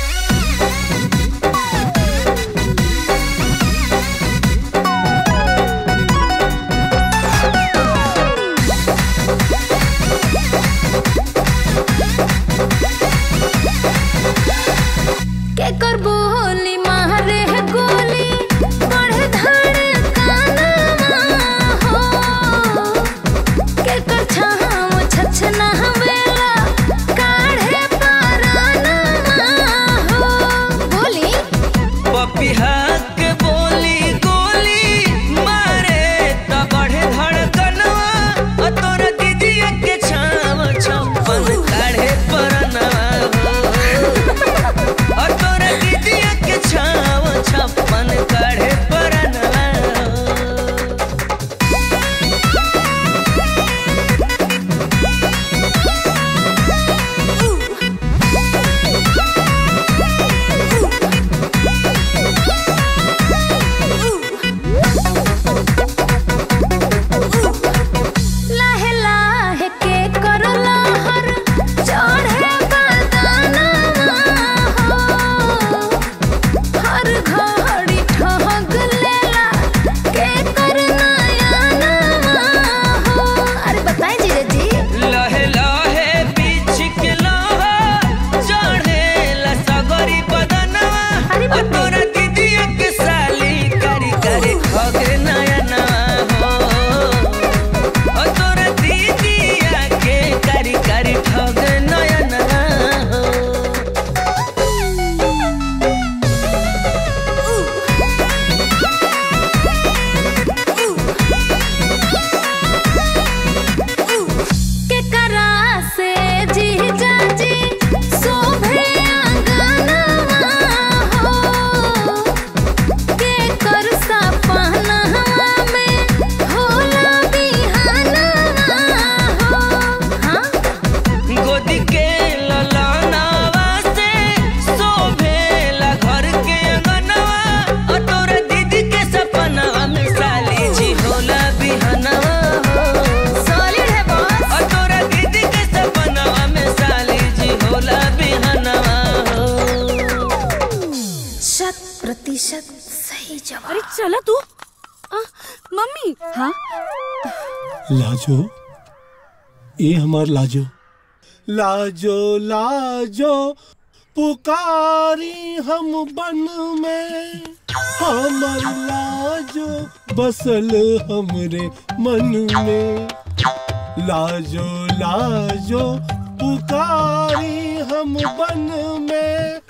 के कर बोली मारे है गोली बढ़े धड़े कानवा हो के कर छाम छछना हवेला काढ़े परानवा हो बोली पपिहा के बोली गोली मारे त बढ़े धड़कनवा और तोरा दीदिया के छाव छप्पन काढ़े परनवा हो और तोरा दीदिया के छाव छप्पन काढ़े परनवा लाहे लाहे के कर लहर चढ़े बदनवा हो हर घड़ी ठहक लेला के कर नयनवा हो अरे बताएं जीजा जी लहे लहे बीच के लोहा चढ़ेला सगरी बदनवा और तोरा दीदिया के साली करी करी खगे नयनवा हो और तोरा दीदिया के करी करी खगे नयनवा हो के करा से जीजा जी शोभे आंगनवा हो के कर सपनवा मम्मी हाँ लाजो ये हमार लाजो लाजो लाजो पुकारी हम बन में हमर लाजो बसल हमरे मन में लाजो लाजो पुकारी हम बन में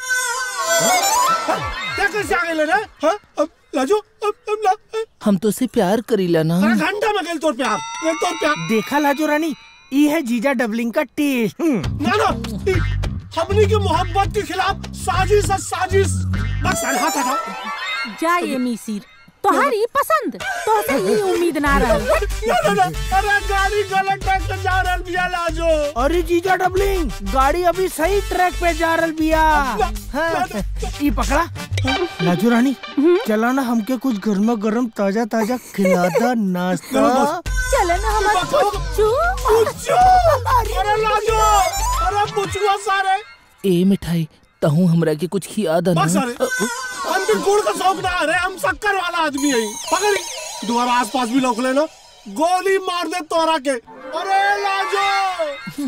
क्या कैसे आ गए ना हाँ अब लाजो अब अब ला हम तो से प्यार करीला ना अरे घंटा में गेल तोर प्यार गेल तोर प्यार देखा लाजो रानी ये है जीजा डबलिंग का टेस्ट ना ना ई हमनी की मोहब्बत के खिलाफ साजिश है साजिश बस अरे हाथ हटाओ जाइए मीसीर तुम्हारी पसंद तो से ही उम्मीद ना रही ना ना ना अरे गाड़ी गलत ट्रैक पे जा रहल बिया लाजो अरे जीजा डबलिंग गाड़ी अभी सही ट्रैक पे जा रही बिया हाँ, ये पकड़ा लाजो रानी चला ना हमके कुछ गर्मा गर्म ताजा ताजा खिलादा नाश्ता चलो ना हमारा पुच्चू पुच्चू अरे लाजो अरे पुचुआ सारे ए मिठाई तहू हमरा के कुछ खिया दा बस ना अरे हम भी गुड़ का शौक ना अरे हम शक्कर वाला आदमी है पकड़ी दोबारा आसपास भी लोग लेना गोली मार दे तोरा के अरे लाजो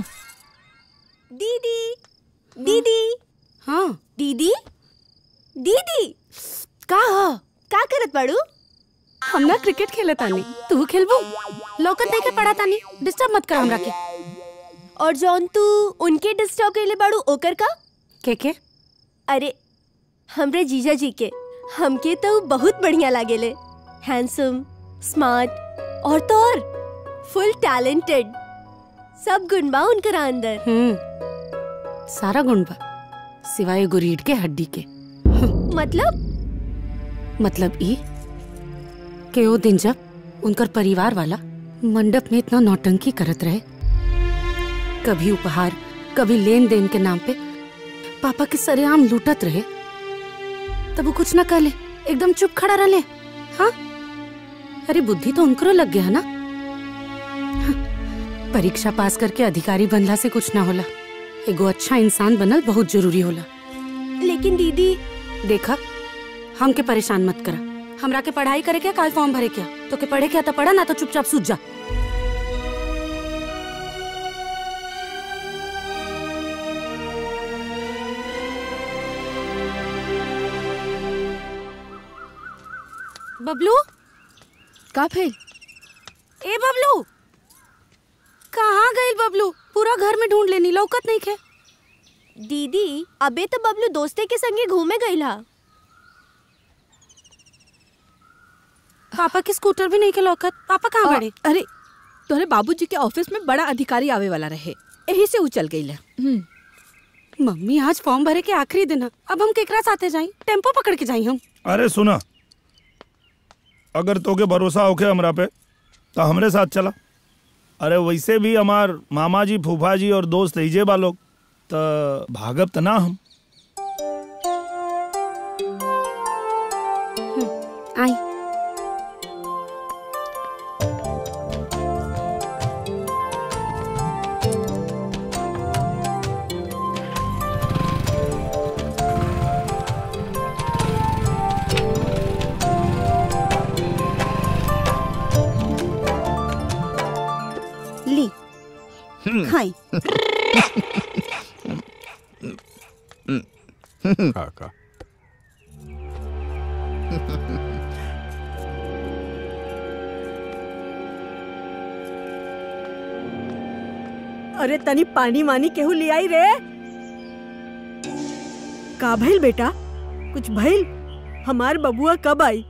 दीदी दीदी हाँ दीदी दीदी का का करत बाड़ू हम ना क्रिकेट खेले तानी तू खेलबू लौकत नहीं के पड़ा तानी डिस्टर्ब मत कर हमरा के और जौन तू उनके डिस्टर्ब के लिए बाड़ू ओकर का के के अरे हमरे जीजा जी के हमके तो बहुत बढ़िया लागेले हैंडसम स्मार्ट और तो और फुल टैलेंटेड सब गुण बा उनकर अंदर हम्म सारा गुण बा सिवाय एगो रीढ़ के हड्डी के मतलब मतलब ई के ओ दिन जब उनकर परिवार वाला मंडप में इतना नौटंकी करत रहे कभी उपहार कभी लेन देन के नाम पे पापा के सरेआम लूटत रहे तब वो कुछ ना कहले एकदम चुप खड़ा रहले हाँ अरे बुद्धि तो उनकरो लग गया ना हाँ, परीक्षा पास करके अधिकारी बनला से कुछ ना होला एगो अच्छा इंसान बनल बहुत जरूरी होला लेकिन दीदी देखा हमके परेशान मत करा हमरा के पढ़ाई करे क्या काल फॉर्म भरे क्या तो के पढ़े क्या तो पढ़ा ना तो चुपचाप सूझ जा बबलू का भेल ए बबलू कहाँ गई बबलू पूरा घर में ढूंढ लेनी लौकत नहीं खे दीदी अबे तो बबलू दोस्ते के संगे घूमे गईला पापा की स्कूटर भी नहीं के लौकत पापा कहाँ अ, बड़े अरे तोहरे बाबूजी के ऑफिस में बड़ा अधिकारी आवे वाला रहे यही से उचल गई मम्मी आज फॉर्म भरे के आखिरी दिन है अब हम केकरा साथे जाई टेम्पो पकड़ के जाई हम अरे सुना अगर तोके भरोसा होके हमरा पे तो हमरे साथ चला अरे वैसे भी हमार मामा जी फूफा जी और दोस्त हिजे बा लोग तो भागब त ना हम आई ली खाई काका अरे तनी पानी मानी केहू ले आई रे का भइल बेटा कुछ भइल हमार बबुआ कब आई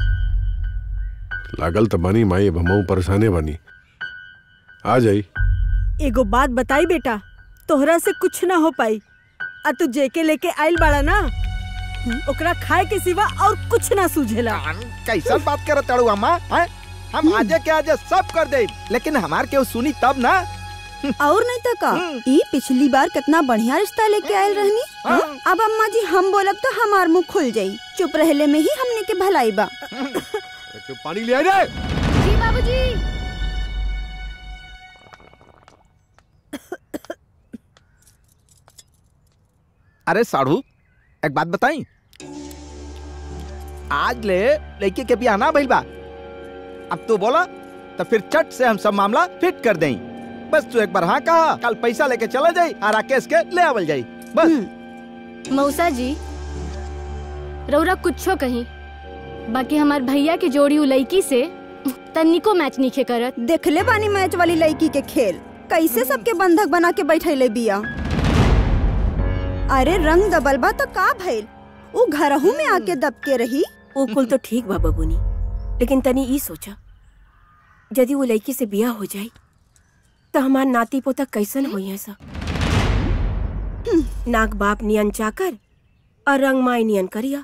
लागल तो बनी माई अब हमहू परेशाने बनी आ जाई एगो बात बताई बेटा तोहरा से कुछ ना हो पाई आ तू जेके लेके आइल बाड़ा ना ओकरा खाए के सिवा और कुछ ना सूझेला कैसन बात करत ताड़ू अम्मा हैं? हम आजे के आजे सब कर दे लेकिन हमार केहू सुनी तब ना और नहीं तो का ई पिछली बार कितना बढ़िया रिश्ता लेके आयल रहनी हाँ? अब अम्मा जी हम बोलब तो हमार मुंह खुल जाई चुप रहले में ही हमने के भलाई बा पानी ले आ जाए जी बाबूजी अरे साढ़ू एक बात बताई आज ले लड़के के बियाह ना भइल बा अब तू बोला तो फिर चट से हम सब मामला फिट कर दें बस तू एक बार हाँ कहा कल पैसा लेके चला जाई और राकेश के ले आवल जाई बस मौसा जी रौरा कुछो कहीं बाकी हमार भैया के जोड़ी उ लड़की से तनिको मैच नहीं करत देखले बानी मैच वाली लड़की के खेल कैसे सबके बंधक बना के बैठैले बिया अरे रंग दबल बा तो का भइल उ घरहू में आके दब के रही वो कुल तो ठीक बा बबुनी लेकिन तनी ई सोचा यदि वो लड़की से बिया हो जाए तो हमार नाती पोता कैसन होई है सब नाक बाप नियन चाकर और रंग माई नियन करिया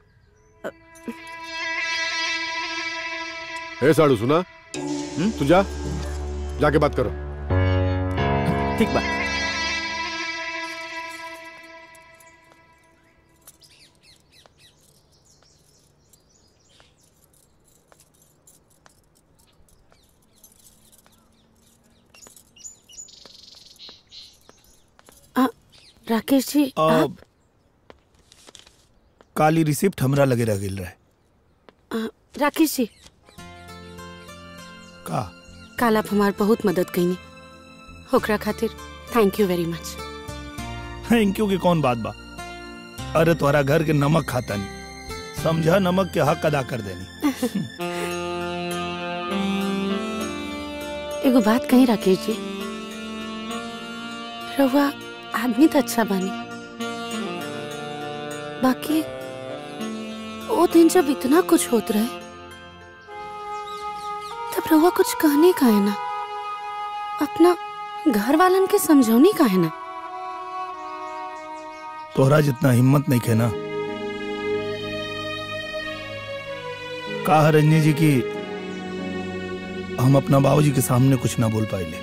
ए साड़ू सुना तू जा जाके बात करो ठीक बा राकेश जी अब काली रिसिप्ट हमरा लगे रह गेल रहे आ, राकेश जी का काल आप हमार बहुत मदद कईनी ओकरा खातिर thank you very much thank you की कौन बात बा अरे तोरा घर के नमक खाता नहीं समझा नमक के हक अदा कर देनी एगो बात कही राकेश जी रहुआ आदमी तो अच्छा बानी बाकी वो दिन जब इतना कुछ होत रहे तब रहुआ कुछ कहने का है ना अपना घर वालन के समझौनी का है ना तोहरा जितना हिम्मत नहीं खे ना कहा रंजनी जी की हम अपना बाबूजी के सामने कुछ ना बोल पाए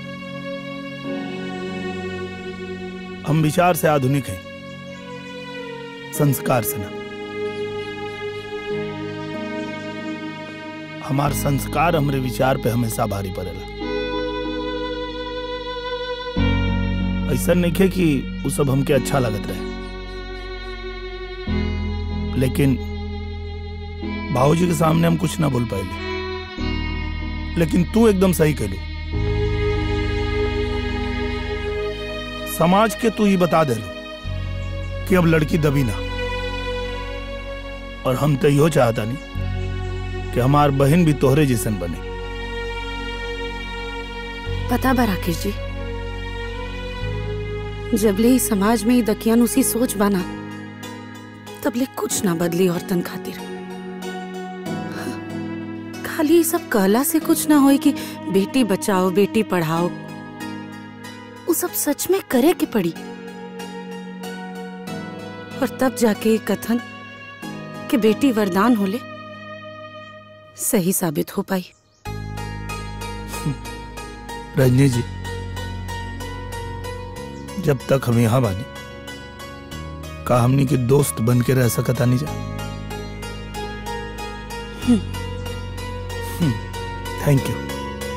हम विचार से आधुनिक हैं संस्कार से ना हमार संस्कार हमरे विचार पे हमेशा भारी पड़ेला ऐसा नहीं है कि वो सब हमके अच्छा लगत रहे लेकिन बाबूजी के सामने हम कुछ ना बोल पाए लेकिन तू एकदम सही कहलू समाज के तू ही बता दे कि अब लड़की दबी ना और हम तो यो चाहता नहीं कि हमार बहन भी तोहरे जैसन बने पता बा राकेश जी जबले ही समाज में ही दकियन उसी सोच बना तबले कुछ ना बदली औरतन खातिर खाली ये सब कहला से कुछ ना होई कि बेटी बचाओ बेटी पढ़ाओ वो सब सच में करे के पड़ी और तब जाके ये कथन कि बेटी वरदान होले सही साबित हो पाई रजनी जी जब तक हम यहाँ बानी का हमनी के दोस्त बन के रह सकता नहीं जा थैंक यू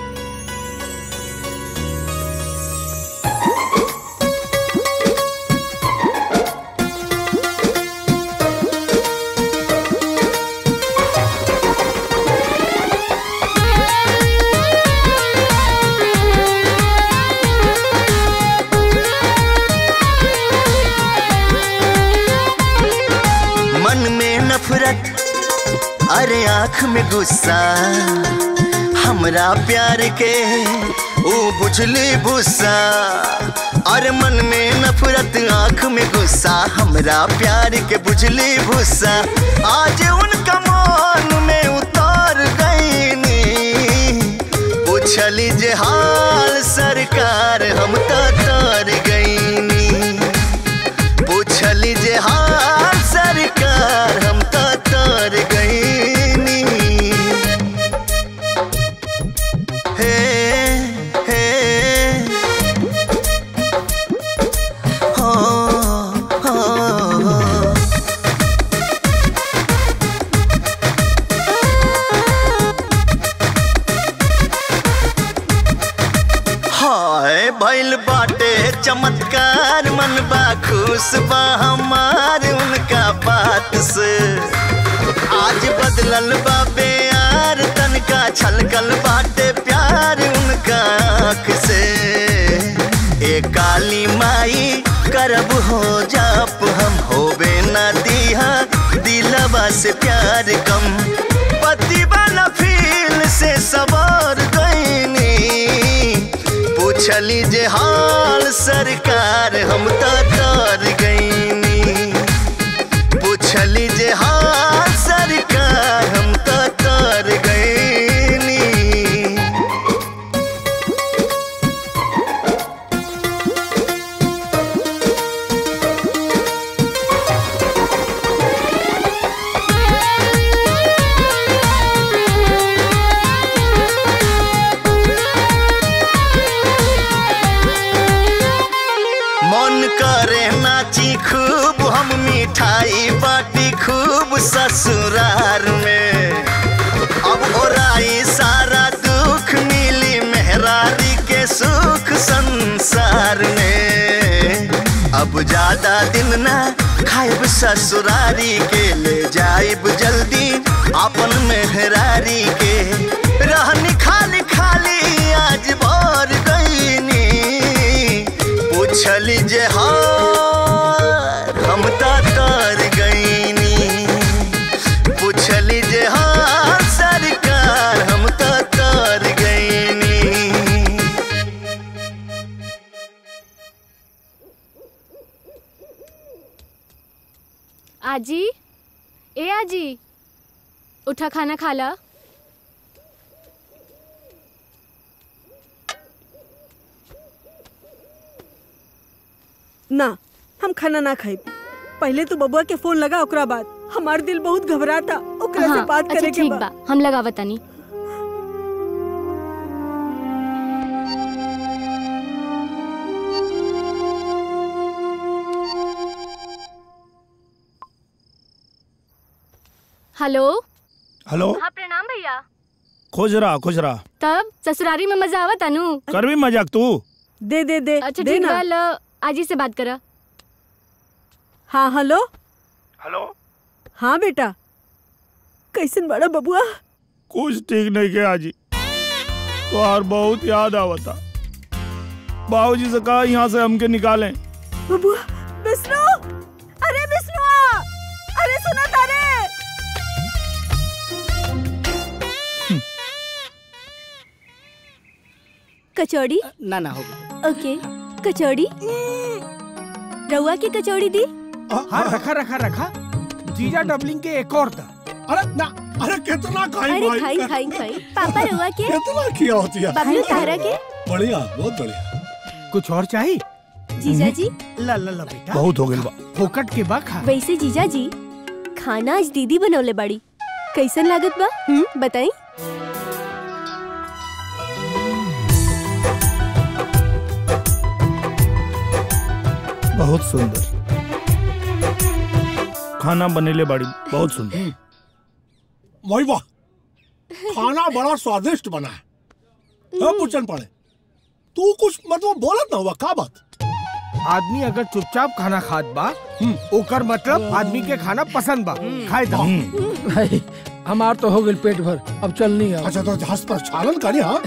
मन में नफरत अरे आंख में गुस्सा हमरा प्यार के ओ बुझली भूसा अरे मन में नफरत आंख में गुस्सा हमरा प्यार के बुझली भूसा आज उनका मान में उतार गईनी पूछली जे हाल सरकार हम तो तार गईनी पूछली जे हाल सरकार हम तो तार गईनी हे हे हो हो हाय भइल बाटे चमत्कार मन बा खुश बा हमार उनका बात से आज बदलल बा बेयार तनका छलकल बाटे प्यार उनका आँख से ए काली माई करब हो जाप हम होबे न दिया दिलवा से प्यार कम पति वाला फील से सवार गईनी पूछली जे हाल सरकार हम तो तर गईनी पूछली जे हाल सरकार हम तो तर गईनी मन करे नाची खूब हम मिठाई बाटी खूब ससुरार में अब ओराई सारा दुख मिली मेहरारी के सुख संसार में अब ज्यादा दिन ना खाइब ससुरारी के ले जाइब जल्दी अपन मेहरारी के रहनी खाली खाली आज भर गईनी पूछली जे हार हम तो तर गईनी पूछली जे हार सरकार हम तो तर गईनी आजी ए आजी उठा खाना खा ला ना हम खाना ना खाई पहले तो बबुआ के फोन लगा ओकरा बाद हमार दिल बहुत घबराता ओकरा से हाँ, बात अच्छा करे के ठीक बा बा हम लगावत तनी हेलो हेलो हाँ प्रणाम भैया खुश रहा खुश रहा तब ससुरारी में मजा आवत अनु कर भी मजाक तू दे दे दे अच्छा दे ठीक ना। बा लो आजी से बात करा हाँ हेलो हेलो हाँ बेटा कैसन बड़ा बबुआ कुछ ठीक नहीं किया जी तोहार बहुत याद आवता बाबूजी से कहा यहाँ से हमके निकालें बबुआ विष्णु अरे विष्णुआ अरे सुना तारे कचौड़ी ना ना होगा ओके कचौड़ी रउआ की कचौड़ी दी हाँ रखा रखा रखा जीजा डबलिंग के एक और था अरे ना अरे कितना खाई अरे भाई खाई खाई खाई पापा रउआ के कितना किया होती है बबलू तारा के बढ़िया बहुत बढ़िया कुछ और चाहिए जीजा जी ला ला ला बेटा बहुत हो गई बा फोकट के बा खा वैसे जीजा जी खाना आज दीदी बनौले बाड़ी कैसन लागत बा हम्म बताई बहुत सुंदर खाना बनेले बाड़ी बहुत सुंदर वही वाह खाना बड़ा स्वादिष्ट बना है हाँ, पूछन पड़े तू कुछ मतलब बोलत ना हुआ का बात आदमी अगर चुपचाप खाना खात बा ओकर मतलब आदमी के खाना पसंद बा खाए दा भाई हमार तो हो गई पेट भर अब चलनी है अच्छा तो जहाज पर चालन करी हाँ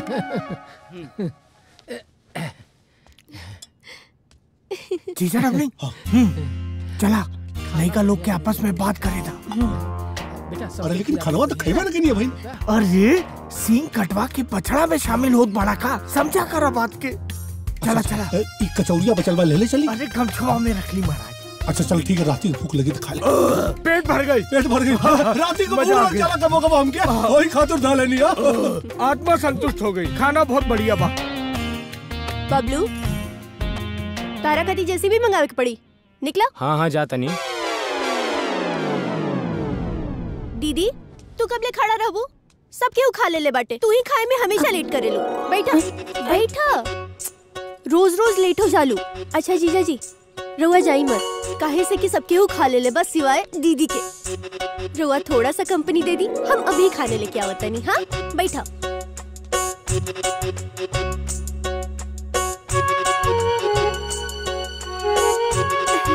जीजा डबलिंग हम्म, चला लड़का लोग के आपस में बात करे था अरे लेकिन खनवा तो खैबा ना नहीं है भाई अरे सींग कटवा के पछड़ा में शामिल होत बड़ा का समझा कर बात के चला चला ए, ई कचौड़िया बचलवा ले ले चली अरे गमछुआ में रख ली महाराज अच्छा चल ठीक है रात की भूख लगी तो खा ले पेट भर गई पेट भर गई रात को मजा आ पूरा गया। चला कबो कबो हम क्या वही खातिर धा लेनी है आत्मा संतुष्ट हो गई खाना बहुत बढ़िया बा बबलू तारा कदी जैसी भी मंगावे के पड़ी निकला हाँ हाँ जाता नहीं दीदी तू कब ले खड़ा रहबू सब केहू खा ले ले बाटे तू ही खाए में हमेशा लेट करे लो बैठा बैठा रोज रोज लेट हो जालू अच्छा जीजा जी रउआ जाई मत काहे से कि सब केहू खा ले ले बस सिवाय दीदी के रउआ थोड़ा सा कंपनी दे दी हम अभी खाने लेके आवत नहीं हाँ बैठा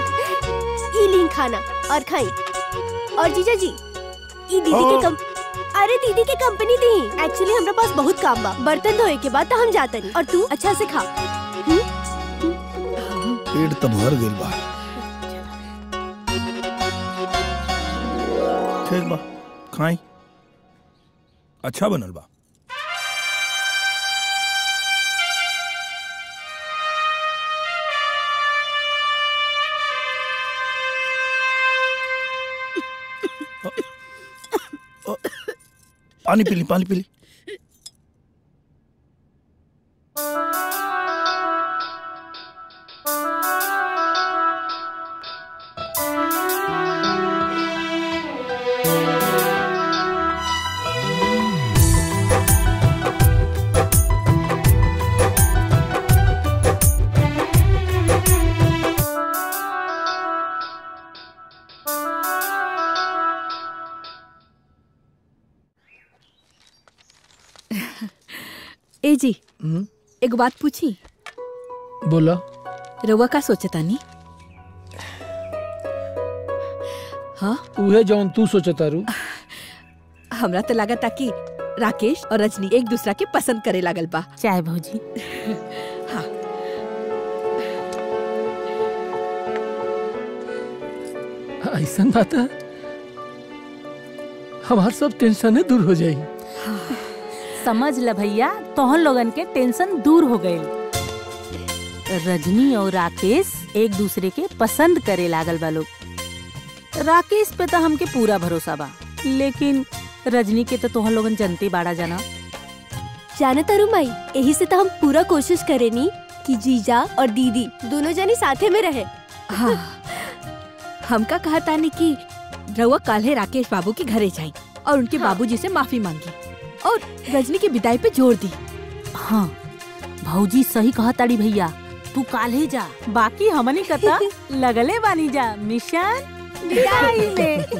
ई लीन खाना और खाई और जीजा जी ई दीदी के कम अरे दीदी के कंपनी दी एक्चुअली हमरा पास बहुत काम बा बर्तन धोए के बाद तो हम जाते नहीं और तू अच्छा से खा पेट तो भर गेल बा ठीक बा खाई अच्छा बनल बा पानी पी ली पानी पी ली ए जी एक बात पूछी बोला रउआ का सोचता नी हाँ उहे जौन तू सोचतारू हमरा तो लगा था कि राकेश और रजनी एक दूसरा के पसंद करे लागल बा चाहे भौजी हाँ ऐसा बात है हमार सब टेंशन दूर हो जाई समझ ल भैया तोहन लोगन के टेंशन दूर हो गए रजनी और राकेश एक दूसरे के पसंद करे लागल बा लोग राकेश पे तो हमके पूरा भरोसा बा लेकिन रजनी के तो तोहन लोगन जनते बाड़ा जाना जाने तारू माई यही से तो हम पूरा कोशिश करेनी कि जीजा और दीदी दोनों जनी साथे में रहे हाँ हमका कहा तानी कि रउआ काल्हे राकेश बाबू के घरे जाई और उनके बाबूजी से माफी मांगी और रजनी की विदाई पे जोर दी हाँ भौजी सही कहा ताड़ी भैया तू काल्हे जा बाकी हमनी कता लगले बानी जा मिशन विदाई में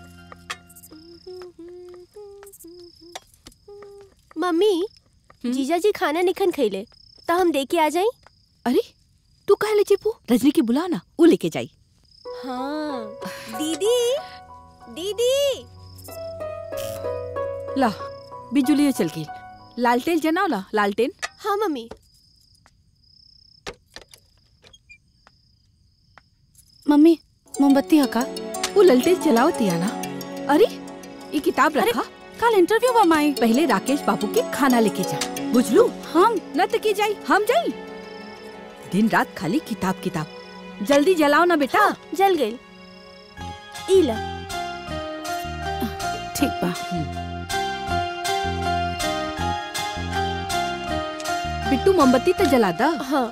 मम्मी जीजा जी खाना निखन खैले तो हम दे के आ जाई अरे तू कहे ले चिपू रजनी की बुला ना वो लेके जाई हाँ दीदी दीदी ला बिजुली चल गई लालटेन जनाओ ला लालटेन हाँ मम्मी मम्मी मोमबत्ती हका वो ललटेन चलाओ तिया ना अरे ये किताब रखा कल इंटरव्यू बा माई पहले राकेश बाबू के खाना लेके जा बुझलू हम न तो की जाई हम जाई दिन रात खाली किताब किताब जल्दी जलाओ ना बेटा हाँ, जल गई इला ठीक बा बिट्टू मोमबत्ती तो जला दा हाँ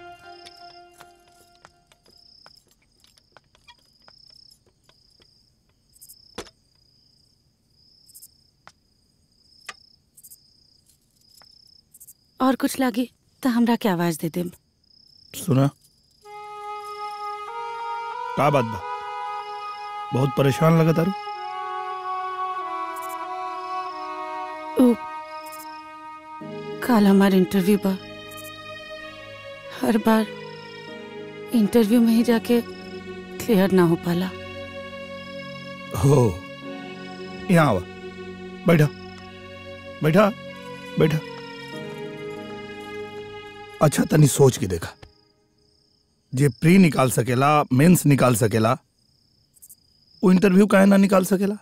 और कुछ लागे तो हमरा के आवाज दे दे सुना का बात बा बहुत परेशान लगा तारू ओ, कल हमार इंटरव्यू बा हर बार इंटरव्यू में ही जाके क्लियर ना हो पाला हो यहाँ आवा बैठा बैठा बैठा अच्छा तनी सोच के देखा जे प्री निकाल सकेला मेंस निकाल सकेला वो इंटरव्यू काहे ना निकाल सकेला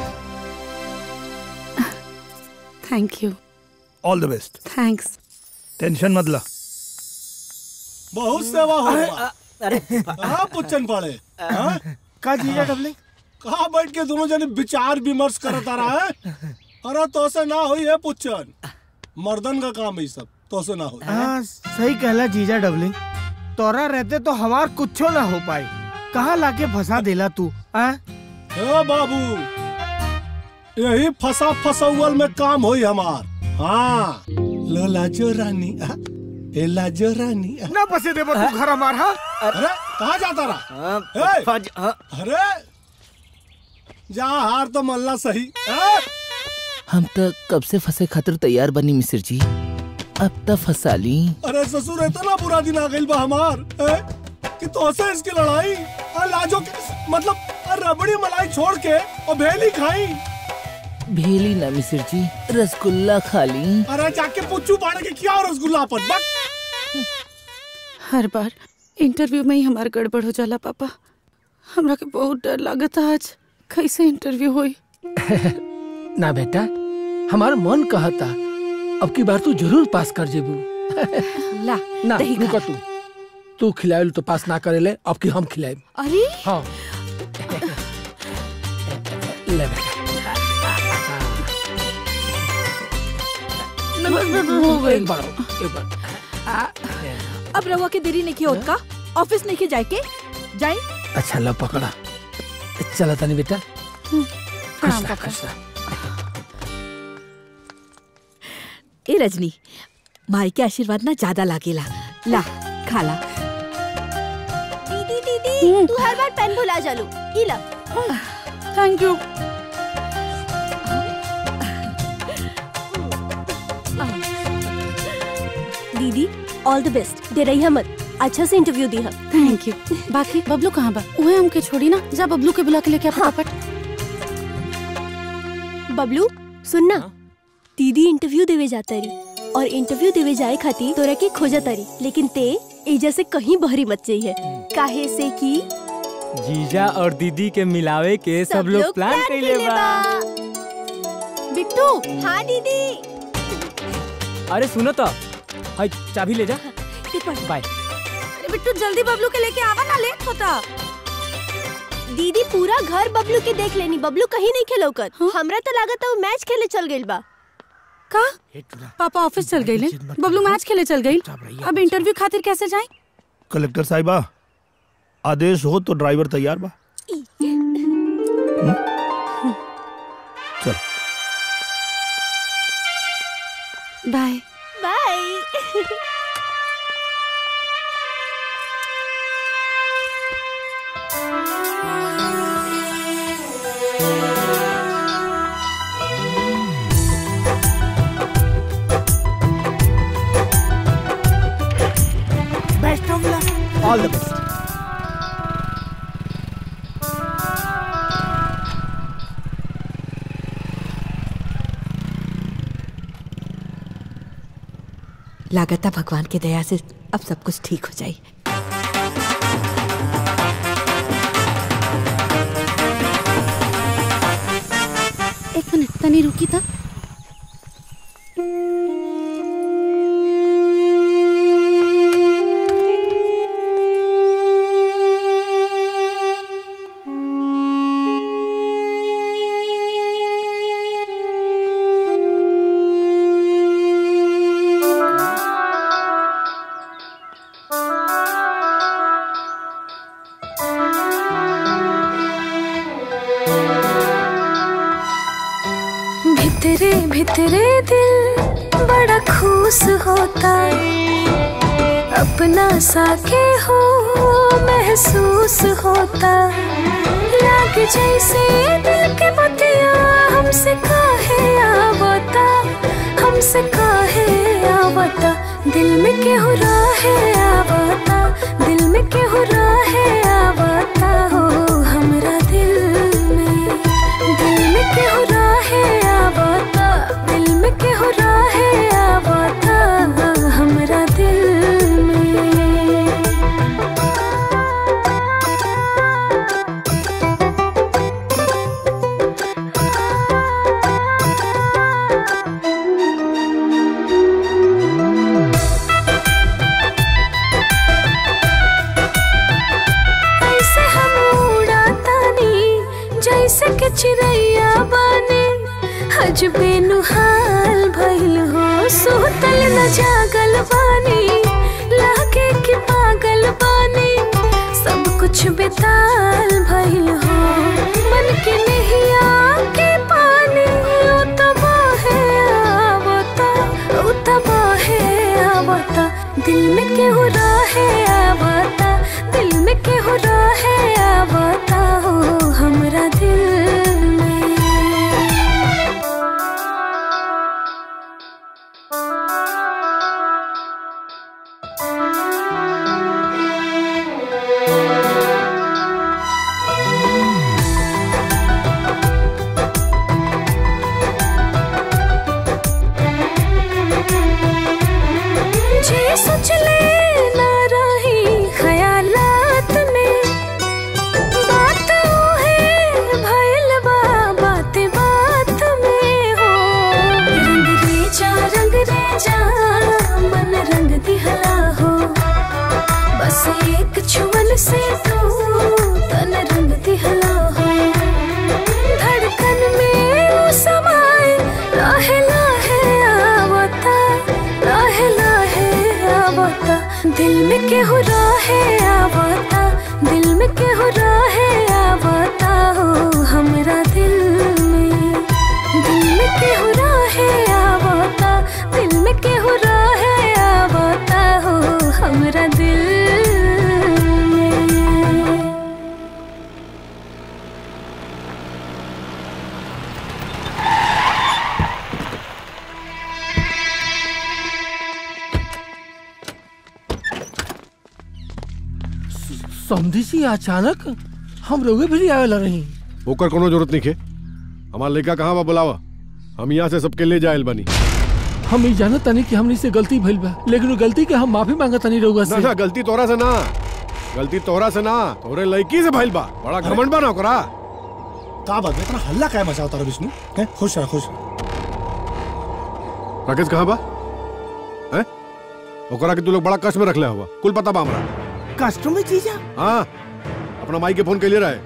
thank you all the best thanks tension मत ला बहुत सेवा हो अरे, बा। अरे कहाँ पुच्छन पड़े हाँ? का जीजा डबलिंग कहाँ बैठ के दोनों जने विचार विमर्श करत आ रहा है अरे तो से ना हुई है पुच्छन मर्दन का काम है ये सब तो से ना हुई हाँ सही कहला जीजा डबलिंग तोरा रहते तो हमार कुछो ना हो पाई कहाँ लाके फंसा देला तू हाँ ए बाबू यही फसा फसौल में काम होई हमार हाँ लो लाजो रानी हाँ? ए लाजो रानी हाँ? ना बसे देबो तू घर हमार हाँ अरे कहाँ जाता रहा ए, अरे जा हार तो मल्ला सही ए? हम तो कब से फंसे खातिर तैयार बनी मिस्र जी अब तक फंसा ली अरे ससुर इतना बुरा दिन आ गई बा हमार ए? कि तो से इसकी लड़ाई और लाजो के मतलब और रबड़ी मलाई छोड़ के और भेली खाई भेली ना मिस्र जी रसगुल्ला खा ली अरे जाके पुच्चू पाड़े के क्या रसगुल्ला पर बक हर बार इंटरव्यू में ही हमार गड़बड़ हो जाला पापा हमरा के बहुत डर लागत आज कैसे इंटरव्यू होई ना बेटा हमारा मन कहता अब की बार तू जरूर पास कर जेबू ला ना दही खा। रुका तू तू खिलाए तो पास ना करेले अब की हम खिलाए अरे हाँ ले बेटा हो गई एक बार एक बार अब रवा के देरी नहीं की होत का ऑफिस नहीं के जाए के जाए अच्छा लो पकड़ा चला तनी बेटा प्रणाम पापा खुश रह। ए रजनी माई के आशीर्वाद ना ज्यादा लागेला ला खाला दीदी दीदी तू हर बार पेन भुला जालू ई ला थैंक यू दीदी ऑल द बेस्ट डे रही मत अच्छा से इंटरव्यू दी हम थैंक यू बाकी बबलू कहाँ बा उहे हमके छोड़ी ना जा बबलू के बुला के लेके आ फटाफट बबलू सुनना दीदी इंटरव्यू देवे जाता रही और इंटरव्यू देवे जाए खातिर तोरा के खोजा तारी लेकिन ते एजा से कहीं बहरी मत जाइए काहे से कि जीजा और दीदी के मिलावे के सब, लोग प्लान कइले बा बिट्टू हाँ दीदी अरे सुनो तो हाय चाबी ले जा बाय अरे बिट्टू जल्दी बबलू के लेके आवा ना लेट होता दीदी पूरा घर बबलू के देख लेनी बबलू कहीं नहीं खेलौकत हमरा तो लागत है वो मैच खेले चल गइल बा का पापा ऑफिस चल गई बबलू मैच खेले चल गई अब इंटरव्यू खातिर कैसे जाए कलेक्टर साहिबा आदेश हो तो ड्राइवर तैयार बा चल bye bye best of luck all the best लागता भगवान के दया से अब सब कुछ ठीक हो जाए एक मिनट तनी रुकी था भितरे भितरे दिल बड़ा खुश होता अपना सा के हो महसूस होता लाग जैसे दिल के बतिया हमसे काहे आवता हमसे काहे आवता दिल में केहू राहे आवता दिल में केहू राहे आवता हो हमरा दिल में दिल में केहू राहे आवता दिल में केहू राहे आवता हमरा दिल में चिड़ैया बानी हजबे नुहाल भइल हो सोतल न जागल बानी लागे कि पागल बानी सब कुछ बेताल भइल हो मन के नहिया के पानी उतबा है आवता उतबा है आवता दिल में केहू रहे आवता दिल में केहू रहे आवता हो हमरा दिल में जे सोच ले ना रही ख्यालात में बात है भइल बा बात बात में हो रंग रे जा रंग रे जा मन रंग दिहला हो बस एक छुअन से तू तन रंग दिहला हो धड़कन में वो समाए लाहे लाहे आवता लाहे लाहे आवता दिल में केहू रहे आवता दिल में केहू रहे आवता हो हमरा दिल में दिल में केहू रहे आवता दिल में केहू रहे आवता हो हमरा दिल में समझी सी अचानक हम रोगे भी आवेला रही ओकर कोनो जरूरत नहीं है हमार लड़का कहाँ बा बुलावा हम यहाँ से सबके ले जायल बनी हम ई जानत तनी कि हमनी से गलती भइल बा लेकिन वो गलती के हम माफी मांगत तनी रउआ ना से ना गलती तोरा से ना गलती तोरा से ना तोरे लड़की से भइल बा बड़ा घमंड बा ना ओकरा का बात है इतना हल्ला काय मचा तारा विष्णु हैं खुश रह खुश राकेश कहाँ बा हैं ओकरा के तू लोग बड़ा कष्ट में रखले हुआ कुल पता बा हमरा कष्ट में जीजा हाँ अपना माई के फोन के लिए रहे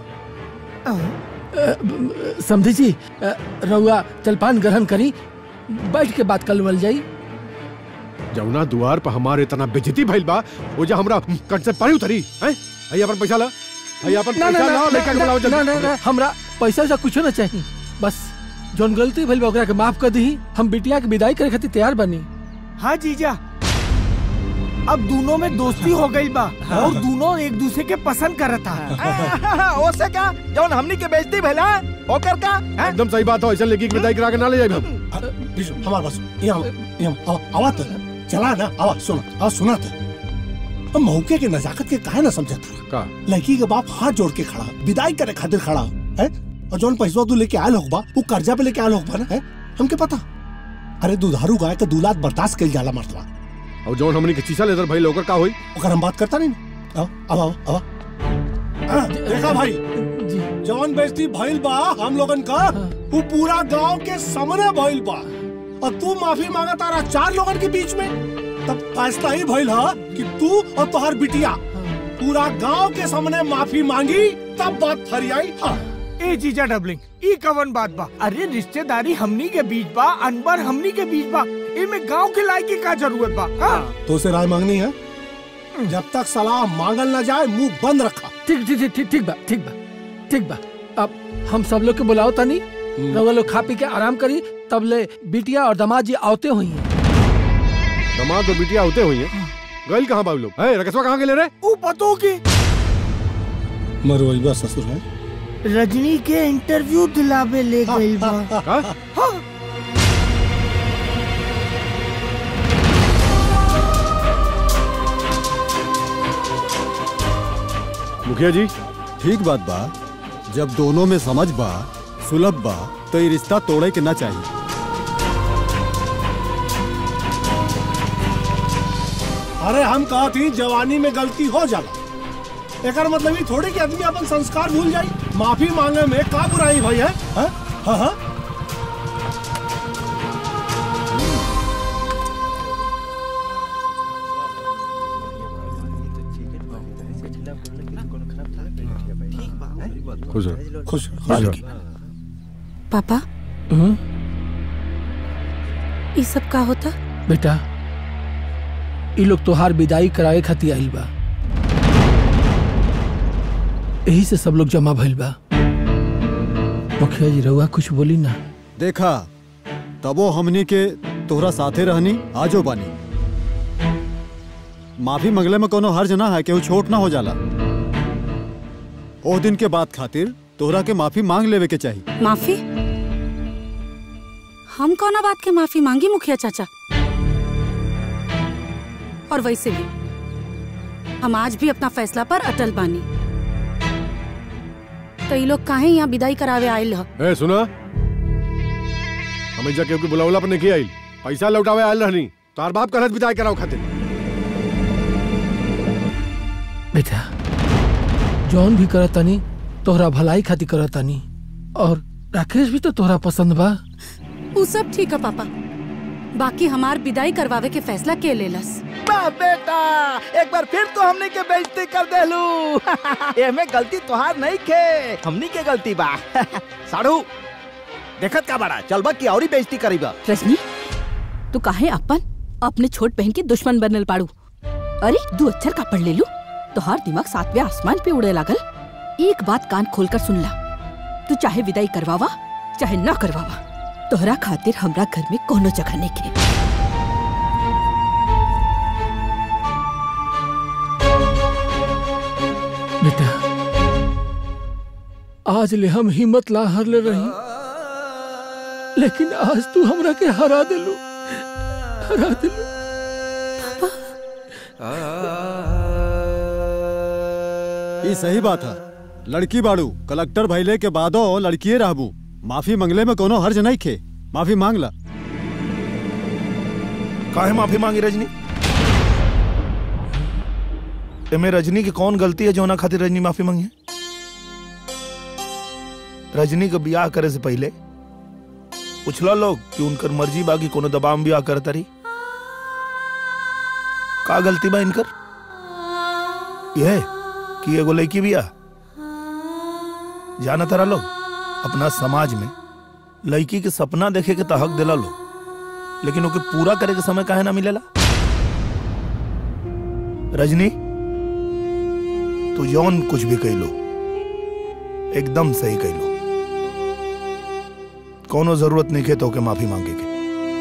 समझी जी अ, रउआ जलपान ग्रहण करी बैठ के बात कर लवल जाई जमुना द्वार पर हमारे इतना बेजती भइल बा वो जो हमरा कट से पानी उतरी हैं आई अपन पैसा ला आई अपन ना ना पैसा ना लाओ लड़का के बुलाओ ना ना जल्दी ना हमरा पैसा वैसा कुछ ना चाहिए बस जोन गलती भइल बा ओकरा के माफ कर दी हम बिटिया के विदाई करे खातिर तैयार बनी हाँ जीजा अब दोनों में दोस्ती हो गई बा और दोनों एक दूसरे के पसंद करता है ओसे का जौन हमनी के बेइज्जती भइला ओकर का हैं? एकदम सही बात हो ऐसा लड़की की विदाई करा के ना ले जाए हम विष्णु हमारे पास यहाँ यहाँ आवा आवा तो चला ना आवा सुना आवा सुना तो हम मौके के नजाकत के काहे ना समझा था का लड़की के बाप हाथ जोड़ के खड़ा विदाई करे खातिर खड़ा है और जौन पैसा तू लेके आयल होगा वो कर्जा पे लेके आयल होगा ना है हमके पता अरे दुधारू गाय के दूलात बर्दाश्त कइल जाला मर्दवा और जौन हमनी के शीशा लेदर भाई ओकर का होई ओकर हम बात करता नहीं ना आओ आवा आवा हाँ, देखा भाई जौन बेइज्जती भइल बा हम लोगन का वो पूरा गांव के सामने भइल बा और तू माफी मांगा तारा चार लोगन के बीच में तब फैसला ही भइल हा कि तू और तोहर बिटिया पूरा गांव के सामने माफी मांगी तब बात फरियाई हाँ ए जीजा डबलिंग ई कवन बात बा अरे रिश्तेदारी हमनी के बीच बा अनबर हमनी के बीच बा इमे गांव के लायकी का जरूरत बा हाँ? तो उसे राय मांगनी है जब तक सलाह मांगल ना जाए मुंह बंद रखा ठीक ठीक ठीक ठीक ठीक बा ठीक बा ठीक बा अब हम सब लोग के बुलाओ तनी रउआ लोग खा पी के आराम करी तब ले बिटिया और दामाद जी आवते हुई हैं दामाद और बिटिया होते हुई है गइल कहाँ बाबू लोग है रकेशवा कहाँ के ले रहे ऊ पतो की मरवैबा ससुर है रजनी के इंटरव्यू दिलावे ले गई बा हाँ। मुखिया जी ठीक बात बा जब दोनों में समझ बा सुलभ बा तो ये रिश्ता तोड़े के ना चाहिए अरे हम कहा थी जवानी में गलती हो जाला एकर मतलब ही थोड़ी कि आदमी अपन संस्कार भूल जाई माफी मांगे में का बुराई भाई है हाँ हाँ हाँ खुश रहो खुश खुश रहो पापा हम्म, ये सब का होता बेटा ये लोग तोहार विदाई कराए खातिर आइल बा यही से सब लोग जमा भइल बा मुखिया जी रहुआ कुछ बोली ना देखा तबो हमनी के तोहरा साथे रहनी आजो बानी माफी मंगले में कोनो हर्ज ना है केहू छोट ना हो जाला ओह दिन के बाद खातिर तोहरा के माफी मांग लेवे के चाहिए माफी हम कौना बात के माफी मांगी मुखिया चाचा और वैसे भी हम आज भी अपना फैसला पर अटल बानी तो ये लोग काहे यहाँ विदाई करावे आयल ह ए सुना हमें जा केहू के बुलावला पर नहीं आइल पैसा लौटावे आयल रहनी तार बाप कहत विदाई कराओ खातिर बेटा जौन भी करतानी तोहरा भलाई खातिर करतानी और राकेश भी तो तोहरा पसंद बा वो सब ठीक है पापा बाकी हमार विदाई करवावे के फैसला के लेलस वाह बेटा एक बार फिर तो हमने के बेइज्जती कर देलू एमे गलती तोहार नहीं खे हमनी के गलती बा साड़ू देखत का बड़ा चलबा की औरी बेइज्जती करीबा रजनी तू काहे अपन अपने छोट बहन के दुश्मन बनल पाड़ू अरे दू अक्षर का पढ़ ले लू तोहार दिमाग सातवें आसमान पे उड़े लागल एक बात कान खोलकर सुन ला तू चाहे विदाई करवावा चाहे ना करवावा तोहरा खातिर हमरा घर में कोनो जगह नहीं के बेटा आज ले हम हिम्मत ला हर ले रही लेकिन आज तू हमरा के हरा दिलू हरा दिलू ये सही बात है लड़की बाड़ू कलेक्टर भइले के बादो लड़किए रहबू माफी मंगले में कोनो हर्ज नहीं खे माफी मांग ला काहे माफी मांगी रजनी एमे रजनी की कौन गलती है जो ना खातिर रजनी माफी मांगी है? रजनी का ब्याह करे से पहले पूछला लोग कि उनकर मर्जी बाकी कोनो दबाव में ब्याह करता रही का गलती बा इनकर यह कि एगो लड़की बिया जाना तारा लोग अपना समाज में लड़की के सपना देखे के तहक दिला लोग लेकिन ओके पूरा करे के समय काहे ना मिलेला रजनी तू जौन कुछ भी कह लो एकदम सही कह लो कोनो जरूरत नहीं है तो के माफी मांगे के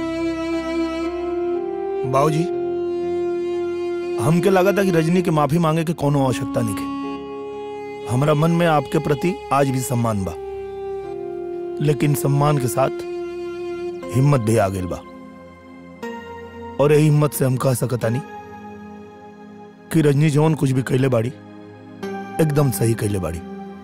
बाबूजी हमके लगा था कि रजनी के माफी मांगे के कोनो आवश्यकता नहीं है हमारा मन में आपके प्रति आज भी सम्मान बा लेकिन सम्मान के साथ हिम्मत भी आ गई बा और यही हिम्मत से हम कह सकता नहीं कि रजनी जौन कुछ भी कैले बाड़ी एकदम सही कैले बाड़ी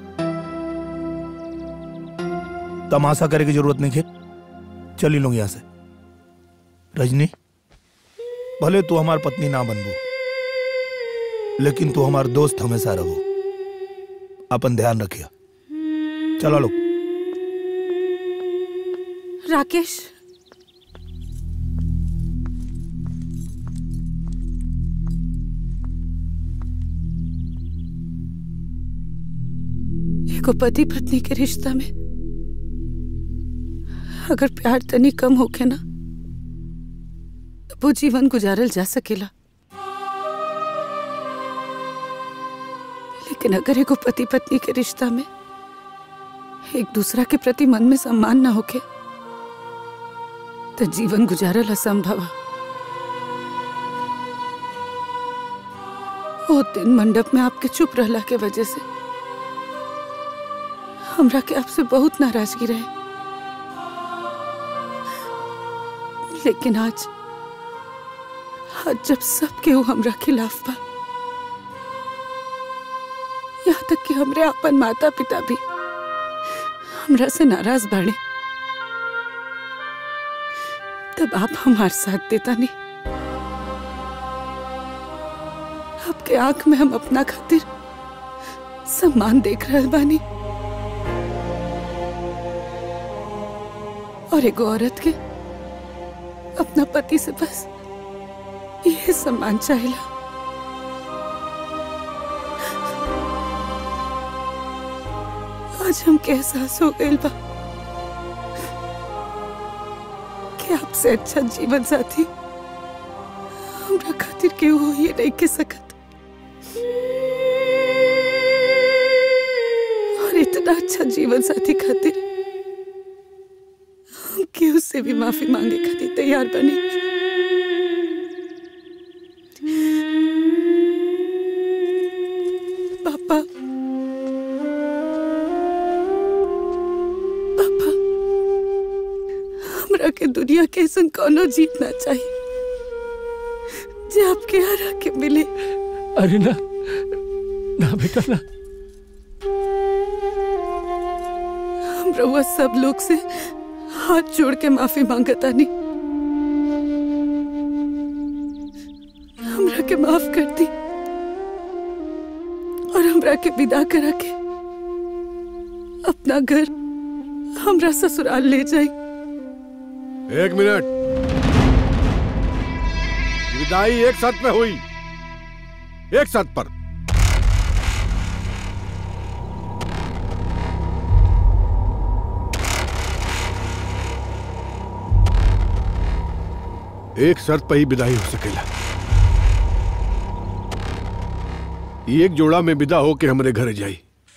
तमाशा करे की जरूरत नहीं है चली लोग यहां से रजनी भले तू हमार पत्नी ना बनबू लेकिन तू हमार दोस्त हमेशा रहो अपन ध्यान रखिया चलो लोग राकेश एगो पति पत्नी के रिश्ता में अगर प्यार तनी कम होके ना तो वो जीवन गुजारल जा सकेला लेकिन अगर एगो पति पत्नी के रिश्ता में एक दूसरा के प्रति मन में सम्मान ना होके तो जीवन गुजारल असंभव है वो दिन मंडप में आपके चुप रहला के वजह से हमरा के आपसे बहुत नाराजगी रहे लेकिन आज आज जब सब केहू हमरा खिलाफ बा यहाँ तक कि हमरे अपन माता पिता भी हमरा से नाराज बाड़े तब आप हमार साथ देता नहीं आपके आंख में हम अपना खातिर सम्मान देख रहे बानी और एगो औरत के अपना पति से बस ये सम्मान चाहिए आज हमके एहसास हो गइल बा आपसे अच्छा जीवन साथी हमरा खातिर केहू हो ये नहीं के सकत और इतना अच्छा जीवन साथी खातिर हम केहू से भी माफी मांगे खातिर तैयार बनी पापा पापा हमरा के दुनिया के ऐसा कोनो जीतना चाहिए जो आपके हरा के मिले अरे ना ना बेटा ना हम रउआ सब लोग से हाथ जोड़ के माफी मांगता नहीं हमरा के माफ कर दी और हमरा के विदा करा के अपना घर हमरा ससुराल ले जाई एक मिनट विदाई एक साथ में हुई एक साथ पर एक शर्त पर ही विदाई हो सकेला एक जोड़ा में विदा होके हमारे घर जाई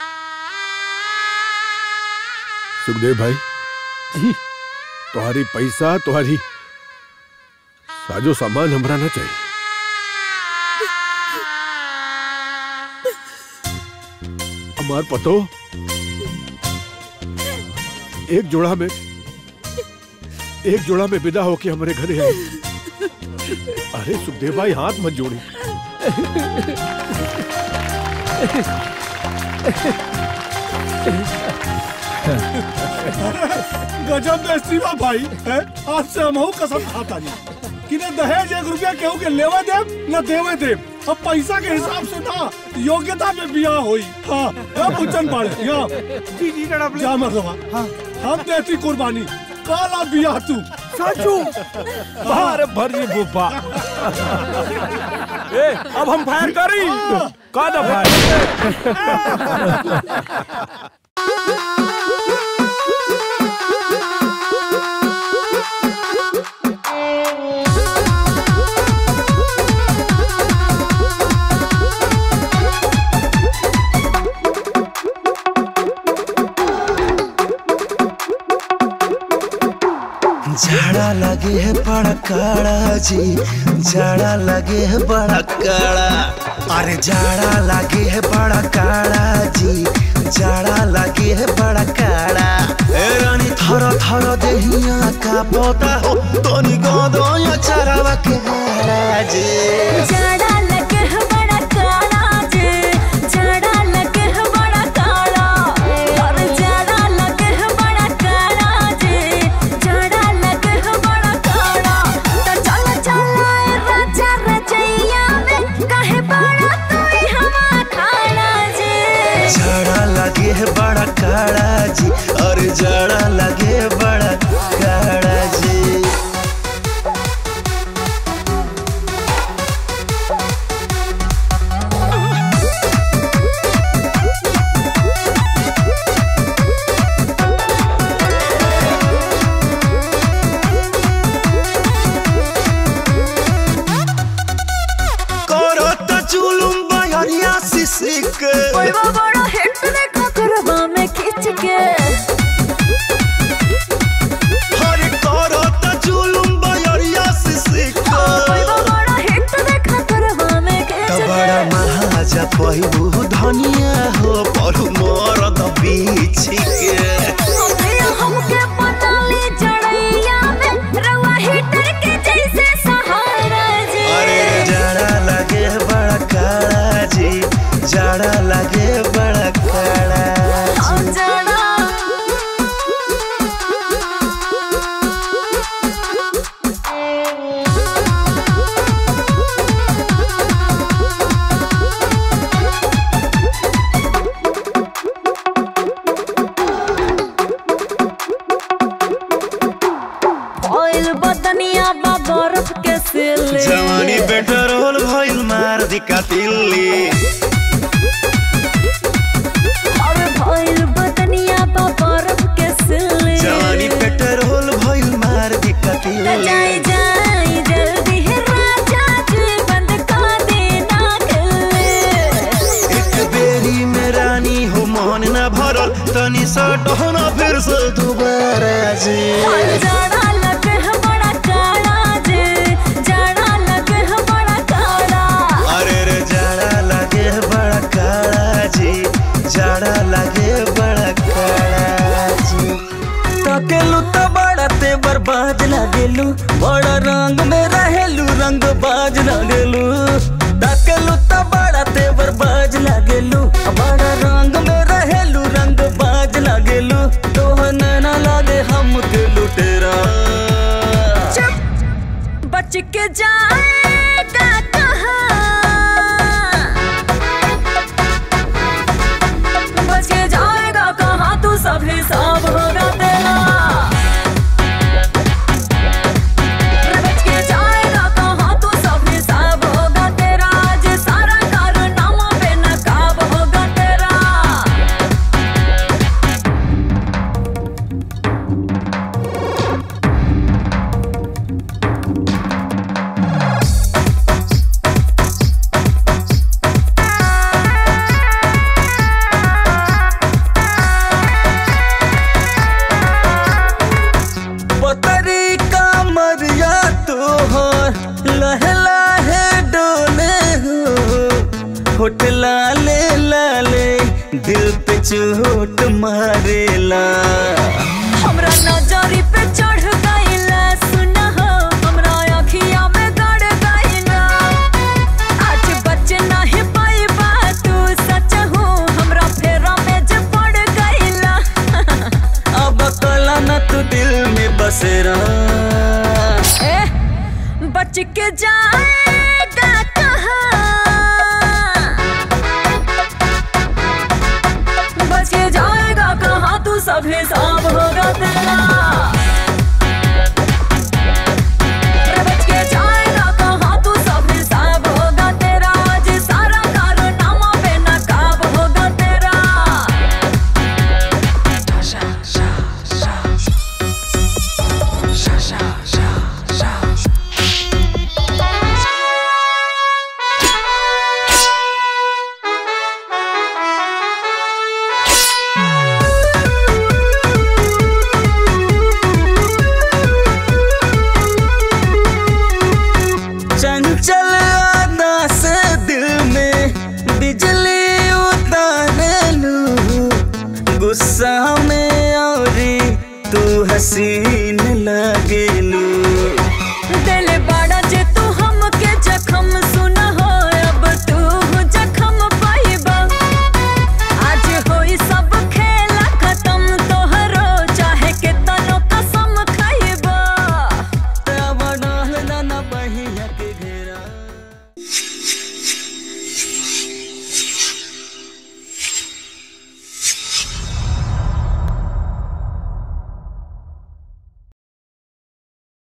सुखदेव भाई जी तुम्हारी पैसा तुम्हारी साजो सामान हमरा ना चाहिए हमार पतो एक जोड़ा में एक जोड़ा में विदा होके हमारे घरे आई अरे सुखदेव भाई हाथ मत जोड़ी गजब बेस्ती बा भाई है आज से हम कसम खाता नहीं कि न दहेज एक रुपया केहू के लेवे देव न देवे देव अब पैसा के हिसाब से ना योग्यता में बियाह होई हाँ हाँ पुचन पाड़े यहाँ जी जी जनाब जा मरदवा हाँ हम देती कुर्बानी काला बियाह तू साचू बाहर भर जी बुब्बा ए अब हम फायर करी का ना झाड़ा लगे है बड़ा काड़ा जी झाड़ा लगे है बड़ा काड़ा अरे झाड़ा लगे है बड़ा काड़ा जी झाड़ा लगे है बड़ा काड़ा ए रानी थर थर देहिया का पोता हो तोनी गोदो या चरावा के हाड़ा जी जड़ा लगे है बड़ा काला जे जड़ा लगे है बड़ा काला और जड़ा लगे है बड़ा काला जे जड़ा लगे है बड़ा काला तो चल चल ए राजा रजैया में काहे बड़ा तू हवा खाना जे झाड़ा लगे है बड़ा काड़ा जी और झाड़ा लगे है बड़ा काड़ा जी करत जुलुम बहरिया सिसिक कोइबा बड़ा हिट देखा करबा में खींच के हरे करत जुलुम बहरिया सिसिक कोइबा बड़ा हिट देखा करबा में खींच त के बड़ा महाजा पहिबू धनिया हो पढ़ू मरद बीछी के हमके हमके पता ले जड़ैया में रवा हिटर के जैसे सहारा जे अरे जाड़ा लगे बड़ा काड़ा जी जाड़ा लगे बड़ा काड़ा हम जड़ा ऑयल बदनिया बा बर्फ के सिले जवानी पेट्रोल भइल मार दिका तिल्ली अरे भइल बदनिया बा बर्फ के सिले जवानी पेट्रोल भइल मार दिका तिल्ली तनी सा टहना फिर से दोबारा जी जाड़ा लगे है बड़ा काला जे जाड़ा लगे है बड़ा काला अरे रे जाड़ा लगे बड़ा काला जी जाड़ा लगे बड़ा काला जी ताकेलू तो बड़ा ते बर्बाद लागेलू बड़ा रंग में रहेलू रंग बाज लागेलू ताकेलू तो बड़ा ते बर्बाद लागेलू बड़ा रंग में रहेलू रंग बाज लागेलू तोहन ना लागे हम के लुटेरा चुप बच के जाएगा कहाँ बच के जाएगा कहाँ तू सब हिसाब होगा तेरा बच के जाएगा कहाँ तू सब हिसाब होगा तेरा आज सारा कारनामा बेनकाब होगा तेरा पतरी का मरिया तोहर लहे लहे डोले हो होठ लाले लाले दिल पे चोट मारेला हमरा नजरी पे चढ़ गइला सुना हो हमरा अखिया में गड़ गइला आज बच नहीं पाई बात तू सच हो हमरा फेरा में जे पड़ गइला अब कला न तू दिल में बसेरा ए बच के जाएगा कहाँ बच के जाएगा कहाँ तू सब हिसाब होगा तेरा बच के जाएगा कहाँ तू सब हिसाब होगा तेरा आज सारा कारनामा बेनकाब होगा तेरा चंचल अदा से दिल में बिजली उतारे लू गुस्सा में औरी तू हंसी